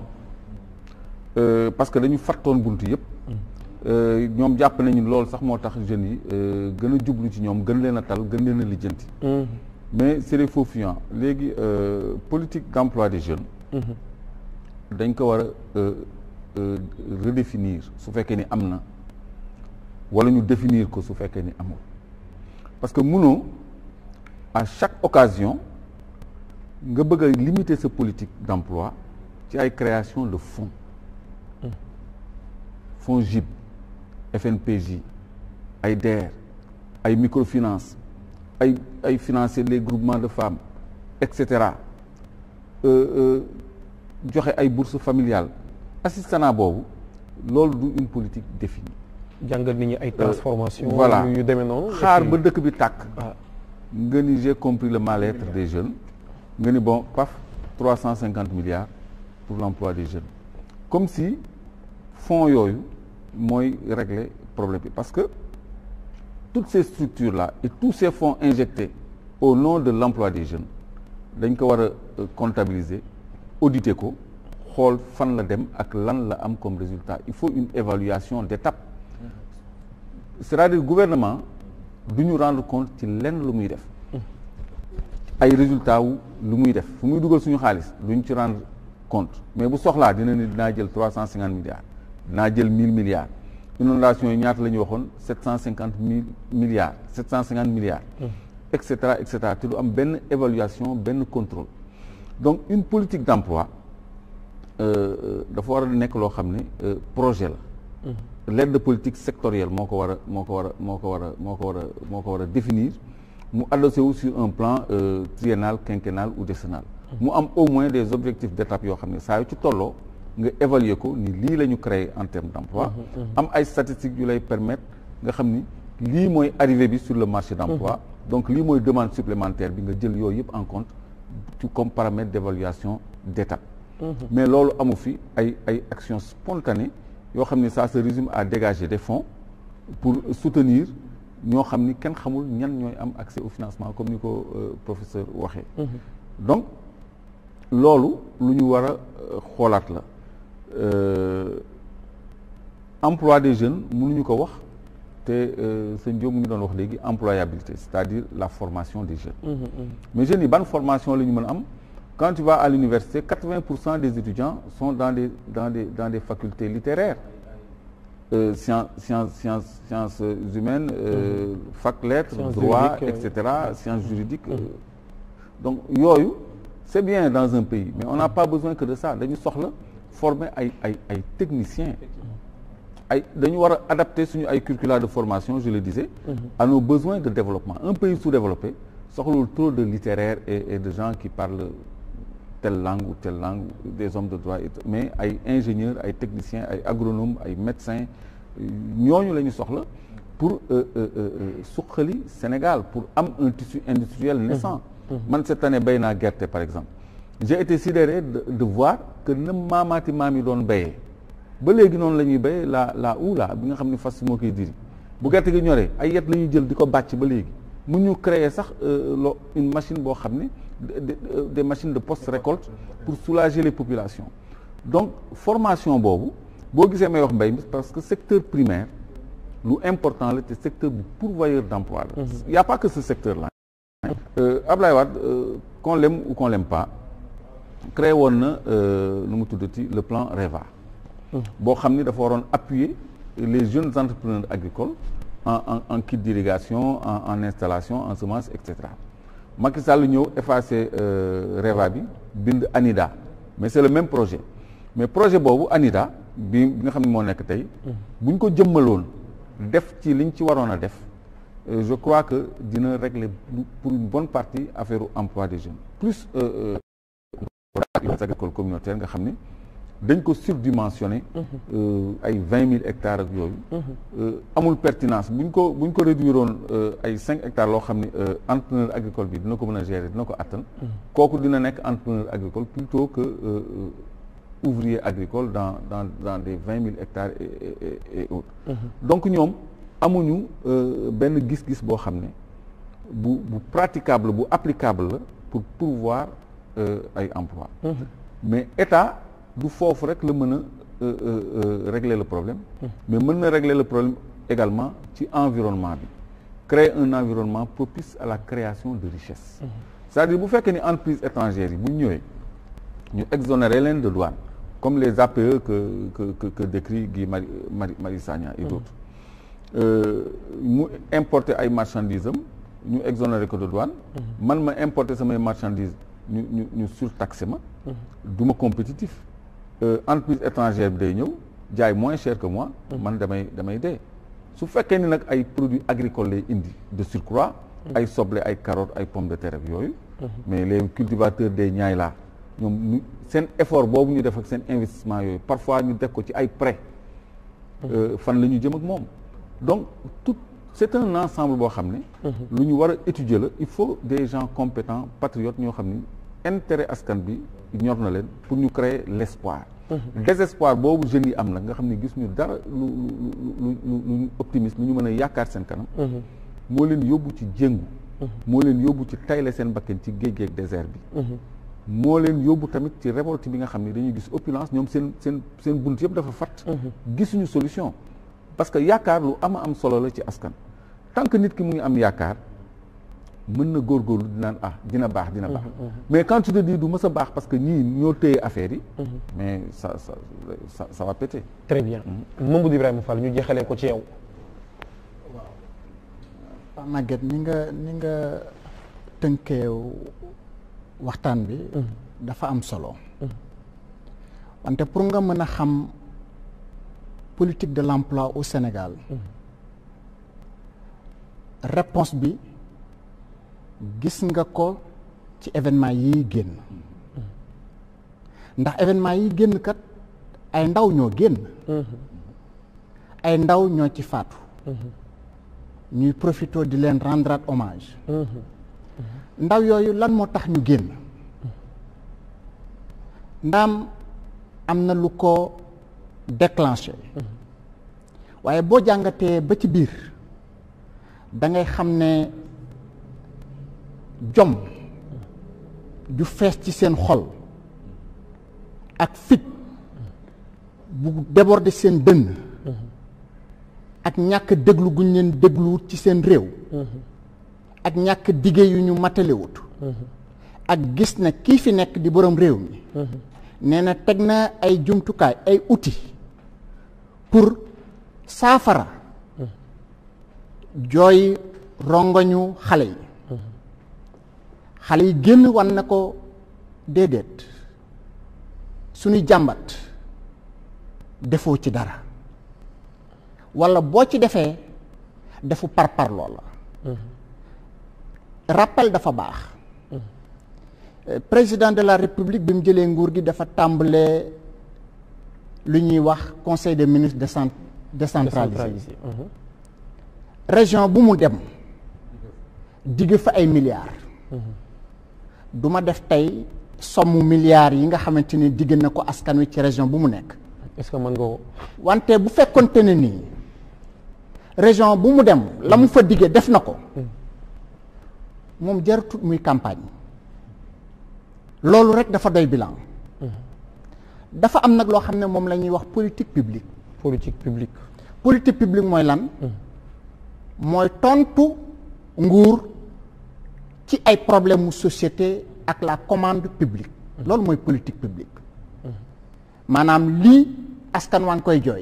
Euh, parce que dañu fattoon bunt yëpp Euh, ñoom jàpp nañu loolu sax moo tax jeunes yi euh, gën a jublu ci ñoom gën leen a tal gën leen a lijjanti mais c'est des faux fuyants léegi euh, politique d'emploi des jeunes dañ ko war a euh, euh, redéfinir su fekkee ni am na wala ñu définir ko su fekkee ni amul parce que munoo à chaque occasion nga bëgg a limiter sa politique d'emploi ci ay création de fonds fonds JIP FNPJ ay DER ay microfinance ay ay financer les groupements de femmes et cetera euh, euh, joxe ay bourses familiales assistanat boobu loolu du une politique définie jàngal nit ñi ay transformation voilà yu demee noonu xaar et puis- ba dëkk bi tàkk Ah. nga ni j'ai compris le mal-être des jeunes nga ni bon paf trois cent cinquante milliards pour l'emploi des jeunes comme si fonds yooyu mooy régler problème bi parce que toutes ces structures là et tous ces fonds injectés au nom de l'emploi des jeunes dañ ko war a euh, comptabiliser auditer ko xool fan la dem ak lan la am comme résultat il faut une évaluation d'étape c'est-à-dire gouvernement du ñu rendre compte ci lenn lu muy def ay résultats wu lu muy def fu muy dugal suñu xaalis duñ ci rendre compte mais bu soxlaa dina ni dinaa jël trois cent cinquante milliards dinaa jël mille milliards inondation yi ñaata la ñu waxoon sept cent cinquante mille milliards sept cent cinquante milliards et cetera et cetera te du am benn évaluation benn contrôle donc une politique d'emploi euh, dafa war a nekk loo xam ne euh, projet la l'aide politique sectorielle moo ko war a moo ko war a moo ko war a moo ko war a moo ko war a définir mu adossé wu sur un plan euh, triennal quinquennal ou décennal mu am au moins des objectifs d'étape yoo xam ne saa yu ci tolloo nga évaluer ko ni lii la ñu créé en termes d'emploi am ay statistiques yu lay permettre nga xam ni lii mooy arrivée bi sur le marché d'emploi donc lii mooy demande supplémentaire bi nga jël yooyu yëpp en compte ci comme paramètre d'évaluation d'étape mais loolu amu fi ay ay actions spontanées yoo xam ne ça se résume à dégager des fonds pour soutenir ñoo xam ni kenn xamul ñan ñooy am accès au financement comme ni ko professeur waxee donc loolu lu ñu war a xoolaat la emploi des jeunes mënuñu ko wax te sëñ Diop mu ngi doon wax léegi employabilité c'est-à-dire la formation des jeunes mais jeunes yi ban formation la ñu mën a am quand tu vas à l'université quatre-vingts pour cent des étudiants sont dans des dans des dans des facultés littéraires euh, sciences sciences sciences sciences humaines euh, fac lettres Sciences droit juridiques, et cetera sciences juridiques euh, donc yooyu c'est bien dans un pays mais on n'a pas besoin que de ça dañu soxla former ay ay ay techniciens ay dañu war a adapter suñu ay curricula de formation je le disais à nos besoins de développement un pays sous-développé soxlawul trop de littéraires et, et de gens qui parlent telle langue ou telle langue des hommes de droit et tout, mais ay ingénieurs ay techniciens ay agronomes ay médecins ñooñu la ñu soxla pour euh, euh, euh, suqali Sénégal pour am un tissu industriel naissant man cette année béy naa gerte par exemple j'ai été sidéré de, de voir que na maamaati maam yi doon béyee ba léegi noonu la ñuy béyee la la oula bi nga xam ne fas moo koy diri bu gerte gi ñoree ay yet la ñuy jël di ko bàcc ba léegi mu ñu créer sax lo une machine boo xam ne des machines de post-récolte pour soulager les populations donc formation boobu boo gisee may wax mbéy mi parce que secteur primaire lu important la te secteur bu pourvoyeur d'emploi la il y a pas que ce secteur là Ablaye Wade qu'on l'aime ou qu'on l'aime pas créé woon na nu mu tuddati le plan REVA boo xam ni dafa waroon appuyer les jeunes entrepreneurs agricoles en en en kit d'irrigation en en installation en semence et cetera Macky Sall ñëw effacer REVA bi bind ANIDA mais c'est le même projet mais projet boobu ANIDA bi bi nga xam ne moo nekk tey bu ñu ko jëmmaloon def ci liñ ci waroon a def je crois que dina régler pour une bonne partie affaire emploi des jeunes plus agricole communautaire nga xam ne dañ ko surdimensionné ay vingt mille hectares ak yooyu amul pertinence buñ ko buñ ko réduire woon ay cinq hectares loo xam ne entrepreneur agricole bi dina ko mën a gérer dina ko attan kooku dina nekk entrepreneur agricole plutôt que ouvrier agricole dans dans dans des vingt mille hectares et et et autres donc ñoom amuñu benn gis-gis boo xam ne bu bu praticable bu applicable la pour pourvoir ay emploi mais état du foofu rek la mën a régler le problème mais mën na régler le problème également ci environnement bi créer un environnement propice à la création de richesse c'est-à-dire bu fekkee ni entreprise étrangères yi bu ñu ñëwee ñu exonérer leen de douane comme les APE que que que, que décrit Guy Marius Marius Sagna et d'autres mu importer ay marchandises am ñu exonérer ko de douane man ma importer samay marchandises ñu ñu ñu surtaxé ma du ma compétitif entreprise étrangère bi day ñëw jaay moins cher que moi man damay damay dee su fekkee ni nag ay produits agricoles lay indi de surcroît ay soble ay carottes ay pommes de terre ak yooyu mais les cultivateurs des ñaay laa ñoom ñu seen effort boobu ñu def ak seen investissement yooyu parfois ñu def ko ci ay prêts fan la ñu jëm ak moom donc tout c'est un ensemble boo xam ne lu ñu war a étudier la il faut des gens compétents patriotes ñoo xam ni intérêt askan bi ñor na leen pour ñu créer l'espoir désespoir boobu jeunes yi am nag nga xam ne gis ñu dara lu lu lu lu optimiste lu ñu mën a yaakaar seen kanam moo leen yóbbu ci jéngu moo leen yóbbu ci tayle seen bakken ci géej géej désert bi moo leen yóbbu tamit ci révolte bi nga xam ne dañuy gis opulence ñoom seen seen seen bunt yëpp dafa fat gisuñu solution parce que yaakaar lu ama am solo la ci askan tant que nit ki mu ngi am yaakaar mën na góorgóorlu dinaan ah dina baax dina baax mais quand tu te dis du mës a baax parce que ñii ñoo téye affaire yi mais ça ça ça ça va péter très bien Mamadou Ibrahima Fall ñu jeexalee ko ci yow waaw Maguette ni nga ni nga tënkee waxtaan bi dafa am solo wante pour nga mën a xam politique de l'emploi au Sénégal réponse bi gis nga ko ci événement yi génn ndax événement yi génn kat ay ndaw ñoo génn ay ndaw ñoo ci faatu ñuy profité di leen rendre hommage ndaw yooyu lan moo tax ñu génn ndaam am na lu ko déclenché waaye boo jàngatee ba ci biir da ngay xam ne jom ju fees ci seen xol ak fit bu déborder seen dënn ak ñàkk déglu guñ leen dégluwut ci seen réew ak ñàkk dige yu ñu matalewut ak gis na kii fi nekk di boroom réew mi nee na teg na ay jumtukaay ay outils pour saafara jooy rongoñu xale yi xale yi génn wan na ko déedéet suñuy jàmbat defoo ci dara walla boo ci defee defu parpar loola rappel dafa baax président de la république bi mu jëlee nguur gi dafa tàmbalee lu ñuy wax conseil des ministres décent décentralisé région bu mu dem digg fa ay milliards du ma def tey somme milliards yi nga xamante ni digg na ko askan wi ci région bu mu nekk est-ce que mën nga ko wante bu fekkonte ne nii région bu mu dem la mu fa diggee def na ko moom jaratut muy campagne loolu rek dafa doy bilan dafa am nag loo xam ne moom la ñuy wax politique publique politique publique politique publique mooy lan mooy tontu nguur ci ay problème mu société ak la commande publique loolu mooy politique publique maanaam lii askan waa ngi koy jooy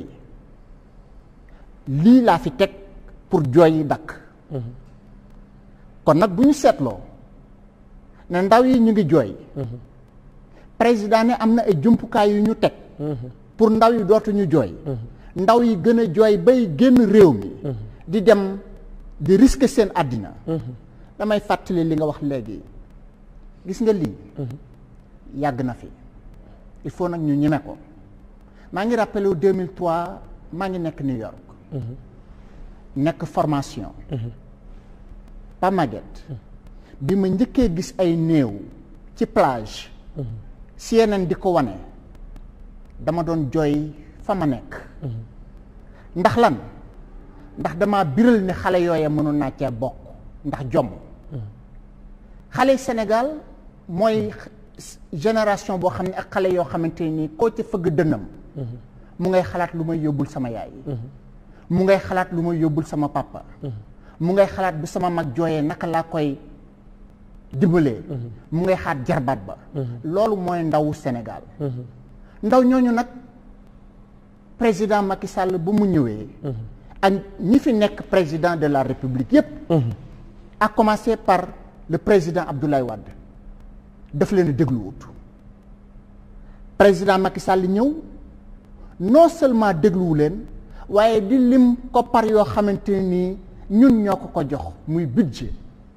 lii laa fi teg pour jooy yi dakk kon nag bu ñu seetloo ne ndaw yi ñu ngi jooy président ne am na ay jumtukaay yu ñu teg pour ndaw yi dootuñu jooy ndaw yi gën a jooy bay génn réew mi di dem di risquer seen àddina damay fàttali li nga wax léegi gis nga lii yàgg na fi il faut nag ñu ñeme ko maa ngi rappelé wu 2003 maa ngi nekk New York nekk formation pa Maguette bi ma njëkkee gis ay néew ci plage CNN di ko wane dama doon jooy fa ma nekk ndax lan ndax dama biral ne xale yooya mënoon naa cee bokk ndax jomm xale Sénégal mooy génération boo xam ne ak xale yoo xamante nii koo ca fëgg dënnam mu ngay xalaat lu may yóbbul sama yaay mu ngay xalaat lu may yóbbul sama papa mu ngay xalaat bu sama mag jooyee naka laa koy dimbalee mu ngay xaat jarbaat ba loolu mooy ndawu Sénégal ndaw ñooñu nag président Macky Sall bu mu ñëwee ak ñi fi nekk président de la République yépp à commencer par le président Abdoulaye Wade daf leen a dégluwut président Macky Sall ñëw non seulement dégluwu leen waaye di lim koppar yoo xamante nii ñun ñoo ko ko jox muy budget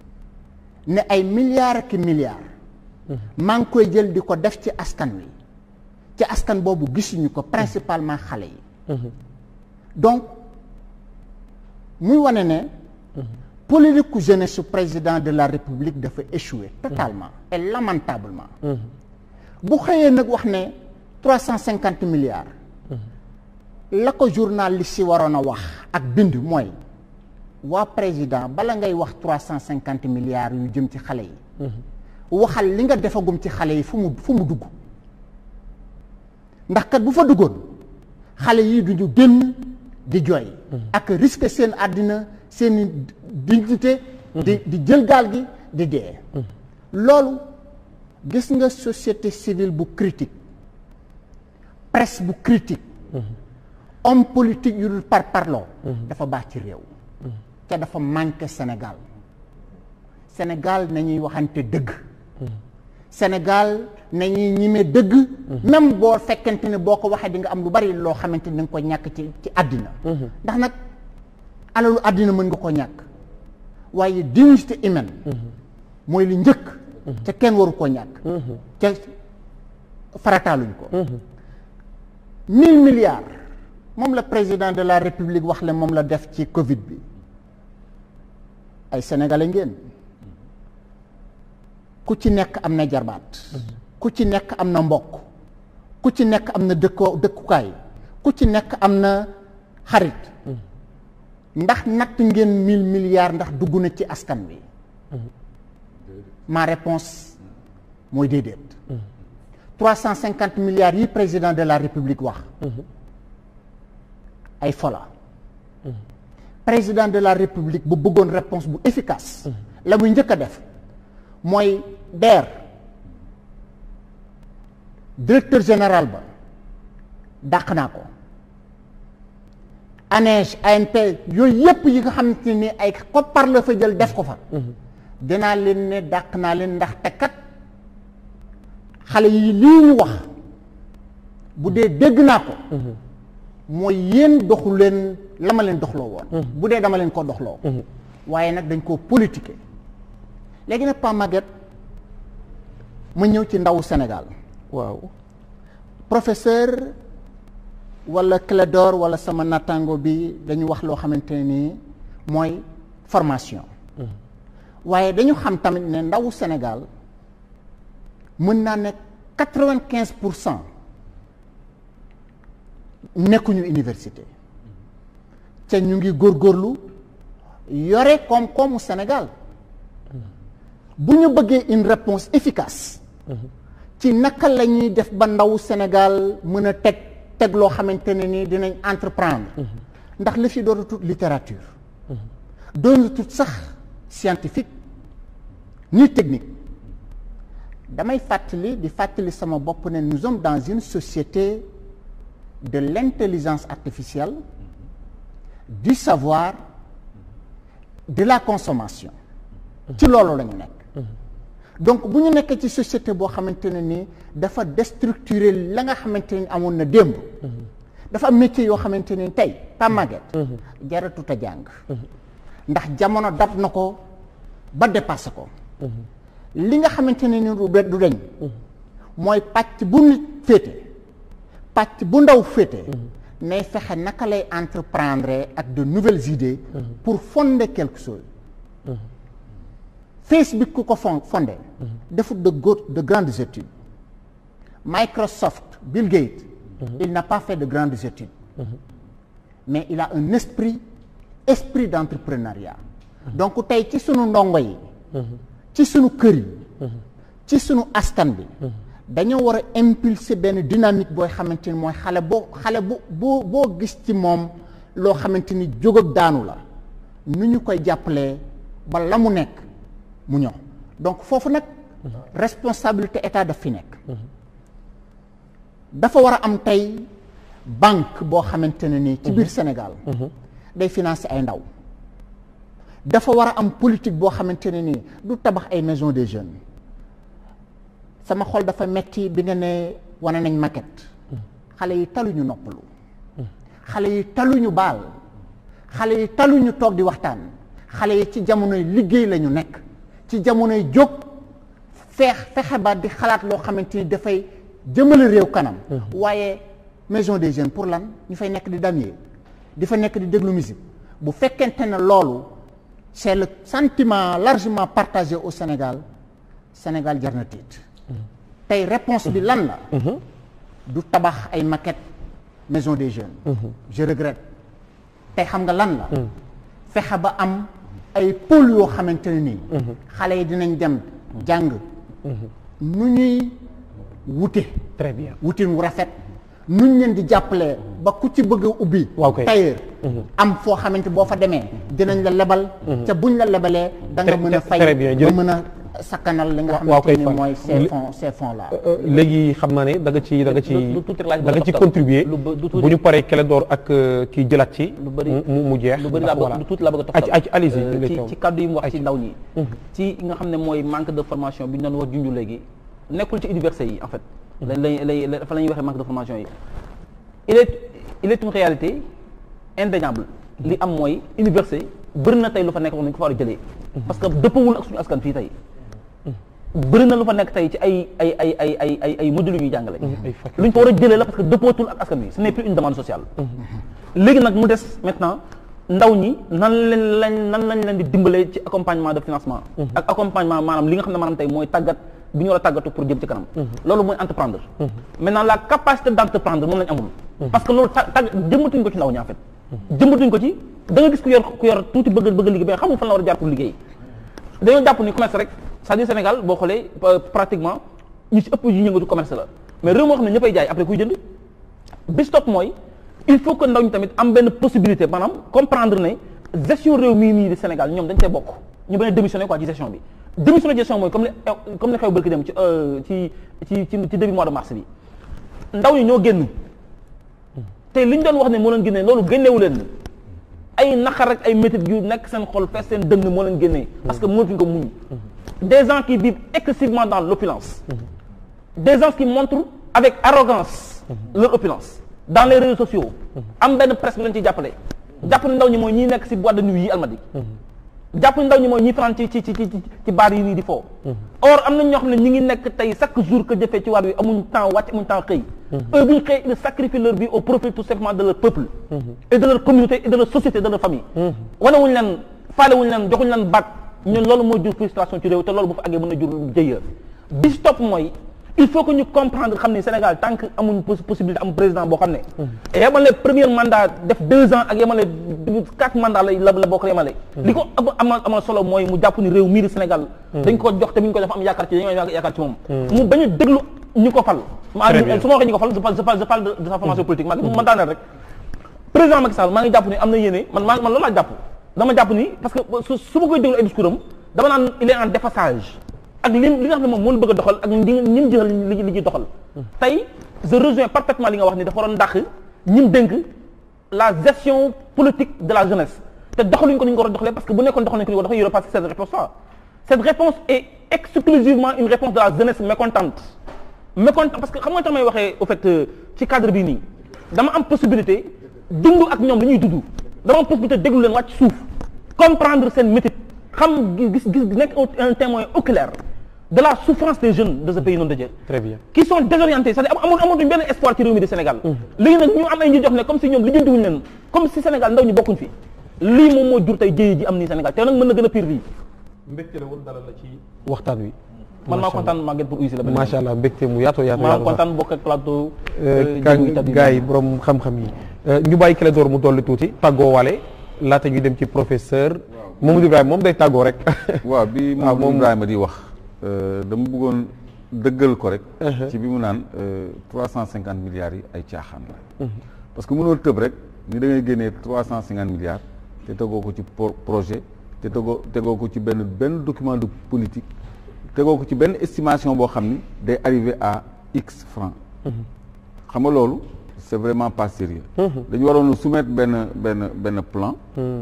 ne ay milliards ak milliards maa ngi koy jël di ko def ci askan wi ci askan boobu gisuñu ko principalement xale yi donc muy wane ne politique ku jeunesse su président de la république dafa échoué totalement et lamentablement bu xëyee nag wax ne trois cent cinquante milliards la ko journaliste si waroon a wax ak bind mooy waa président bala ngay wax trois cent cinquante milliards yu jëm ci xale yi waxal li nga defagum ci xale yi fu mu fu mu dugg ndax kat bu fa duggoon xale yi duñu génn di jooy ak risque seen àddina seen dignité di di jël gaal gi di dee loolu gis nga société civile bu critique presse bu critique homme politique yu dul par parloo dafa baax ci réew te dafa manqué Sénégal Sénégal nañuy waxante dëgg Sénégal nañuy ñime dëgg même boo fekkente ne boo ko waxee di nga am lu bari loo xamante ni nga ko ñàkk ci ci àddina ndax nag alalu àddina mën nga ko ñàkk waaye dignité humaine mooy li njëkk te kenn waru koo ñàkk te farataaluñ ko mille milliards moom la président de la république wax le moom la def ci covid bi ay sénégalais ngeen ku ci nekk am na jarbaat ku ci nekk am na mbokk ku ci nekk am na dëkkoo dëkkukaay ku ci nekk am na xarit ndax natt ngeen mille milliards ndax dugg na ci askan wi ma réponse mooy déedéet trois cent cinquante milliards yi président de la république wax ay fola président de la république bu bëggoon réponse bu efficace la muy njëkk a def mooy DER directeur général ba dàq naa ko ANEJ ANP yooyu yépp yi nga xamante ni ay koppar la fa jël def ko fa dinaa leen ne dàq naa leen ndax te kat xale yi lii ñu wax bu dee dégg naa ko mooy yéen doxu leen la ma leen doxloo woon bu dee dama leen ko doxloo waaye nag dañ koo politiquer léegi nag Pa Maguette ma ñëw ci ndawu Sénégal waaw professeur wala Clédor wala sama nattango bi dañu wax loo xamante ne nii mooy formation waaye dañu xam tamit ne ndawu Sénégal mën naa nekk quatre-vingt-quinze pour cent nekkuñu université te ñu ngi góorgóorlu yore koom-koomu Sénégal bu ñu bëggee une réponse efficace ci naka la ñuy def ba ndawu Sénégal mën a teg teg loo xamante ne ni dinañ entreprendre ndax la fi doon tut littérature doon tut sax scientifique ni technique damay fàttali di fàttali sama bopp ne nous sommes dans une société de l'intelligence artificielle du savoir de la consommation ci loolu la ñu nekk donc bu ñu nekkee ci société boo xamante ne ni dafa déstructurer la nga xamante ni amoon na démb dafa am métier yoo xamante ni tey Pa Maguette jaratut a jàng ndax jamono dab na ko ba dépassé ko li nga xamante ne ni du du deñ mooy pàcc bu nit féete pàcc bu ndaw féete nay fexe naka lay entreprendre ak de nouvelles idées pour fonder quelque chose Facebook ku ko fon fondé defut de go de grandes études Microsoft Bill Gates il n'a pas fait de grandes études mais il a un esprit esprit d'entrepreneuriat donc tey ci sunu ndongo yi ci sunu kër yi ci sunu askan bi dañoo war a impulser benn dynamique booy xamante ni mooy xale boo xale bu boo boo gis ci moom loo xamante ni jóg ak daanu la nu ñu koy jàppalee ba la mu nekk mu ñëw donc foofu nag responsabilité état daf fi nekk dafa war a am tey banque boo xamante ne nii ci biir Sénégal day financer ay ndaw dafa war a am politique boo xamante ne nii du tabax ay maison des jeunes sama xol dafa metti bi nga ne wane nañ maquette xale yi taluñu noppalu xale yi taluñu baal xale yi taluñu toog di waxtaan xale yi ci jamonoy liggéey la ñu nekk ci jamonoy jóg feex fexe ba di xalaat loo xamante ni dafay jëmale réew kanam waaye maison des jeunes pour lan ñu fay nekk di damier di fa nekk di déglu musique bu fekkente ne loolu c'est le sentiment largement partagé au Sénégal Sénégal jar na tiit tey réponse bi lan la du tabax ay maquette maison des jeunes je regrette tey xam nga lan la fexe ba am ay pôle yoo xamante ne nii xale yi dinañ dem jàng nu ñuy wute très bien wutin wu rafet nuñ leen di jàppalee ba ku ci bëgg a ubbi waaw kay tailleur am foo xamante boo fa demee dinañ la lebal te buñ la lebalee da nga Très- mën a très fay bien, ba jërëjëf. mën a sakkanal li nga Wa- waaw xamante kay ni Fall. mooy ces Li- fonds ces fonds là léegi xam naa ne da nga ci da nga ci lu- lu tuuti laaj da nga ci bëgg a contribuer lu ba- lu tuuti. bu ñu paree Clédor ak euh, kii jëlaat ci Lu bëri. mu mu- mu jeex lu bëri ndax laa bëgg voilà. lu tuuti laa bëgg a Ac- ac- allez-y, Euh, les ci taw. ci kaddu yi mu wax Ac- ci ndaw ñi ci nga xam ne mooy manque de formation bi ñu doon wax junju léegi nekkul ci université yi en fait lañ lañ lañ fa la ñuy waxee manque de formation yi il est il est une réalité indéniable li am mooy université bëri na tey lu fa nekk wax nañ ko fa war a jëlee parce que dëppawul ak suñu askan fii tey bëri na lu fa nekk tey ci ay ay ay ay ay ay ay modules yu ñuy jàngale ay faculté. lu ñu fa war a jëlee la parce que dëppootul ak askan wi ce n'est plus une demande sociale léegi nag mu des maintenant ndaw ñi nan leen lañ nan lañ leen di dimbalee ci accompagnement de financement ak accompagnement maanaam li nga xam ne maanaam tey mooy tàggat bi ñu war a tàggatu pour jëm ci kanam loolu mooy entreprendre maintenant la capacité d'entreprendre moom lañ amul parce que loolu ta tàgg jëmbatuñ ko ci ndaw ñi en fait jëmbatuñ ko ci da nga gis ku yor ku yor tuuti bëgg bëgg liggéey mais xamul fan la war a jaar pour liggéey dañoo jàpp ni commerce rek c'est-à-dire Sénégal boo xoolee pratiquement ñu ci ëpp yu yëngatu commerce la mais réew moo xam ne ñëppay jaay après kuy jënd bis topp mooy il faut que ndaw ñi tamit am benn possibilité maanaam comprendre ne gestion réew mii nii di Sénégal ñoom dañ cee bokk ñu bañ a démissionner quoi ci gestion bi démissionner gestion mooy comme li comme li xew bërki dem ci ci ci ci ci début mois de mars bi ndaw ñi ñoo génn te li ñu doon wax ne moo leen génnee loolu génnewu leen ay naqar rek ay métit yu nekk seen xol fees seen dënn moo leen génnee parce que mënatuñ ko muñ des gens qui vivent excessivement dans l'opulence des gens qui montrent avec arrogance leur opulence dans les réseaux sociaux am benn presse bu leen ciy jàppale jàpp ni ndaw ñi mooy ñi nekk ci boîte de nuit yi almadi jàpp ni ndaw ñi mooy ñi fanaan ci ci ci ci ci baar yi nii di foo or am na ñoo xam ne ñi ngi nekk tey chaque jour que jëfee ci waar wi amuñ temps wàcc amuñ temps xëy eux bu ñu xëy ils sacrifient leur vie au profit tout simplement de leur peuple et de leur communauté et de leur société de leur famille wanewuñ leen faalewuñ leen joxuñ leen baat ñun loolu mooy jur frustration ci réew te loolu bu fa àggee mën na jur jëya bis topp mooy il faut que ñu comprendre xam ni Sénégal tant que amuñ possibilité am président boo xam ne yemale premier mandat def deux ans ak yemale quatre mandats la la bokk yemale li ko amal amal solo mooy mu jàpp ni réew mii di Sénégal dañ ko jox te bu ñu ko def am yaakaar ci dañoo yaakaar ci moom mu bañ a déglu ñu ko fal ma su ma waxee ñu ko fal je parle je parle je parle de sa formation politique ma man daaneel rek président Macky Sall maa ngi jàpp ni am na yéene man maa man loolu laa jàpp dama jàpp ni parce que su ma koy déglu ay discours am dama naan il est en déphasage ak li li nga xam ne moom moo bëgg a doxal ak ñi ñi jël li li ñuy doxal tey je rejoins parfaitement li nga wax ni dafa waroon dàq ñi dénk la gestion politique de la jeunesse te doxaluñ ko ni ñu ko war a doxalee parce que bu nekkoon doxal nañ ko ni ko dafa yore parce que cette réponse là cette réponse est exclusivement une réponse de la jeunesse mécontente mécontente parce que xam nga tax may waxee au fait ci cadre bii nii dama am possibilité dund ak ñoom li ñuy dund dama am possibilité déglu leen wàcc suuf comprendre seen métier xam gis gis nekk un témoin oculaire de la souffrance des jeunes de ce pays nom de Dieu. très bien qui sont désorientés c'est-à-dire amul amatuñ benn espoir ci réew mi di Sénégal. léegi nag ñu am ay ñu jox ne comme si ñoom lijjantiwuñ leen comme si Sénégal ndaw ñu bokkuñ fi lii moom moo jur tey jëye ji am nii Sénégal te nag mën na gën a pire lii. mbégte la woon dalal la ci waxtaan wi. man maa kontaan Maguette pour uysi la. macha allah mbégte mu yaatoo yaatoo maa kontaan bokk ak plateau. gars yi borom xam-xam yi. ñu bàyyi Clédor mu dolli tuuti tàggoo waale laata ñuy dem ci professeur. Mamadou Ibrahima moom day tàggoo rek. waaw bi Mamadou Ibrahima di wax. dama bëggoon dëggal ko rek. ci bi mu naan trois cent cinquante milliards yi ay caaxaan la. parce que mënoo tëb rek ni da ngay génnee trois cent cinquante milliards te tegoo ko ci projet te tegoo tegoo ko ci benn benn document de politique tegoo ko ci benn estimation boo xam ni day arriver à x francs. xam nga loolu c'est vraiment pas sérieux dañu waroon soumettre benn benn benn plan.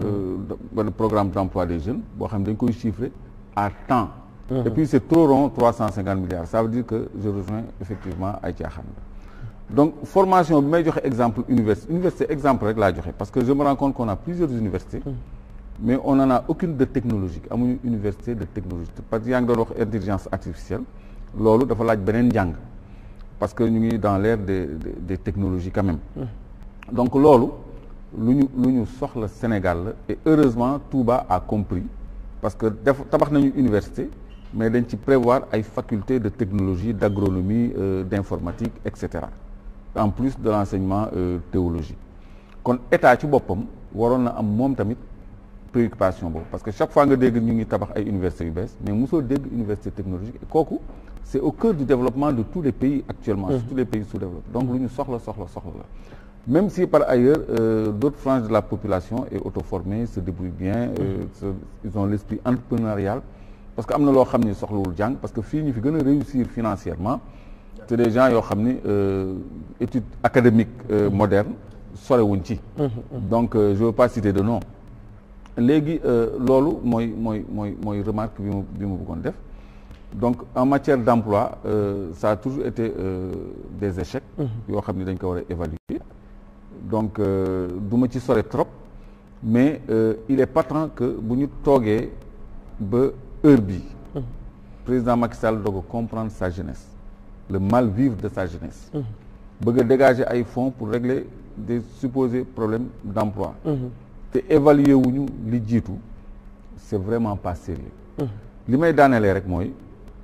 benn programme d'emploi des jeunes boo xam ne dañ koy chiffrer à temps. et puis c'est trop rond trois cent cinquante milliards ça veut dire que je rejoins effectivement ay caaxaan donc formation bi may joxe exemple université université exemple rek laa joxe parce que je me rends compte qu'on a plusieurs universités mais on n'en a aucune de technologique amuñu université de technologie parce que yaa ngi doon wax intelligence artificielle loolu dafa laaj beneen njàng parce que ñu ngi dans l'ère des des technologies quand même donc loolu lu ñu lu ñu soxla Sénégal la et heureusement Touba a compris parce que def tabax nañu université mais dañ ci prévoir ay facultés de technologie d'agronomie euh, d'informatique et cetera en plus de l'enseignement euh, théologique kon état ci boppam waroon na am moom tamit préoccupation boobu parce que chaque fois nga dégg ñu ngi tabax ay universités yu bees mais mosoo dégg université technologique kooku c'est au cœur du développement de tous les pays actuellement mmh. tous les pays sous-développés donc lu ñu soxla soxla soxla la même si par ailleurs euh, d'autres franges de la population est auto-formée se débrouillent bien euh, se, ils ont l'esprit entrepreneurial parce que am na loo xam ni soxlawul jàng parce que fii ñu fi gën a réussir financièrement c'est des gens yoo xam ni études académiques euh, modernes sorewuñ ci donc je veux pas citer de nom léegi loolu mooy mooy mooy mooy remarque bi mu bi mu bëggoon def donc en matière d'emploi ça a toujours été des échecs yoo xam ni dañ ko war a évaluer donc du ma ci sore trop mais euh, il est patent que bu ñu toogee ba heure bi président Macky Sall doog a comprendre sa jeunesse le mal vivre de sa jeunesse bëgg a dégager ay fonds pour régler des supposés problèmes d'emploi te évaluer wuñu li jiitu c'est vraiment pas sérieux li may daanelee rek mooy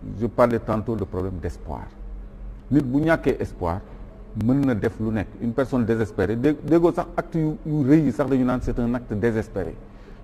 je parlais tantôt de problème d'espoir nit bu ñàkkee espoir mën na def lu nekk une personne désespérée dé déggoo sax acte yu yu rëy yi sax dañu naan c'est un acte désespéré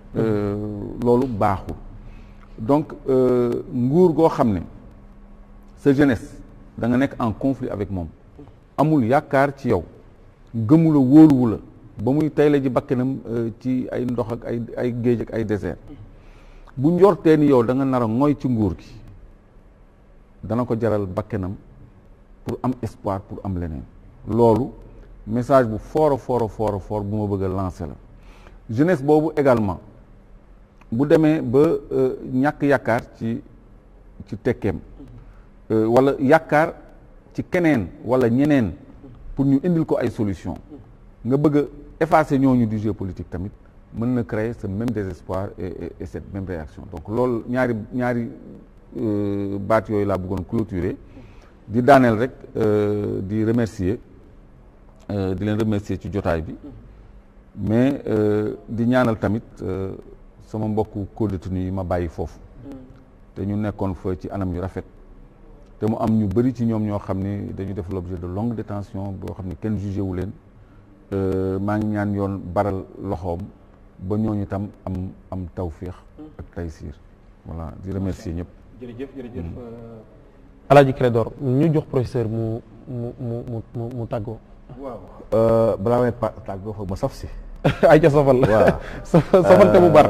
loolu baaxul donc nguur goo xam ne sa jeunesse da nga nekk en conflit avec moom amul yaakaar ci yow gëmula wóoluwu la ba muy tey la ji bakkanam ci ay ndox ak ay ay géej ak ay désert bu njortee ni yow da nga nar a ngoy ci nguur gi dana ko jaral bakkanam pour am espoir pour am leneen loolu message bu fort a fort a fort a fort bu ma bëgg a lancer la jeunesse boobu également bu demee ba ñàkk yaakaar ci ci tekkeem wala yaakaar ci keneen wala ñeneen pour ñu indil ko ay solution nga bëgg a effacer ñooñu du jeu politique tamit mën na créer ce même désespoir et, et cette même réaction donc loolu ñaari ñaari baat yooyu laa bëggoon clôturer di daaneel rek di remercier di leen remercier ci jotaay bi mais di ñaanal tamit sama mbokku co-détenu yi ma bàyyi foofu te ñu nekkoon fa ci anam yu rafet te mu am ñu bëri ci ñoom ñoo xam ni dañu def l'objet de longue détention boo xam ni kenn jugé wu leen maa ngi ñaan yoon baral loxoom ba ñooñu tam am am tawféex ak taysiir voilà di remercier ñëpp. jërëjëf jërëjëf Alaaji Clédor ñu jox professeur mu mu mu mu mu tàggoo. waaw balaa may pa tàggoo foog ma saf si. ay ca safal waaw safal te mu bar.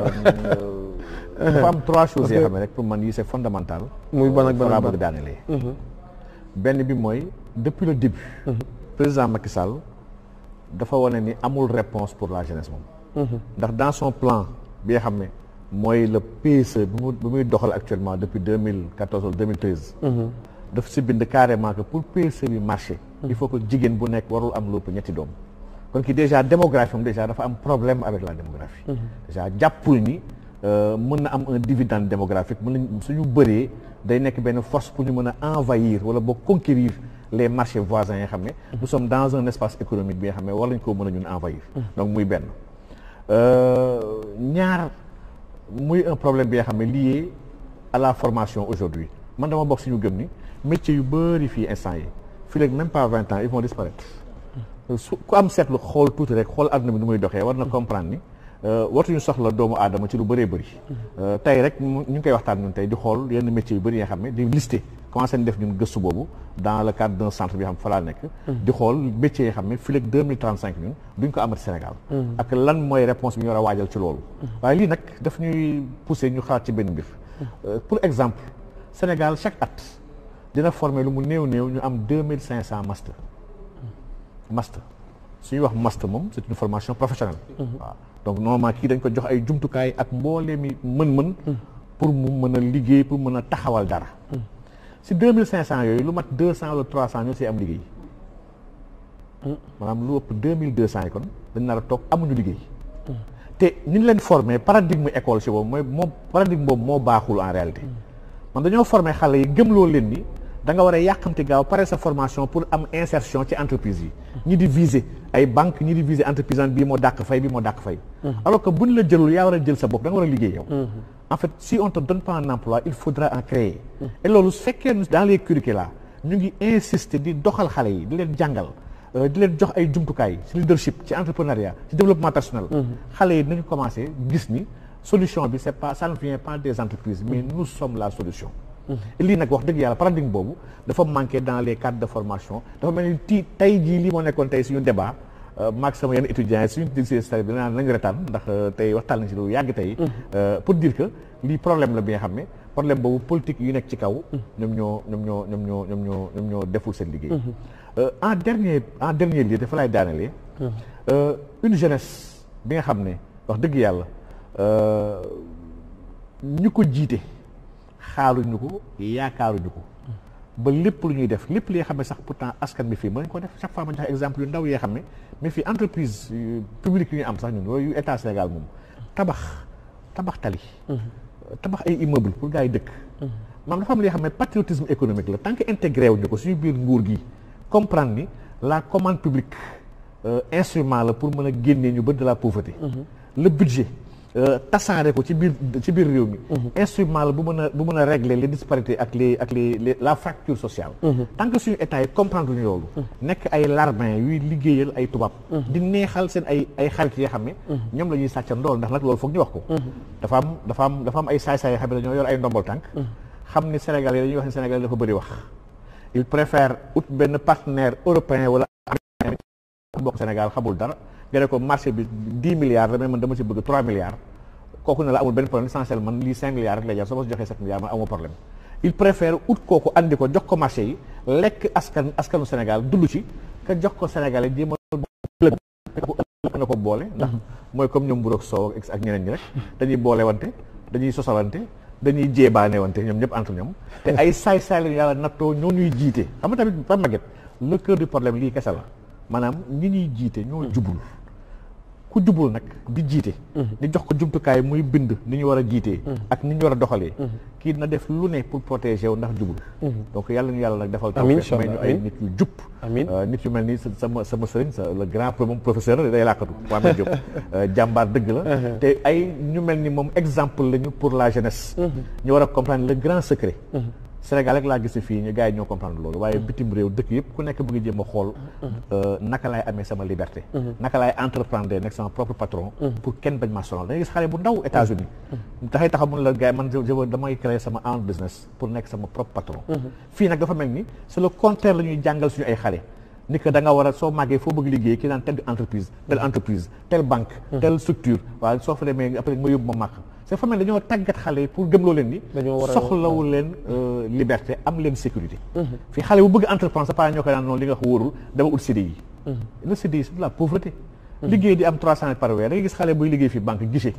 dafa am trois choses yoo xam ne rek pour man yi c'est fondamental. muy ban ak ban laa ak ban bëgg daanelee. benn bi mooy depuis le début. président Macky Sall dafa wane ni amul réponse pour la jeunesse moom. ndax dans son plan bi nga xam ne mooy le PSE bi mu bi muy doxal actuellement depuis deux mille quatorze wala deux mille treize. daf si bind carrément que pour PSE bi marché. il faut que jigéen bu nekk warul am lu ëpp ñetti doom. kon ki déjà démographie moom déjà dafa am problème avec la démographie. déjà jàppul ni mën na am un dividende démographique mën nañ suñu bëree day nekk benn force pour ñu mën a envahir wala boo conquérir les marchés voisins yi nga xam ne. nous sommes dans un espace économique bi nga xam ne war nañ koo mën a ñun envahir. donc muy benn. ñaar muy un problème bi nga xam ne lié à la formation aujourd'hui man dama bokk suñu gëm ni métiers yu bëri fii instant yi fii léegi même pas vingt ans ils vont disparaître su ku am seetlu xool tuuti rek xool àdduna bi nu muy doxee war na comprendre ni wartuñu soxla doomu aadama ci lu bëree bëri tey rek ñu ngi koy waxtaan ñun tey di xool yenn métiers yu bëri yi nga xam ne di lister commencé nañ def ñun gëstu boobu dans le cadre d'un centre bi xam fa laa nekk di xool métiers yi xam ne fii léegi deux mille trente cinq ñun duñ ko amati Sénégal ak lan mooy réponse bi ñu war a waajal ci loolu waaye lii nag daf ñuy pousser ñu xalaat ci benn mbir pour exemple Sénégal chaque at dina former lu mu néew néew ñu am deux mille cinq cent master master su ñuy wax master moom c'est une formation professionnelle waaw donc normalement kii dañ ko jox ay jumtukaay ak mboolee mi mën-mën pour mu mën a liggéey pour mën a taxawal dara si deux mille cinq cent yooyu lu mat deux cent wala trois cent ñoo si am liggéey maanaam lu ëpp deux mille deux cent yi kon dañ nar a toog amuñu liggéey te ñu leen formé paradigme école si boobu mooy moo paradigme boobu moo baaxul en réalité man dañoo formé xale yi gëmloo leen ni da nga war a yàqamti gaaw pare sa formation pour am insertion ci entreprise yi ñi di viser ay banque ñi di viser entreprise an bii moo dàq fay bii moo dàq fay alors que buñ la jëlul yaa war a jël sa bopp da nga war a liggéey yow en fait si on te donne pas un emploi il faudra en créer et loolu su fekkee dans les curricula ñu ngi insister di doxal xale yi di leen jàngal di leen jox ay jumtukaay ci leadership ci entrepreneuriat ci développement personnel xale yi nañu commencé gis ni solution bi c'est pas ça ne vient pas des entreprises mais nous sommes la solution lii nag wax dëgg yàlla paradigme boobu dafa manqué dans les cadres de formation dafa mel ni ti tey jii lii moo nekkoon tey suñu débat maag sama yenn étudiants yi suñu dégg si bi naan nañu retaan ndax tey waxtaan nañ si lu yàgg tey pour dire que lii problème la bi nga xam ne problème boobu politique yu nekk ci kaw ñoom ñoo ñoom ñoo ñoom ñoo ñoom ñoo ñoom ñoo deful seen liggéey en dernier en dernier lieu dafa lay daanelee une jeunesse bi nga xam ne wax dëgg yàlla ñu ko jiite xaaruñu ko yaakaaruñu ko ba lépp lu ñuy def lépp li nga xam ne sax pourtant askan bi fii mën nañ ko def chaque fois ma joxe exemple yu ndaw yoo xam ne mais fii entreprise publique yu ñu am sax ñun yooyu état Sénégal moom tabax tabax tali tabax ay immeuble pour gars yi dëkk maam dafa am li nga xam ne patriotisme économique la tant que intégré wuñu ko suñu biir nguur gi comprendre ni la commande publique instrument la pour mën a génnee ñu bëri de la pauvreté le budget tasaare ko ci biir ci biir réew mi instrument la bu mën a bu mën a régler les disparités ak les ak les les la fracture sociale tant que suñu état yi comprendre ñu loolu nekk ay larbin yuy liggéeyal ay tubaab di neexal seen ay ay xarit yoo xam ne ñoom la ñuy sàcca ndool ndax nag loolu foog ñu wax ko dafa am dafa am dafa am ay saay-saay yoo xam ne dañoo yor ay ndombol tànk xam ni Sénégal yi dañuy wax ne Sénégal dafa bëri wax il préfère ut benn partenaire européen wala américain bokk Sénégal xamul dara nga ne ko marché bi dix milliards la mais man dama ci bëgg trois milliards kooku ne la amul benn problème l'essentiel man lii cinq milliards rek lay jar soo ma si joxee sept milliards man amul problème il préfère ut kooku andi ko jox ko marché yi lekk askan askanu Sénégal dund ci que jox ko Sénégalais jéem a na ko boole ndax mooy comme ñoom mburoog soow ak ñeneen ñi rek dañuy boole wante dañuy sosalante dañuy jéebaane wante ñoom ñëpp entre ñoom te ay saay-saay lañu yàlla nattoo ñoo ñuy jiite xam nga tamit ba maget le cœur du problème lii kese la maanaam ñi ñuy jiite ñoo jubul ku jubul nag di jiite di jox ko jumtukaay muy bind ni ñu war a jiitee ak ni ñu war a doxalee kii na def lu ne pour protéger wu ndax jubul donc yàlla ñu yàlla nag defal taw may ñu ay nit yu jub nit yu mel ni sama sama sëriñ sa le grand moom professeur day làkkatu Mohamed Diop jàmbaar dëgg la te ay ñu mel ni moom exemple lañu pour la jeunesse ñu war a comprendre le grand secret Sénégal rek laa gis fii ñu gars yi ñoo comprendre loolu waaye bitim réew dëkk yëpp ku nekk bëgg jéem a xool naka laay amee sama liberté naka laay entreprendre nekk sama propre patron pour kenn bañ maa sonal da ngay gis xale bu ndaw États-Unis dafay taxaw mun la gars yi man je veux damay créer sama own business pour nekk sama propre patron fii nag dafa mel ni c'est le contraire la ñuy jàngal suñu ay xale ni que da nga war a soo màggee foo bëgg liggéey ki naan telle entreprise telle entreprise telle banque telle structure waaye soo fa demee après nga yóbbu ma màq c'est fa mel dañoo tàggat xale yi pour gëmloo leen ni soxlawu leen liberté am leen sécurité fii xale bu bëgg entreprendre sa parents ñoo koy naan noonu li nga wax wóorul dama ut CDI le CDI c'est de la pauvreté liggéey di am trois cent par weer da nga gis xale buy liggéey fii banque guichet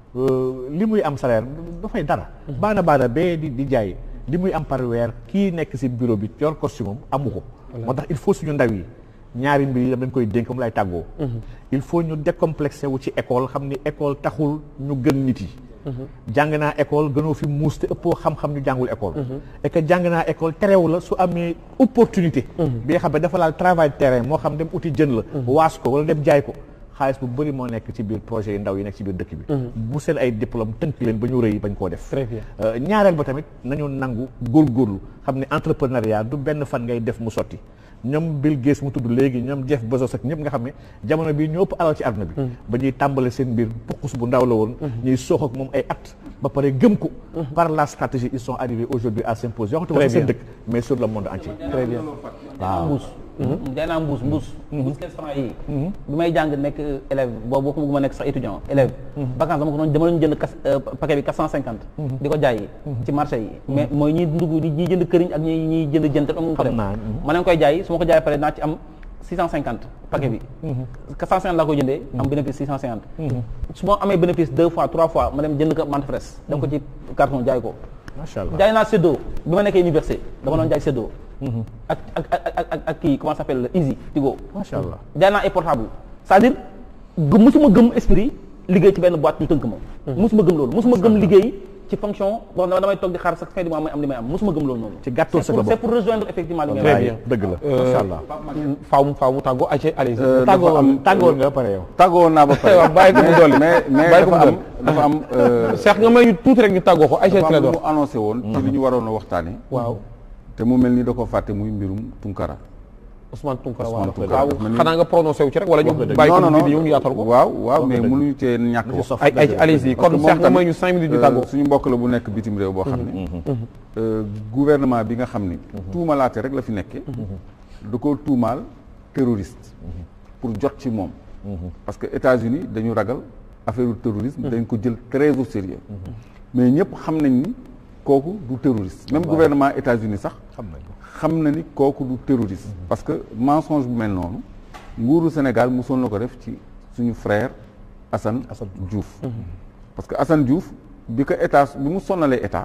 li muy am salaire dafay dara baana baana bee di di jaay li muy am par weer kii nekk ci bureau bi yor costume am amu ko moo tax il faut suñu ndaw yi ñaari mbir yi dañ koy dénk mu lay tàggoo il faut ñu décomplexé wu ci école xam ni école taxul ñu gën nit yi jàng naa école gënoo fi muus te ëppoo xam-xam ñu jàngul école et que jàng naa école terew la su amee opportunité bi nga xam ne dafa laal travail terrain moo xam dem uti jën la waas ko wala dem jaay ko xaalis bu bëri moo nekk ci biir projet yi ndaw yi nekk ci biir dëkk bi bu seen ay diplôme tënk leen ba ñu rëy bañ koo def très bien ñaareel ba tamit nañu nangu góorgóorlu xam ne entrepreneuriat du benn fan ngay def mu sotti ñoom Bill Gates mu tudd léegi ñoom Jeff Bezos ak ñëpp nga xam ne jamono bii ñoo ëpp alal ci àdduna bi ba ñuy tàmbale seen mbir puqus bu ndaw la woon ñuy soox ak moom ay at ba pare gëm ko par la stratégie ils sont arrivés aujourd'hui à s'imposer yoo xam ne seen dëkk mais sur le monde entier très bien waaw mbuus jaay naa mbuus mbuus mbuus quinze francs yi bi may jàng nekk élève boobu boo ko ma nekk sax étudiant élève vacance dama ko doon dama doon jënd kas paquet bi quatre cent cinquante di ko jaay ci marché yi mais mooy ñiy dugg ñiy jënd këriñ ak ñi ñiy jënd jënt am ko dem ma leen koy jaay su ma ko jaay pare naa ci am six cent cinquante paquet bi quatre cent cinquante laa koy jëndee am bénéfice six cent cinquante su ma amee bénéfice deux fois trois fois ma dem jënd ko mante fraise def ko ci carton jaay ko macha allah jaay naa séddoo bi ma nekkee université dama doon jaay séddoo ak ak ak ak ak kii comment ça s'appelle Easy Tigo. macha allah jaay naa ay portable c'est-à-dire gëm musuma gëm esprit liggéey ci benn boîte ñu tënk ma. musuma gëm loolu musuma gëm liggéey ci fonction boo xam ne damay toog di xaar sax fin du mois may am li may am musuma gëm loolu noonu. ci gàttal sa bopp c'est pour rejoindre effectivement li très ngeen bien dëgg la macha allah faaw mu faaw mu tàggoo ayca allez tàggoo am tàggoo nga ba pare yow tàggoo naa ba pare waaw bàyyi ko mu dolli mais mais bàyyi ko dafa mu am dafa am Cheikh nga may ñu tuuti rek ñu tàggoo ko ayca dafa am lu Clédor mu annoncé woon ci li ñu waroon a waxtaane waaw te mu mel ni da ko fàtte muy mbirum Tunkara Ousmane Tounkara Ousmane waaw Tounkara waaw dafa mel ni- xanaa nga prononcé wu ci rek wala ñu Wax nga dëgg. bàyyi ko non non bi ñëw ñu yaatal ko waaw waaw mais mënuñu cee ñàkk ci wax sof ay ay allez-y Parce kon que Cheikh moom nga may tamit, ñu cinq minutes ñu euh, tàggoo suñu mbokk la bu nekk bitim réew boo xam ne euh, gouvernement bi nga xam ni tuumalaate rek la fi nekkee da ko tuumaal terroriste pour jot ci moom parce que États-Unis dañu ragal affaire u terrorisme dañ ko jël très au sérieux mais ñëpp xam nañ ni kooku du terroriste même gouvernement États-Unis sax xam nañ ko xam na ni kooku du terroriste parce que mensonge bu mel noonu nguuru Sénégal mosoon na ko def ci suñu frère Assane Assane Diouf parce que Assane Diouf bi ko état bi mu sonnalee état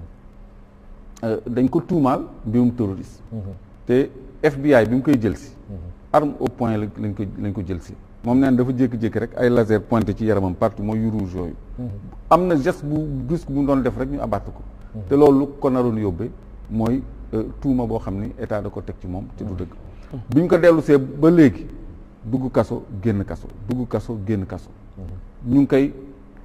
euh, dañ ko tuumaal mbirum terroriste te FBI bi mu koy jël si arme au point la lañ ko lañ ko jël si moom neen dafa jékki-jékki rek ay laser pointé ci yaramam partout mooy yu rouge yooyu am na geste bu brusque bu mu doon def rek ñu abattre ko te loolu lu ko naroon yóbbee mooy euh, tuuma boo xam ni état da ko teg ci moom te du dëgg bi ñu ko dellu see ba léegi dugg kaso génn kaso dugg kaso génn kaso ñu ngi koy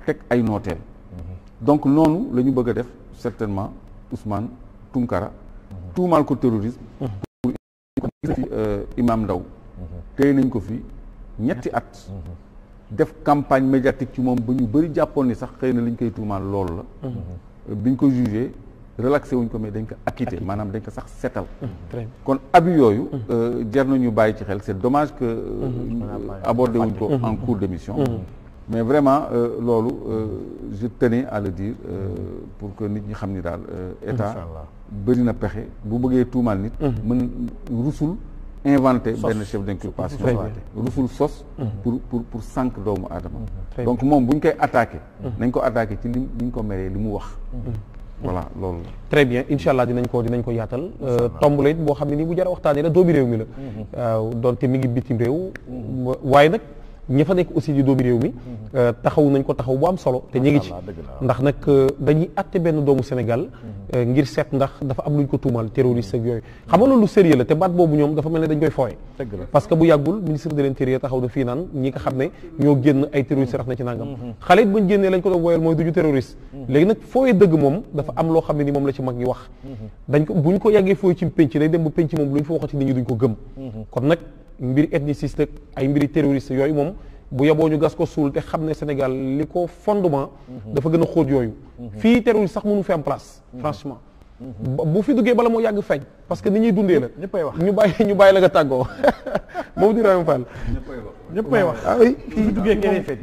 teg ay nooteel donc noonu la ñu bëgg a def certainement Ousmane Tounkara tuumaal ko terrorisme pour gis fi Imam Ndaw téye nañ ko fi ñetti at def campagne médiatique ci moom ba ñu bëri jàppoon ni sax xëy na li ñu koy tuumaal loolu la biñ ko jugé relaxé wuñ ko mais dañ ko acquitté maanaam dañ ko sax setal kon abus yooyu jar nañu bàyyi ci xel c'est dommage que abordé wuñ ko en cours d'émission mais vraiment loolu je tenais à le dire pour que nit ñi xam ni daal état bëri na pexe bu bëggee tuumaal nit mën rusul inventé benn chef d'inculpation rusul sos pour pour pour sànq doomu aadama donc moom bu ñu koy attaqué nañ ko attaqué ci li li ñu ko meree li mu wax voilà loolu très bien incha allah dinañ ko dinañ ko yaatal tomb la it boo xam ne nii bu jara waxtaanee la doomi réew mi la waaw donte mi ngi bitim réew waaye nag ña fa nekk aussi di doomi réew mi taxaw nañ ko taxaw bu am solo te ñu ngi ci ndax nag dañuy atte benn doomu Sénégal ngir seet ndax dafa am lu ñu ko tuumal terroriste ak yooyu xam nga loolu sérieux la te baat boobu ñoom dafa mel ne dañ koy fooye parce que bu yàggul ministre de l'intérieur taxaw na fii naan ñi nga xam ne ñoo génn ay terroriste rax na ci nangam xale it bañ génnee lañ ko doon woyal mooy duñu terroriste léegi nag fooye dëgg moom dafa am loo xam ne ni moom la ci mag ñi wax dañ ko bu ñu ko yàggee fooye ci pénc day dem ba pénc moom lu ñu fa waxati nit ñi duñ ko gëm kon nag mbiri ethniciste ak ay mbiri terroriste yooyu moom bu yaboo ñu gas ko suul te xam ne Sénégal li ko fondement dafa gën a xóot yooyu fii terroriste sax mënu fi am place franchement bu fi duggee bala moo yàgg feeñ parce que ni ñuy dundee la ñëppay wax ñu bàyyi ñu bàyyi la nga tàggoo moom di Ibrahima Fall ñëppay wax ah oui fii duggee keneen feeñ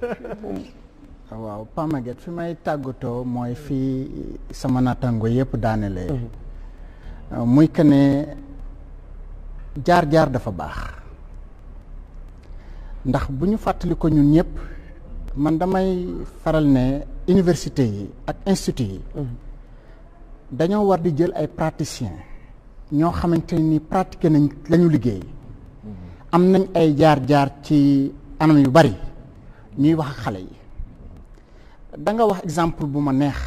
waaw Pa Maguette fi may tàggatoo mooy fii sama naataango yëpp daanelee muy que ne jaar-jaar dafa baax ndax bu ñu fàttali ko ñun ñëpp man damay faral ne université yi ak institut yi dañoo war di jël ay praticiens ñoo xamante ni pratiqué nañ lañu liggéey am nañ ay jaar-jaar ci anam yu bari ñuy wax ak xale yi da nga wax exemple bu ma neex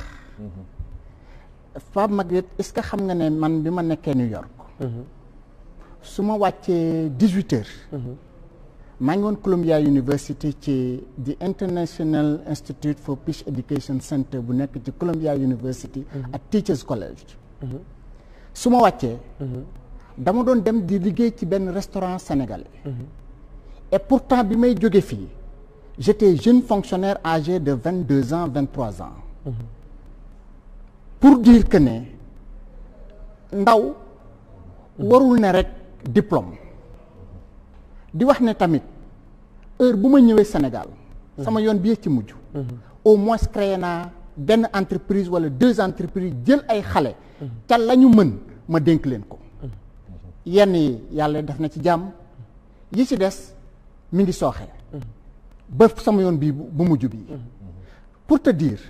Pape Maguette est-ce que xam nga ne man bi ma nekkee New York su ma wàccee dix-huit heures maa ngi woon Columbia University ci the International Institute for Peace Education Center bu nekk ci Columbia University ak Teachers College su ma wàccee dama doon dem di liggéey ci benn restaurant sénégalais et pourtant bi may jóge fii j'étais jeune fonctionnaire âgé de vingt deux ans vingt trois ans pour dire que ne ndaw warul ne rek diplôme di wax ne tamit heure bu ma ñëwee Sénégal sama yoon bi ci mujj au moins créé naa benn entreprise wala deux entreprises jël ay xale ca la ñu mën ma dénk leen ko yenn yi yàlla def na ci jàmm yi ci des mi ngi sooxe ba sama yoon bii bu mujj bi pour te dire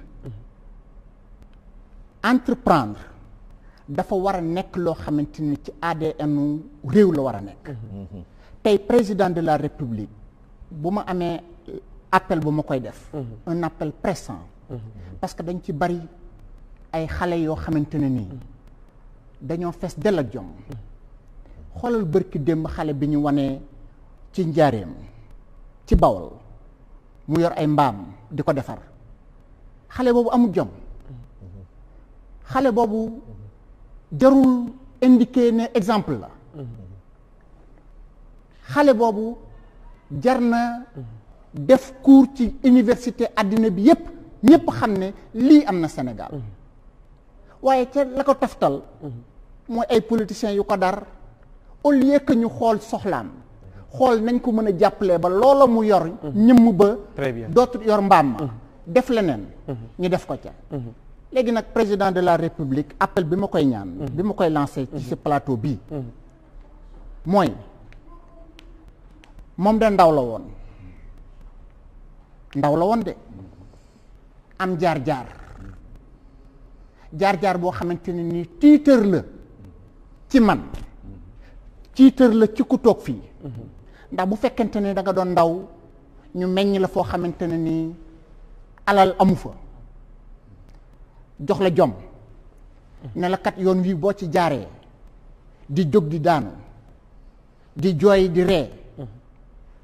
entreprendre dafa war a nekk loo xamante ni ci ADN réew la war a nekk tey président de la république bu ma amee appel bu ma koy def un appel pressant parce que dañ ci bari ay xale yoo xamante ne nii dañoo fees del ak jom xoolal bërki démb xale bi ñu wanee ci njaareem ci bawol mu yor ay mbaam di ko defar xale boobu amul jom xale boobu jarul indiqué ne exemple la xale boobu jar na def cours ci université àddina bi yépp ñépp xam ne lii am na Sénégal waaye ca la ko toftal mooy ay politiciens yu ko dar au lieu que ñu xool soxlaam xool nañ ko mën a jàppalee ba loola mu yor ñëmm ba Très bien. dootu yor mbaam ma def leneen ñu def ko ca léegi nag président de la république appel bi ma koy ñaan bi ma koy lancé ci si plateau bii mooy moom de ndaw la woon ndaw la woon de am jaar-jaar jaar-jaar boo xamante ne nii tiitër la ci man tiitër la ci ku toog fii ndax bu fekkente ne da nga doon ndaw ñu meññ la foo xamante ne nii alal amu fa jox la jom ne la kat yoon wii boo ci jaaree di jóg di daanu di jooy di ree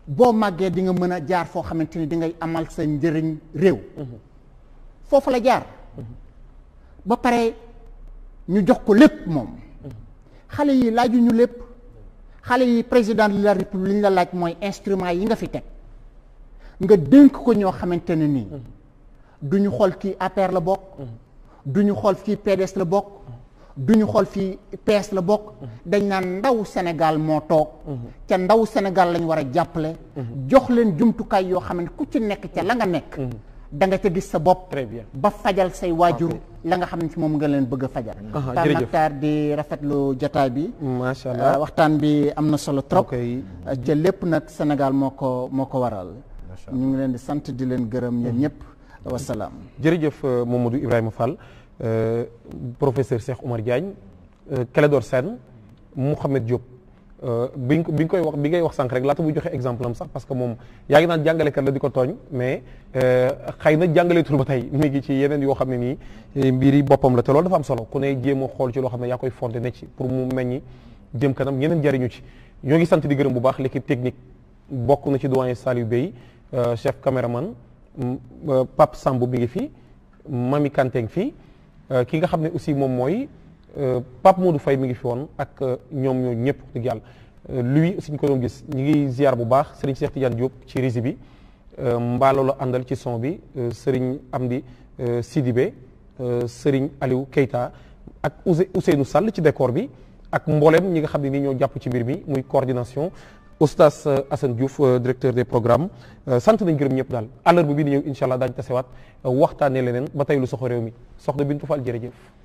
boo màggee di nga mën a jaar foo xamante ni di ngay amal sa njëriñ réew foofu la jaar ba pare ñu jox ko lépp moom xale yi laajuñu lépp xale yi président de la république li ñu la laaj mooy instrument yi nga fi teg nga dénk ko ñoo xamante ne nii du ñu xool kii APR la bokk du ñu xool fii PDS la bokk du ñu xool fii PS la bokk dañ naan ndaw Sénégal moo toog ca ndaw Sénégal lañ war a jàppale jox leen jumtukaay yoo xam ne ku ci nekk ca la nga nekk da nga ca gis sa bopp Très bien. ba fajal say waajur la nga xam ne ci moom nga leen bëgg a fajal Aha, Pape jërëjëf. Makhtar di rafetlu jotaay bi macha Uh, allah waxtaan bi am na solo trop Ok. Uh, ca lépp nag Sénégal moo ko moo ko waral ñu ngi leen di sant di leen gërëm yéen ñëpp wasalaam jërëjëf euh, Mamadou Ibrahima Fall euh, professeur Cheikh Oumar Diagne euh, Clédor Sène Mouhamed Diop euh, bi nga ko bi nga koy wax bi ngay wax sànq rek laata muy joxe exemple am sax parce que moom yaa ngi naan jàngalekat la di ko tooñ mais euh, xëy na jàngaleetul ba tey mi ngi ci yeneen yoo xam ne nii eh, mbiri boppam la te loolu dafa am solo ku ne jéem a xool ci loo xam ne yaa koy fondé ne ci pour mu meññi jëm kanam ñeneen jariñu ci ñoo ngi sant di gërëm bu baax l'équipe technique bokk na ci doyen Saliou Bey euh, chef caméraman m- euh, Pape Samb mi ngi fi Mami Kanté ngi fi euh, ki nga xam ne aussi moom mooy euh, Pape Modou Faye mi ngi fi woon ak euh, ñoom ñoo ñëpp wax dëgg yàlla Euh, lui aussi ñu ko doon gis ñi ngi ziar bu baax Serigne Cheikh Tidiane Diop ci régie bi euh, mbaalo la àndal ci son bi euh, Serigne Amdi euh, Sidibé euh, Serigne Aliou Keita ak Ousey Ousseynou Sall ci décor bi ak mboolem ñi nga xam ne nii ñoo jàpp ci mbir mi muy coordination Oustaz euh, Assane Diouf euh, directeur des programmes euh, sant nañ gërëm ñëpp daal àllarba bi di ñëw incha allah daañu tasewaat euh, waxtaanee leneen ba tey lu soxo réew mi soxna Bintu Fall jërëjëf